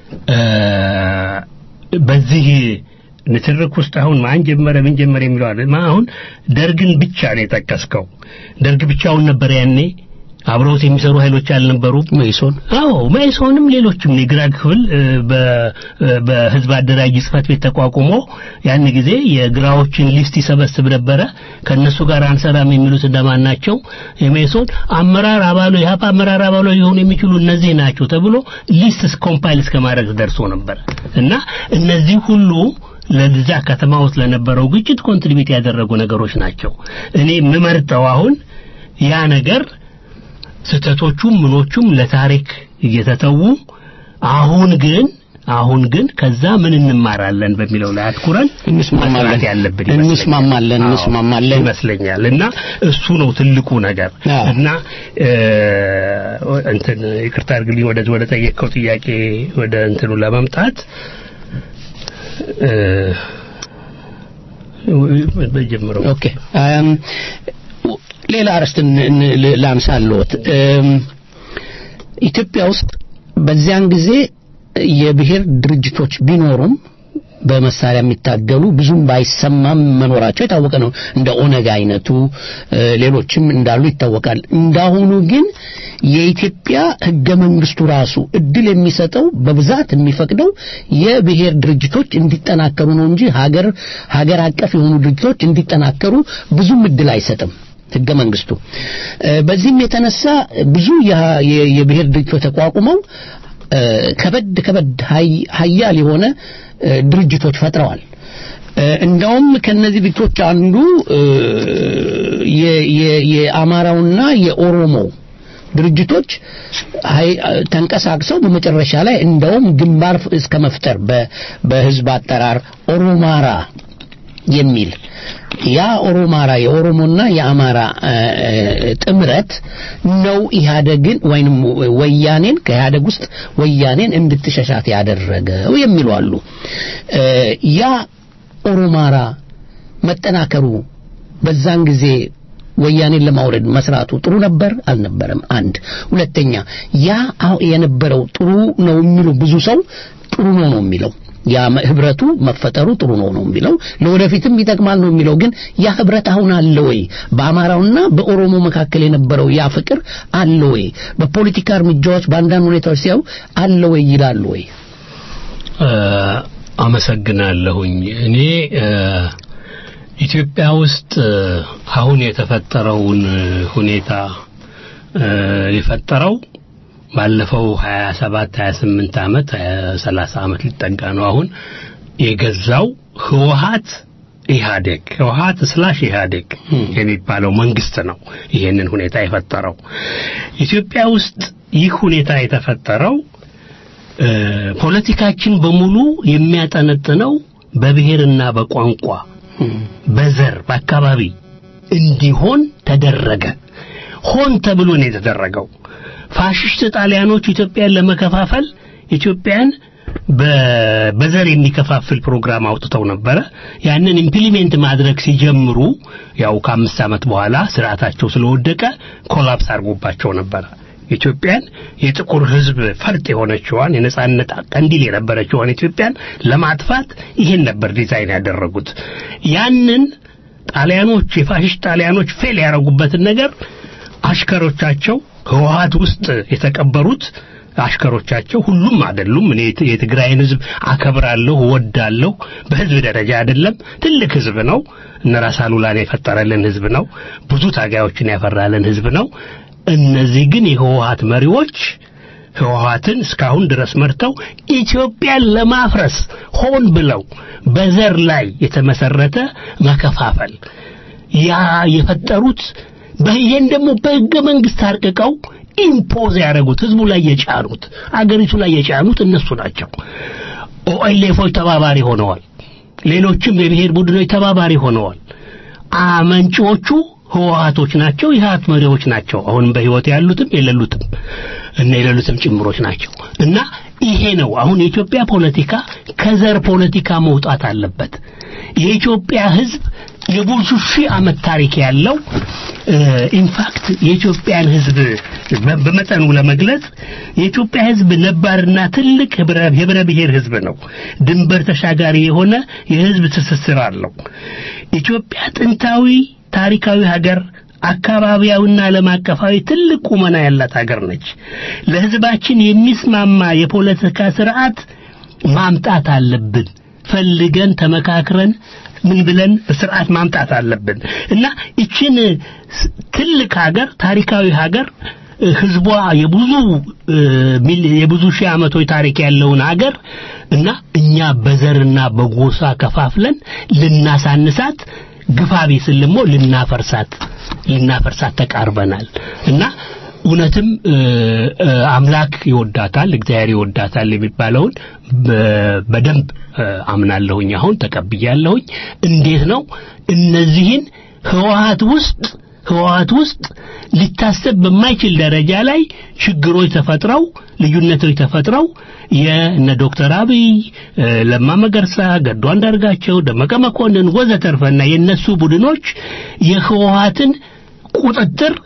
በዚህ ንትርክ ውስጥ አሁን ማን ጀመረ ምን ጀመረ የሚለው አለ አሁን ደርግን ብቻ ነው የጠቀስከው ደርግ ብቻውን ነበር ያኔ አብረውት የሚሰሩ ኃይሎች አልነበሩ መይሶን አዎ መይሶንም ሌሎችም የግራ ክፍል እ፣ በ- እ፣ በህዝብ አደራጅ ጽህፈት ቤት ተቋቁሞ ያን ጊዜ የግራዎችን ሊስት ይሰበስብ ነበረ ከነሱ ጋር አንሰራም የሚሉት እንደማን ናቸው የመይሶን አመራር አባሉ የሀፓ አመራር አባሉ ሊሆኑ የሚችሉ እነዚህ ናቸው ተብሎ ሊስት ኮምፓይል እስከ ማድረግ ደርሶ ነበር እና እነዚህ ሁሉ ለዛ ከተማ ውስጥ ለነበረው ግጭት ኮንትሪቢዩት ያደረጉ ነገሮች ናቸው እኔ የምመርጠው አሁን ያ ነገር ስህተቶቹም ምኖቹም ለታሪክ እየተተዉ አሁን ግን አሁን ግን ከዛ ምን እንማራለን በሚለው ላይ አትኩረን እንስማማለን መስራት ያለብን ይመስለኛል። እንስማማለን አዎ፣ እንስማማለን ይመስለኛል እና እሱ ነው ትልቁ ነገር አዎ። እና እ፣ እንትን ይቅርታ አድርግልኝ ወደ ወደ ጠየቀው ጥያቄ ወደ እንትኑ ለመምጣት እ፣ በጀምረው ኦኬ እም፣ ሌላ አርዕስት ን- ን- ል- ላንሳልዎት እም፣ ኢትዮጵያ ውስጥ በዚያን ጊዜ የብሔር ድርጅቶች ቢኖሩም በመሳሪያ የሚታገሉ ብዙም ባይሰማም መኖራቸው የታወቀ ነው። እንደ ኦነግ አይነቱ እ፣ ሌሎችም እንዳሉ ይታወቃል። እንዳሁኑ ግን የኢትዮጵያ ሕገ መንግስቱ ራሱ እድል የሚሰጠው በብዛት የሚፈቅደው የብሔር ድርጅቶች እንዲጠናከሩ ነው እንጂ ሀገር ሀገር አቀፍ የሆኑ ድርጅቶች እንዲጠናከሩ ብዙም እድል አይሰጥም ሕገ መንግስቱ። እ፣ በዚህም የተነሳ ብዙ የሀ- የ- የብሔር ድርጅቶች ተቋቁመው እ፣ ከበድ ከበድ ሀይ- ሀያል የሆነ እ፣ ድርጅቶች ፈጥረዋል። እ፣ እንደውም ከነዚህ ድርጅቶች አንዱ እ፣ የ- የ- የአማራውና የኦሮሞ ድርጅቶች ሀይ- ተንቀሳቅሰው በመጨረሻ ላይ እንደውም ግንባር እስከ መፍጠር በ- በህዝብ አጠራር ኦሮማራ የሚል ያ ኦሮማራ የኦሮሞና የአማራ እ፣ እ፣ ጥምረት ነው ኢህአደግን ወይንም ወያኔን ከኢህአደግ ውስጥ ወያኔን እንድትሸሻት ያደረገው የሚሉ አሉ። እ፣ ያ ኦሮማራ መጠናከሩ በዛን ጊዜ ወያኔን ለማውረድ መስራቱ ጥሩ ነበር አልነበረም? አንድ ሁለተኛ ያ አሁ- የነበረው ጥሩ ነው የሚሉ ብዙ ሰው ጥሩ ነው ነው የሚለው ያ መ- ህብረቱ መፈጠሩ ጥሩ ነው ነው የሚለው ለወደፊትም ይጠቅማል ነው የሚለው ግን ያ ህብረት አሁን አለ ወይ በአማራውና በኦሮሞ መካከል የነበረው ያ ፍቅር አለ ወይ በፖለቲካ እርምጃዎች በአንዳንድ ሁኔታዎች ሲያዩ አለ ወይ ይላሉ ወይ እ፣ አመሰግናለሁኝ እኔ እ፣ ኢትዮጵያ ውስጥ እ፣ አሁን የተፈጠረውን ሁኔታ እ፣ የፈጠረው ባለፈው 27 28 ዓመት 30 ዓመት ሊጠጋ ነው አሁን የገዛው ህወሀት ኢህአዴግ ህወሀት ስላሽ ኢህአዴግ የሚባለው መንግስት ነው ይሄንን ሁኔታ የፈጠረው ኢትዮጵያ ውስጥ ይህ ሁኔታ የተፈጠረው እ፣ ፖለቲካችን በሙሉ የሚያጠነጥነው በብሔርና በቋንቋ በዘር በአካባቢ እንዲሆን ተደረገ ሆን ተብሎ ነው የተደረገው ፋሽስት ጣሊያኖች ኢትዮጵያን ለመከፋፈል ኢትዮጵያን በ- በዘር የሚከፋፍል ፕሮግራም አውጥተው ነበረ ያንን ኢምፕሊሜንት ማድረግ ሲጀምሩ ያው ከአምስት ዓመት በኋላ ስርዓታቸው ስለወደቀ ኮላፕስ አድርጎባቸው ነበረ ኢትዮጵያን የጥቁር ህዝብ ፈርጥ የሆነችዋን የነጻነት ቀንዲል የነበረችዋን ኢትዮጵያን ለማጥፋት ይሄን ነበር ዲዛይን ያደረጉት ያንን ጣሊያኖች የፋሽስት ጣሊያኖች ፌል ያደረጉበትን ነገር አሽከሮቻቸው ህወሀት ውስጥ የተቀበሩት አሽከሮቻቸው ሁሉም አይደሉም እኔ የት- የትግራይን ህዝብ አከብራለሁ እወዳለሁ በህዝብ ደረጃ አይደለም ትልቅ ህዝብ ነው እነ ራስ አሉላን የፈጠረልን ህዝብ ነው ብዙ ታጋዮችን ያፈራልን ህዝብ ነው እነዚህ ግን የህወሀት መሪዎች ህወሀትን እስካሁን ድረስ መርተው ኢትዮጵያን ለማፍረስ ሆን ብለው በዘር ላይ የተመሰረተ መከፋፈል ያ የፈጠሩት በይሄን ደግሞ በህገ መንግስት አርቅቀው ኢምፖዝ ያደረጉት ህዝቡ ላይ የጫኑት አገሪቱ ላይ የጫኑት እነሱ ናቸው ኦኤልኤፎች ተባባሪ ሆነዋል ሌሎችም የብሔር ቡድኖች ተባባሪ ሆነዋል አመንጪዎቹ ህወሀቶች ናቸው የህወሀት መሪዎች ናቸው አሁን በህይወት ያሉትም የሌሉትም እና የሌሉትም ጭምሮች ናቸው እና ይሄ ነው አሁን የኢትዮጵያ ፖለቲካ ከዘር ፖለቲካ መውጣት አለበት የኢትዮጵያ ህዝብ የብዙ ሺህ ዓመት ታሪክ ያለው ኢንፋክት የኢትዮጵያን ህዝብ በ- በመጠኑ ለመግለጽ የኢትዮጵያ ህዝብ ነባርና ትልቅ ህብረ የህብረ ብሔር ህዝብ ነው ድንበር ተሻጋሪ የሆነ የህዝብ ትስስር አለው ኢትዮጵያ ጥንታዊ ታሪካዊ ሀገር አካባቢያዊና ዓለም አቀፋዊ ትልቅ ቁመና ያላት ሀገር ነች። ለሕዝባችን የሚስማማ የፖለቲካ ስርዓት ማምጣት አለብን። ፈልገን ተመካክረን ምን ብለን በስርዓት ማምጣት አለብን እና ይችን ስ- ትልቅ ሀገር ታሪካዊ ሀገር እ፣ ህዝቧ የብዙ እ፣ ሚል- የብዙ ሺህ ዓመቶች ታሪክ ያለውን ሀገር እና እኛ በዘርና በጎሳ ከፋፍለን ልናሳንሳት ግፋቢ ስል ደግሞ ልናፈርሳት ልናፈርሳት ተቃርበናል እና እውነትም እ፣ እ፣ አምላክ ይወዳታል እግዚአብሔር ይወዳታል የሚባለውን በ- በደንብ እ፣ አምናለሁኝ አሁን ተቀብያለሁኝ እንዴት ነው እነዚህን ህወሀት ውስጥ ህወሀት ውስጥ ሊታሰብ በማይችል ደረጃ ላይ ችግሮች ተፈጥረው ልዩነቶች ተፈጥረው የእነ ዶክተር አብይ እ፣ ለማ መገርሳ ገዱ አንዳርጋቸው ደመቀ መኮንን ወዘተርፈና የነሱ ቡድኖች የህወሀትን ቁጥጥር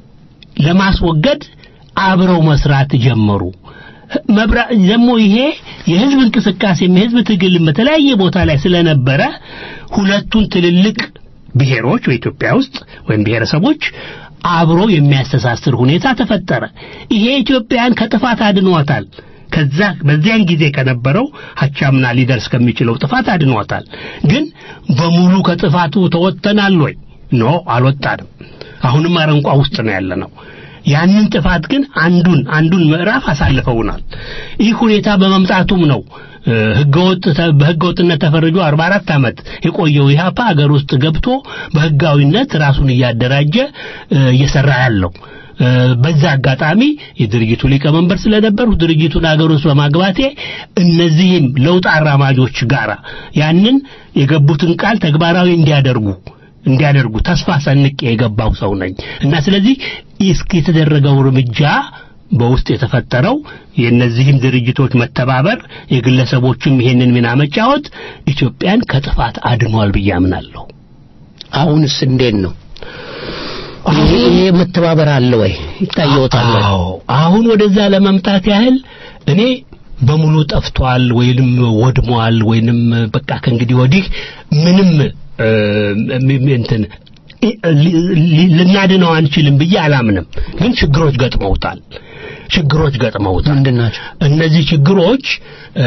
ለማስወገድ አብረው መስራት ጀመሩ። መብራ ደግሞ ይሄ የህዝብ እንቅስቃሴም የህዝብ ትግልም በተለያየ ቦታ ላይ ስለነበረ ሁለቱን ትልልቅ ብሔሮች በኢትዮጵያ ውስጥ ወይም ብሔረሰቦች አብሮ የሚያስተሳስር ሁኔታ ተፈጠረ። ይሄ ኢትዮጵያን ከጥፋት አድኗታል። ከዛ በዚያን ጊዜ ከነበረው ሀቻምና ሊደርስ ከሚችለው ጥፋት አድኗታል። ግን በሙሉ ከጥፋቱ ተወጥተናል ወይ? ኖ አልወጣንም። አሁንም አረንቋ ውስጥ ነው ያለነው። ያንን ጥፋት ግን አንዱን አንዱን ምዕራፍ አሳልፈውናል። ይህ ሁኔታ በመምጣቱም ነው እ፣ ህገወጥ ተ- በህገወጥነት ተፈርጆ 44 ዓመት የቆየው ኢህአፓ ሀገር ውስጥ ገብቶ በህጋዊነት ራሱን እያደራጀ እ፣ እየሰራ ያለው እ፣ በዛ አጋጣሚ የድርጅቱ ሊቀመንበር ስለነበሩ ድርጅቱን ሀገር ውስጥ በማግባቴ እነዚህም ለውጥ አራማጆች ጋራ ያንን የገቡትን ቃል ተግባራዊ እንዲያደርጉ እንዲያደርጉ ተስፋ ሰንቄ የገባው ሰው ነኝ እና ስለዚህ እስኪ የተደረገው እርምጃ በውስጥ የተፈጠረው የእነዚህም ድርጅቶች መተባበር የግለሰቦችም ይሄንን ሚና መጫወት ኢትዮጵያን ከጥፋት አድኗል ብዬ አምናለሁ። አሁንስ እንዴት ነው? ይሄ ይሄ መተባበር አለ ወይ? ይታየዎታል ወይ? አዎ አሁን ወደዛ ለመምጣት ያህል እኔ በሙሉ ጠፍቷል ወይንም ወድሟል ወይንም በቃ ከእንግዲህ ወዲህ ምንም እ፣ ም- ም- እንትን እ- ሊ- ሊ- ልናድነው አንችልም ብዬ አላምንም። ግን ችግሮች ገጥመውታል። ችግሮች ገጥመውታል። ምንድን ናቸው? እነዚህ ችግሮች እ፣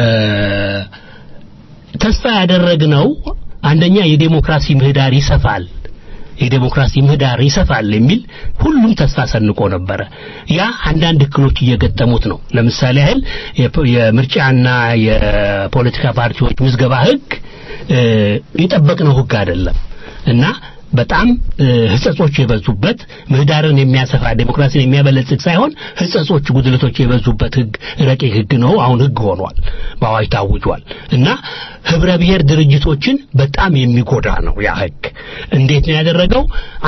ተስፋ ያደረግነው አንደኛ የዴሞክራሲ ምህዳር ይሰፋል የዴሞክራሲ ምህዳር ይሰፋል የሚል ሁሉም ተስፋ ሰንቆ ነበረ። ያ አንዳንድ እክሎች እየገጠሙት ነው። ለምሳሌ ያህል የፖ- የምርጫና የፖለቲካ ፓርቲዎች ምዝገባ ህግ እ፣ የጠበቅነው ህግ አይደለም እና በጣም እ፣ ህጸጾች የበዙበት ምህዳርን የሚያሰፋ ዴሞክራሲን የሚያበለጽግ ሳይሆን ህጸጾች፣ ጉድለቶች የበዙበት ህግ ረቂቅ ህግ ነው። አሁን ህግ ሆኗል፣ በአዋጅ ታውጇል እና ህብረ ብሔር ድርጅቶችን በጣም የሚጎዳ ነው ያ ህግ። እንዴት ነው ያደረገው?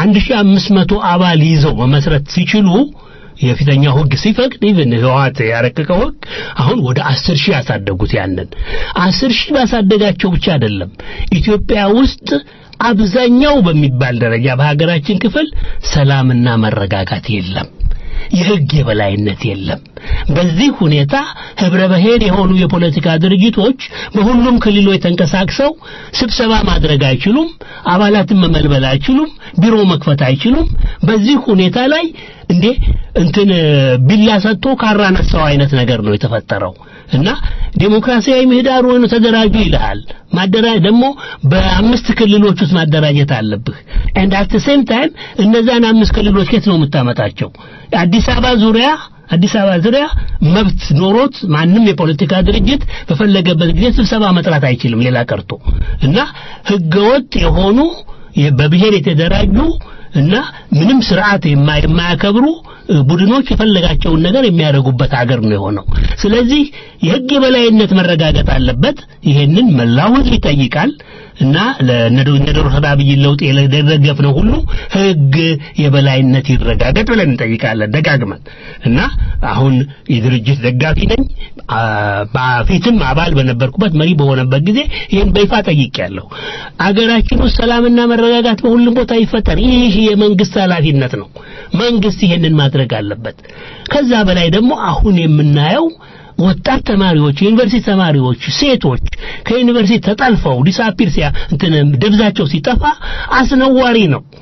1500 አባል ይዘው መመስረት ሲችሉ የፊተኛው ህግ ሲፈቅድ ኢቭን ህወሓት ያረቀቀው ህግ አሁን ወደ አስር ሺህ ያሳደጉት ያንን አስር ሺህ ባሳደጋቸው ብቻ አይደለም ኢትዮጵያ ውስጥ አብዛኛው በሚባል ደረጃ በሀገራችን ክፍል ሰላምና መረጋጋት የለም። የህግ የበላይነት የለም። በዚህ ሁኔታ ህብረ ብሔር የሆኑ የፖለቲካ ድርጅቶች በሁሉም ክልሎች ተንቀሳቅሰው ስብሰባ ማድረግ አይችሉም። አባላትን መመልመል አይችሉም። ቢሮ መክፈት አይችሉም። በዚህ ሁኔታ ላይ እንዴ እንትን ቢላ ሰጥቶ ካራ ነሳው አይነት ነገር ነው የተፈጠረው እና ዴሞክራሲያዊ ምህዳር ሆኖ ተደራጁ ይልሃል። ማደራ ደግሞ በአምስት ክልሎች ውስጥ ማደራጀት አለብህ። and at the same time እነዛን አምስት ክልሎች ከየት ነው የምታመጣቸው? አዲስ አበባ ዙሪያ አዲስ አበባ ዙሪያ መብት ኖሮት ማንም የፖለቲካ ድርጅት በፈለገበት ጊዜ ስብሰባ መጥራት አይችልም። ሌላ ቀርቶ እና ህገወጥ የሆኑ የ- በብሔር የተደራጁ እና ምንም ስርዓት የማ- የማያከብሩ እ፣ ቡድኖች የፈለጋቸውን ነገር የሚያደርጉበት ሀገር ነው የሆነው። ስለዚህ የህግ የበላይነት መረጋገጥ አለበት። ይሄንን መላው ህዝብ ይጠይቃል እና ለነዶክተር አብይ ለውጥ የደገፍነው ሁሉ ህግ የበላይነት ይረጋገጥ ብለን እንጠይቃለን ደጋግመን እና አሁን የድርጅት ደጋፊ ነኝ። አ፣ በፊትም አባል በነበርኩበት መሪ በሆነበት ጊዜ ይህን በይፋ ጠይቄያለሁ። አገራችን ውስጥ ሰላምና መረጋጋት በሁሉም ቦታ ይፈጠር። ይህ የመንግስት ኃላፊነት ነው። መንግስት ይሄንን ማድረግ አለበት። ከዛ በላይ ደግሞ አሁን የምናየው ወጣት ተማሪዎች፣ የዩኒቨርሲቲ ተማሪዎች፣ ሴቶች ከዩኒቨርሲቲ ተጠልፈው ዲሳፒር ሲያ እንትን ደብዛቸው ሲጠፋ አስነዋሪ ነው።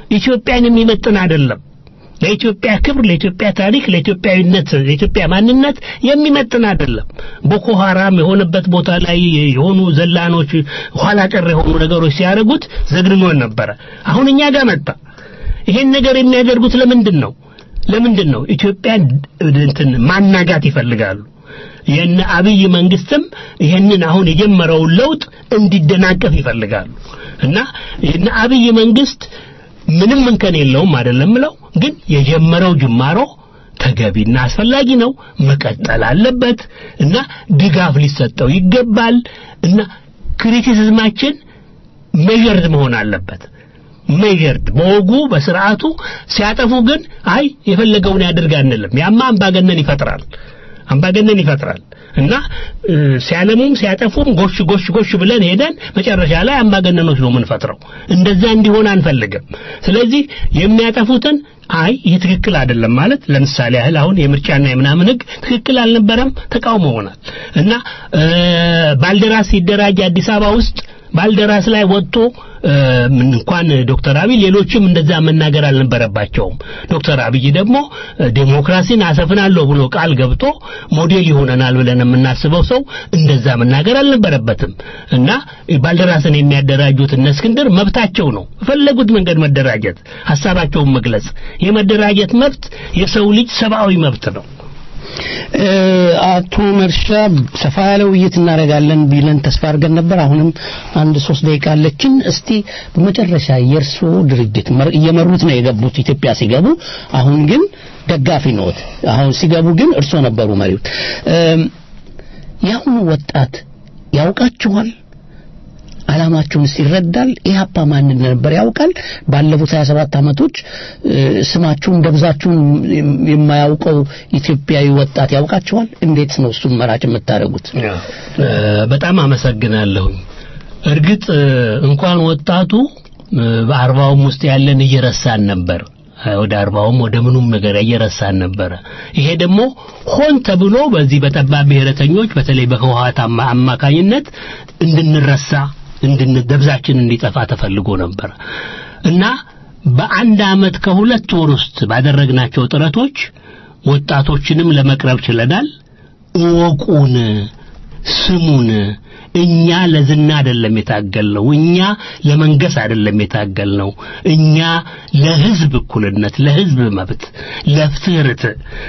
ኢትዮጵያን የሚመጥን አይደለም። ለኢትዮጵያ ክብር፣ ለኢትዮጵያ ታሪክ፣ ለኢትዮጵያዊነት፣ ለኢትዮጵያ ማንነት የሚመጥን አይደለም። ቦኮ ሐራም የሆነበት ቦታ ላይ የሆኑ ዘላኖች ኋላ ቀር የሆኑ ነገሮች ሲያደርጉት ዘግንኖን ነበረ። አሁን እኛ ጋር መጣ። ይሄን ነገር የሚያደርጉት ለምንድን ነው? ለምንድን ነው? ኢትዮጵያን እንትን ማናጋት ይፈልጋሉ። የነ አብይ መንግስትም ይሄንን አሁን የጀመረውን ለውጥ እንዲደናቀፍ ይፈልጋሉ እና የነ አብይ መንግስት ምንም እንከን የለውም አይደለም ምለው ግን የጀመረው ጅማሮ ተገቢና አስፈላጊ ነው፣ መቀጠል አለበት እና ድጋፍ ሊሰጠው ይገባል እና ክሪቲሲዝማችን ሜዠርድ መሆን አለበት። ሜዠርድ በወጉ በስርዓቱ ሲያጠፉ ግን አይ የፈለገውን ያድርግ አንልም። ያማ አምባገነን ይፈጥራል አምባገነን ይፈጥራል እና ሲያለሙም ሲያጠፉም ጎሽ ጎሽ ጎሽ ብለን ሄደን መጨረሻ ላይ አምባገነኖች ነው የምንፈጥረው። እንደዛ እንዲሆን አንፈልግም። ስለዚህ የሚያጠፉትን አይ ይህ ትክክል አይደለም ማለት ለምሳሌ ያህል አሁን የምርጫና የምናምን ህግ ትክክል አልነበረም ተቃውሞ ሆናል እና ባልደራስ ሲደራጅ አዲስ አበባ ውስጥ ባልደራስ ላይ ወጥቶ እንኳን ዶክተር አብይ ሌሎችም እንደዛ መናገር አልነበረባቸውም። ዶክተር አብይ ደግሞ ዴሞክራሲን አሰፍናለሁ ብሎ ቃል ገብቶ ሞዴል ይሆነናል ብለን የምናስበው ሰው እንደዛ መናገር አልነበረበትም እና ባልደራስን የሚያደራጁት እነ እስክንድር መብታቸው ነው። በፈለጉት መንገድ መደራጀት፣ ሀሳባቸውን መግለጽ የመደራጀት መብት የሰው ልጅ ሰብአዊ መብት ነው። አቶ መርሻ ሰፋ ያለ ውይይት እናደርጋለን ቢለን ተስፋ አድርገን ነበር። አሁንም አንድ ሶስት ደቂቃ አለችን። እስቲ በመጨረሻ የእርስዎ ድርጅት እየመሩት ነው የገቡት ኢትዮጵያ ሲገቡ፣ አሁን ግን ደጋፊ ነዎት። አሁን ሲገቡ ግን እርስዎ ነበሩ መሪው። የአሁኑ ወጣት ያውቃችኋል? አላማቸውንስ ይረዳል? ኢህአፓ ማን ነበር ያውቃል? ባለፉት 27 ዓመቶች ስማችሁን ደብዛችሁን የማያውቀው ኢትዮጵያዊ ወጣት ያውቃችኋል? እንዴት ነው እሱን መራጭ የምታደርጉት? በጣም አመሰግናለሁ። እርግጥ እንኳን ወጣቱ በአርባውም ውስጥ ያለን እየረሳን ነበር። ወደ አርባውም ወደ ምኑም ነገር እየረሳን ነበረ። ይሄ ደግሞ ሆን ተብሎ በዚህ በጠባብ ብሔረተኞች በተለይ በህወሓት አማካኝነት እንድንረሳ እንድንደብዛችን እንዲጠፋ ተፈልጎ ነበር እና በአንድ አመት ከሁለት ወር ውስጥ ባደረግናቸው ጥረቶች ወጣቶችንም ለመቅረብ ችለናል። እወቁን፣ ስሙን። እኛ ለዝና አይደለም የታገልነው። እኛ ለመንገስ አይደለም የታገልነው። እኛ ለህዝብ እኩልነት፣ ለህዝብ መብት፣ ለፍትህርት፣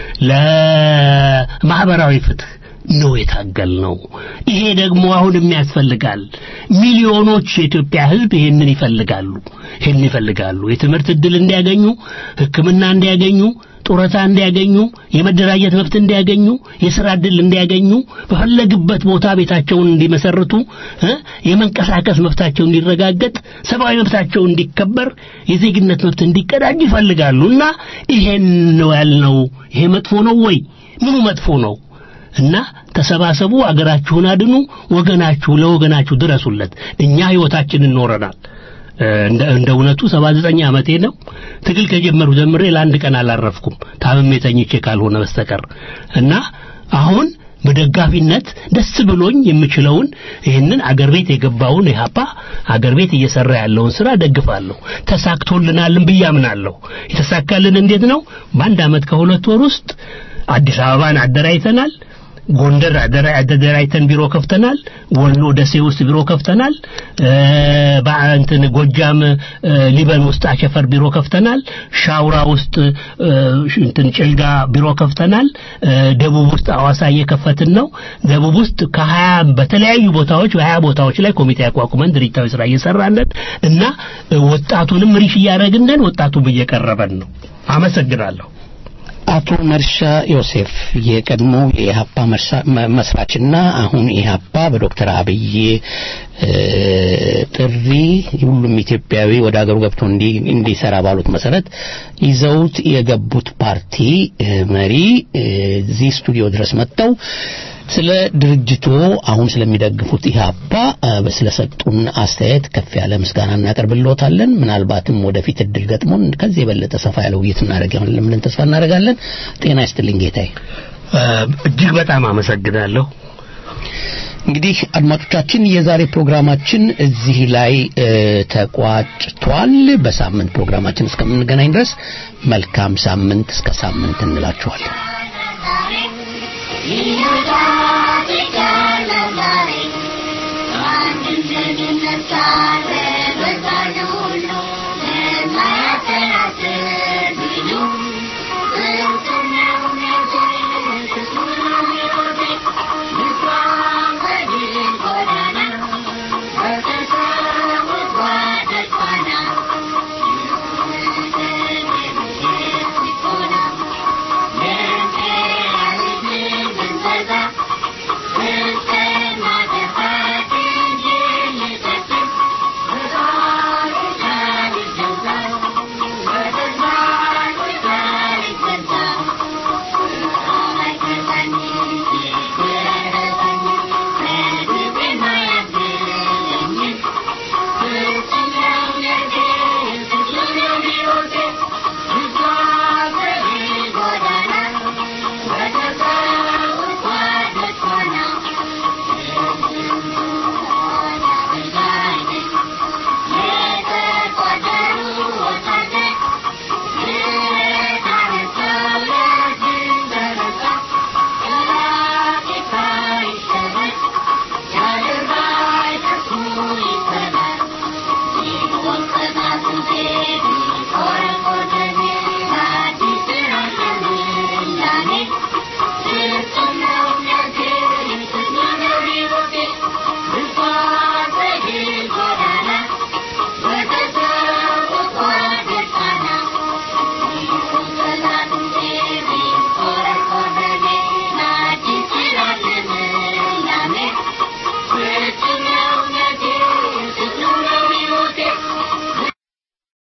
ለማህበራዊ ፍትህ ነው የታገልነው። ይሄ ደግሞ አሁንም ያስፈልጋል። ሚሊዮኖች የኢትዮጵያ ህዝብ ይሄንን ይፈልጋሉ። ይሄንን ይፈልጋሉ። የትምህርት እድል እንዲያገኙ፣ ሕክምና እንዲያገኙ፣ ጡረታ እንዲያገኙ፣ የመደራጀት መብት እንዲያገኙ፣ የስራ እድል እንዲያገኙ፣ በፈለግበት ቦታ ቤታቸውን እንዲመሰርቱ፣ የመንቀሳቀስ መብታቸው እንዲረጋገጥ፣ ሰብአዊ መብታቸው እንዲከበር፣ የዜግነት መብት እንዲቀዳጅ ይፈልጋሉ እና ይሄን ነው ያልነው። ይሄ መጥፎ ነው ወይ? ምኑ መጥፎ ነው? እና ተሰባሰቡ፣ አገራችሁን አድኑ፣ ወገናችሁ ለወገናችሁ ድረሱለት። እኛ ህይወታችንን ኖረናል። እንደ እንደ እውነቱ 79 ዓመቴ ነው። ትግል ከጀመሩ ጀምሬ ለአንድ ቀን አላረፍኩም ታምሜ ተኝቼ ካልሆነ በስተቀር እና አሁን በደጋፊነት ደስ ብሎኝ የምችለውን ይህንን አገር ቤት የገባውን ኢህአፓ አገር ቤት እየሰራ ያለውን ስራ ደግፋለሁ። ተሳክቶልናልን ብዬ አምናለሁ። የተሳካልን እንዴት ነው? በአንድ አመት ከሁለት ወር ውስጥ አዲስ አበባን አደራጅተናል። ጎንደር አደራጅተን ቢሮ ከፍተናል። ወሎ ደሴ ውስጥ ቢሮ ከፍተናል። በእንትን ጎጃም ሊበን ውስጥ አቸፈር ቢሮ ከፍተናል። ሻውራ ውስጥ እንትን ጭልጋ ቢሮ ከፍተናል። ደቡብ ውስጥ አዋሳ እየከፈትን ነው። ደቡብ ውስጥ ከሀያ በተለያዩ ቦታዎች በሀያ ቦታዎች ላይ ኮሚቴ አቋቁመን ድርጅታዊ ስራ እየሰራለን እና ወጣቱንም ሪሽ እያደረግንን ወጣቱም እየቀረበን ነው። አመሰግናለሁ። አቶ መርሻ ዮሴፍ የቀድሞ የኢህአፓ መስራችና አሁን ኢህአፓ በዶክተር አብይ ጥሪ ሁሉም ኢትዮጵያዊ ወደ ሀገሩ ገብቶ እንዲሰራ ባሉት መሰረት ይዘውት የገቡት ፓርቲ መሪ እዚህ ስቱዲዮ ድረስ መጥተው ስለ ድርጅቱ አሁን ስለሚደግፉት ኢህአፓ ስለሰጡን አስተያየት ከፍ ያለ ምስጋና እናቀርብልዎታለን። ምናልባትም ወደፊት እድል ገጥሞን ከዚህ የበለጠ ሰፋ ያለ ውይይት እናደርጋለን ብለን ተስፋ እናደርጋለን። ጤና ይስጥልኝ ጌታዬ። እጅግ በጣም አመሰግናለሁ። እንግዲህ አድማጮቻችን የዛሬ ፕሮግራማችን እዚህ ላይ እ፣ ተቋጭቷል። በሳምንት ፕሮግራማችን እስከምንገናኝ ድረስ መልካም ሳምንት እስከ ሳምንት እንላችኋለን። ይሁዳ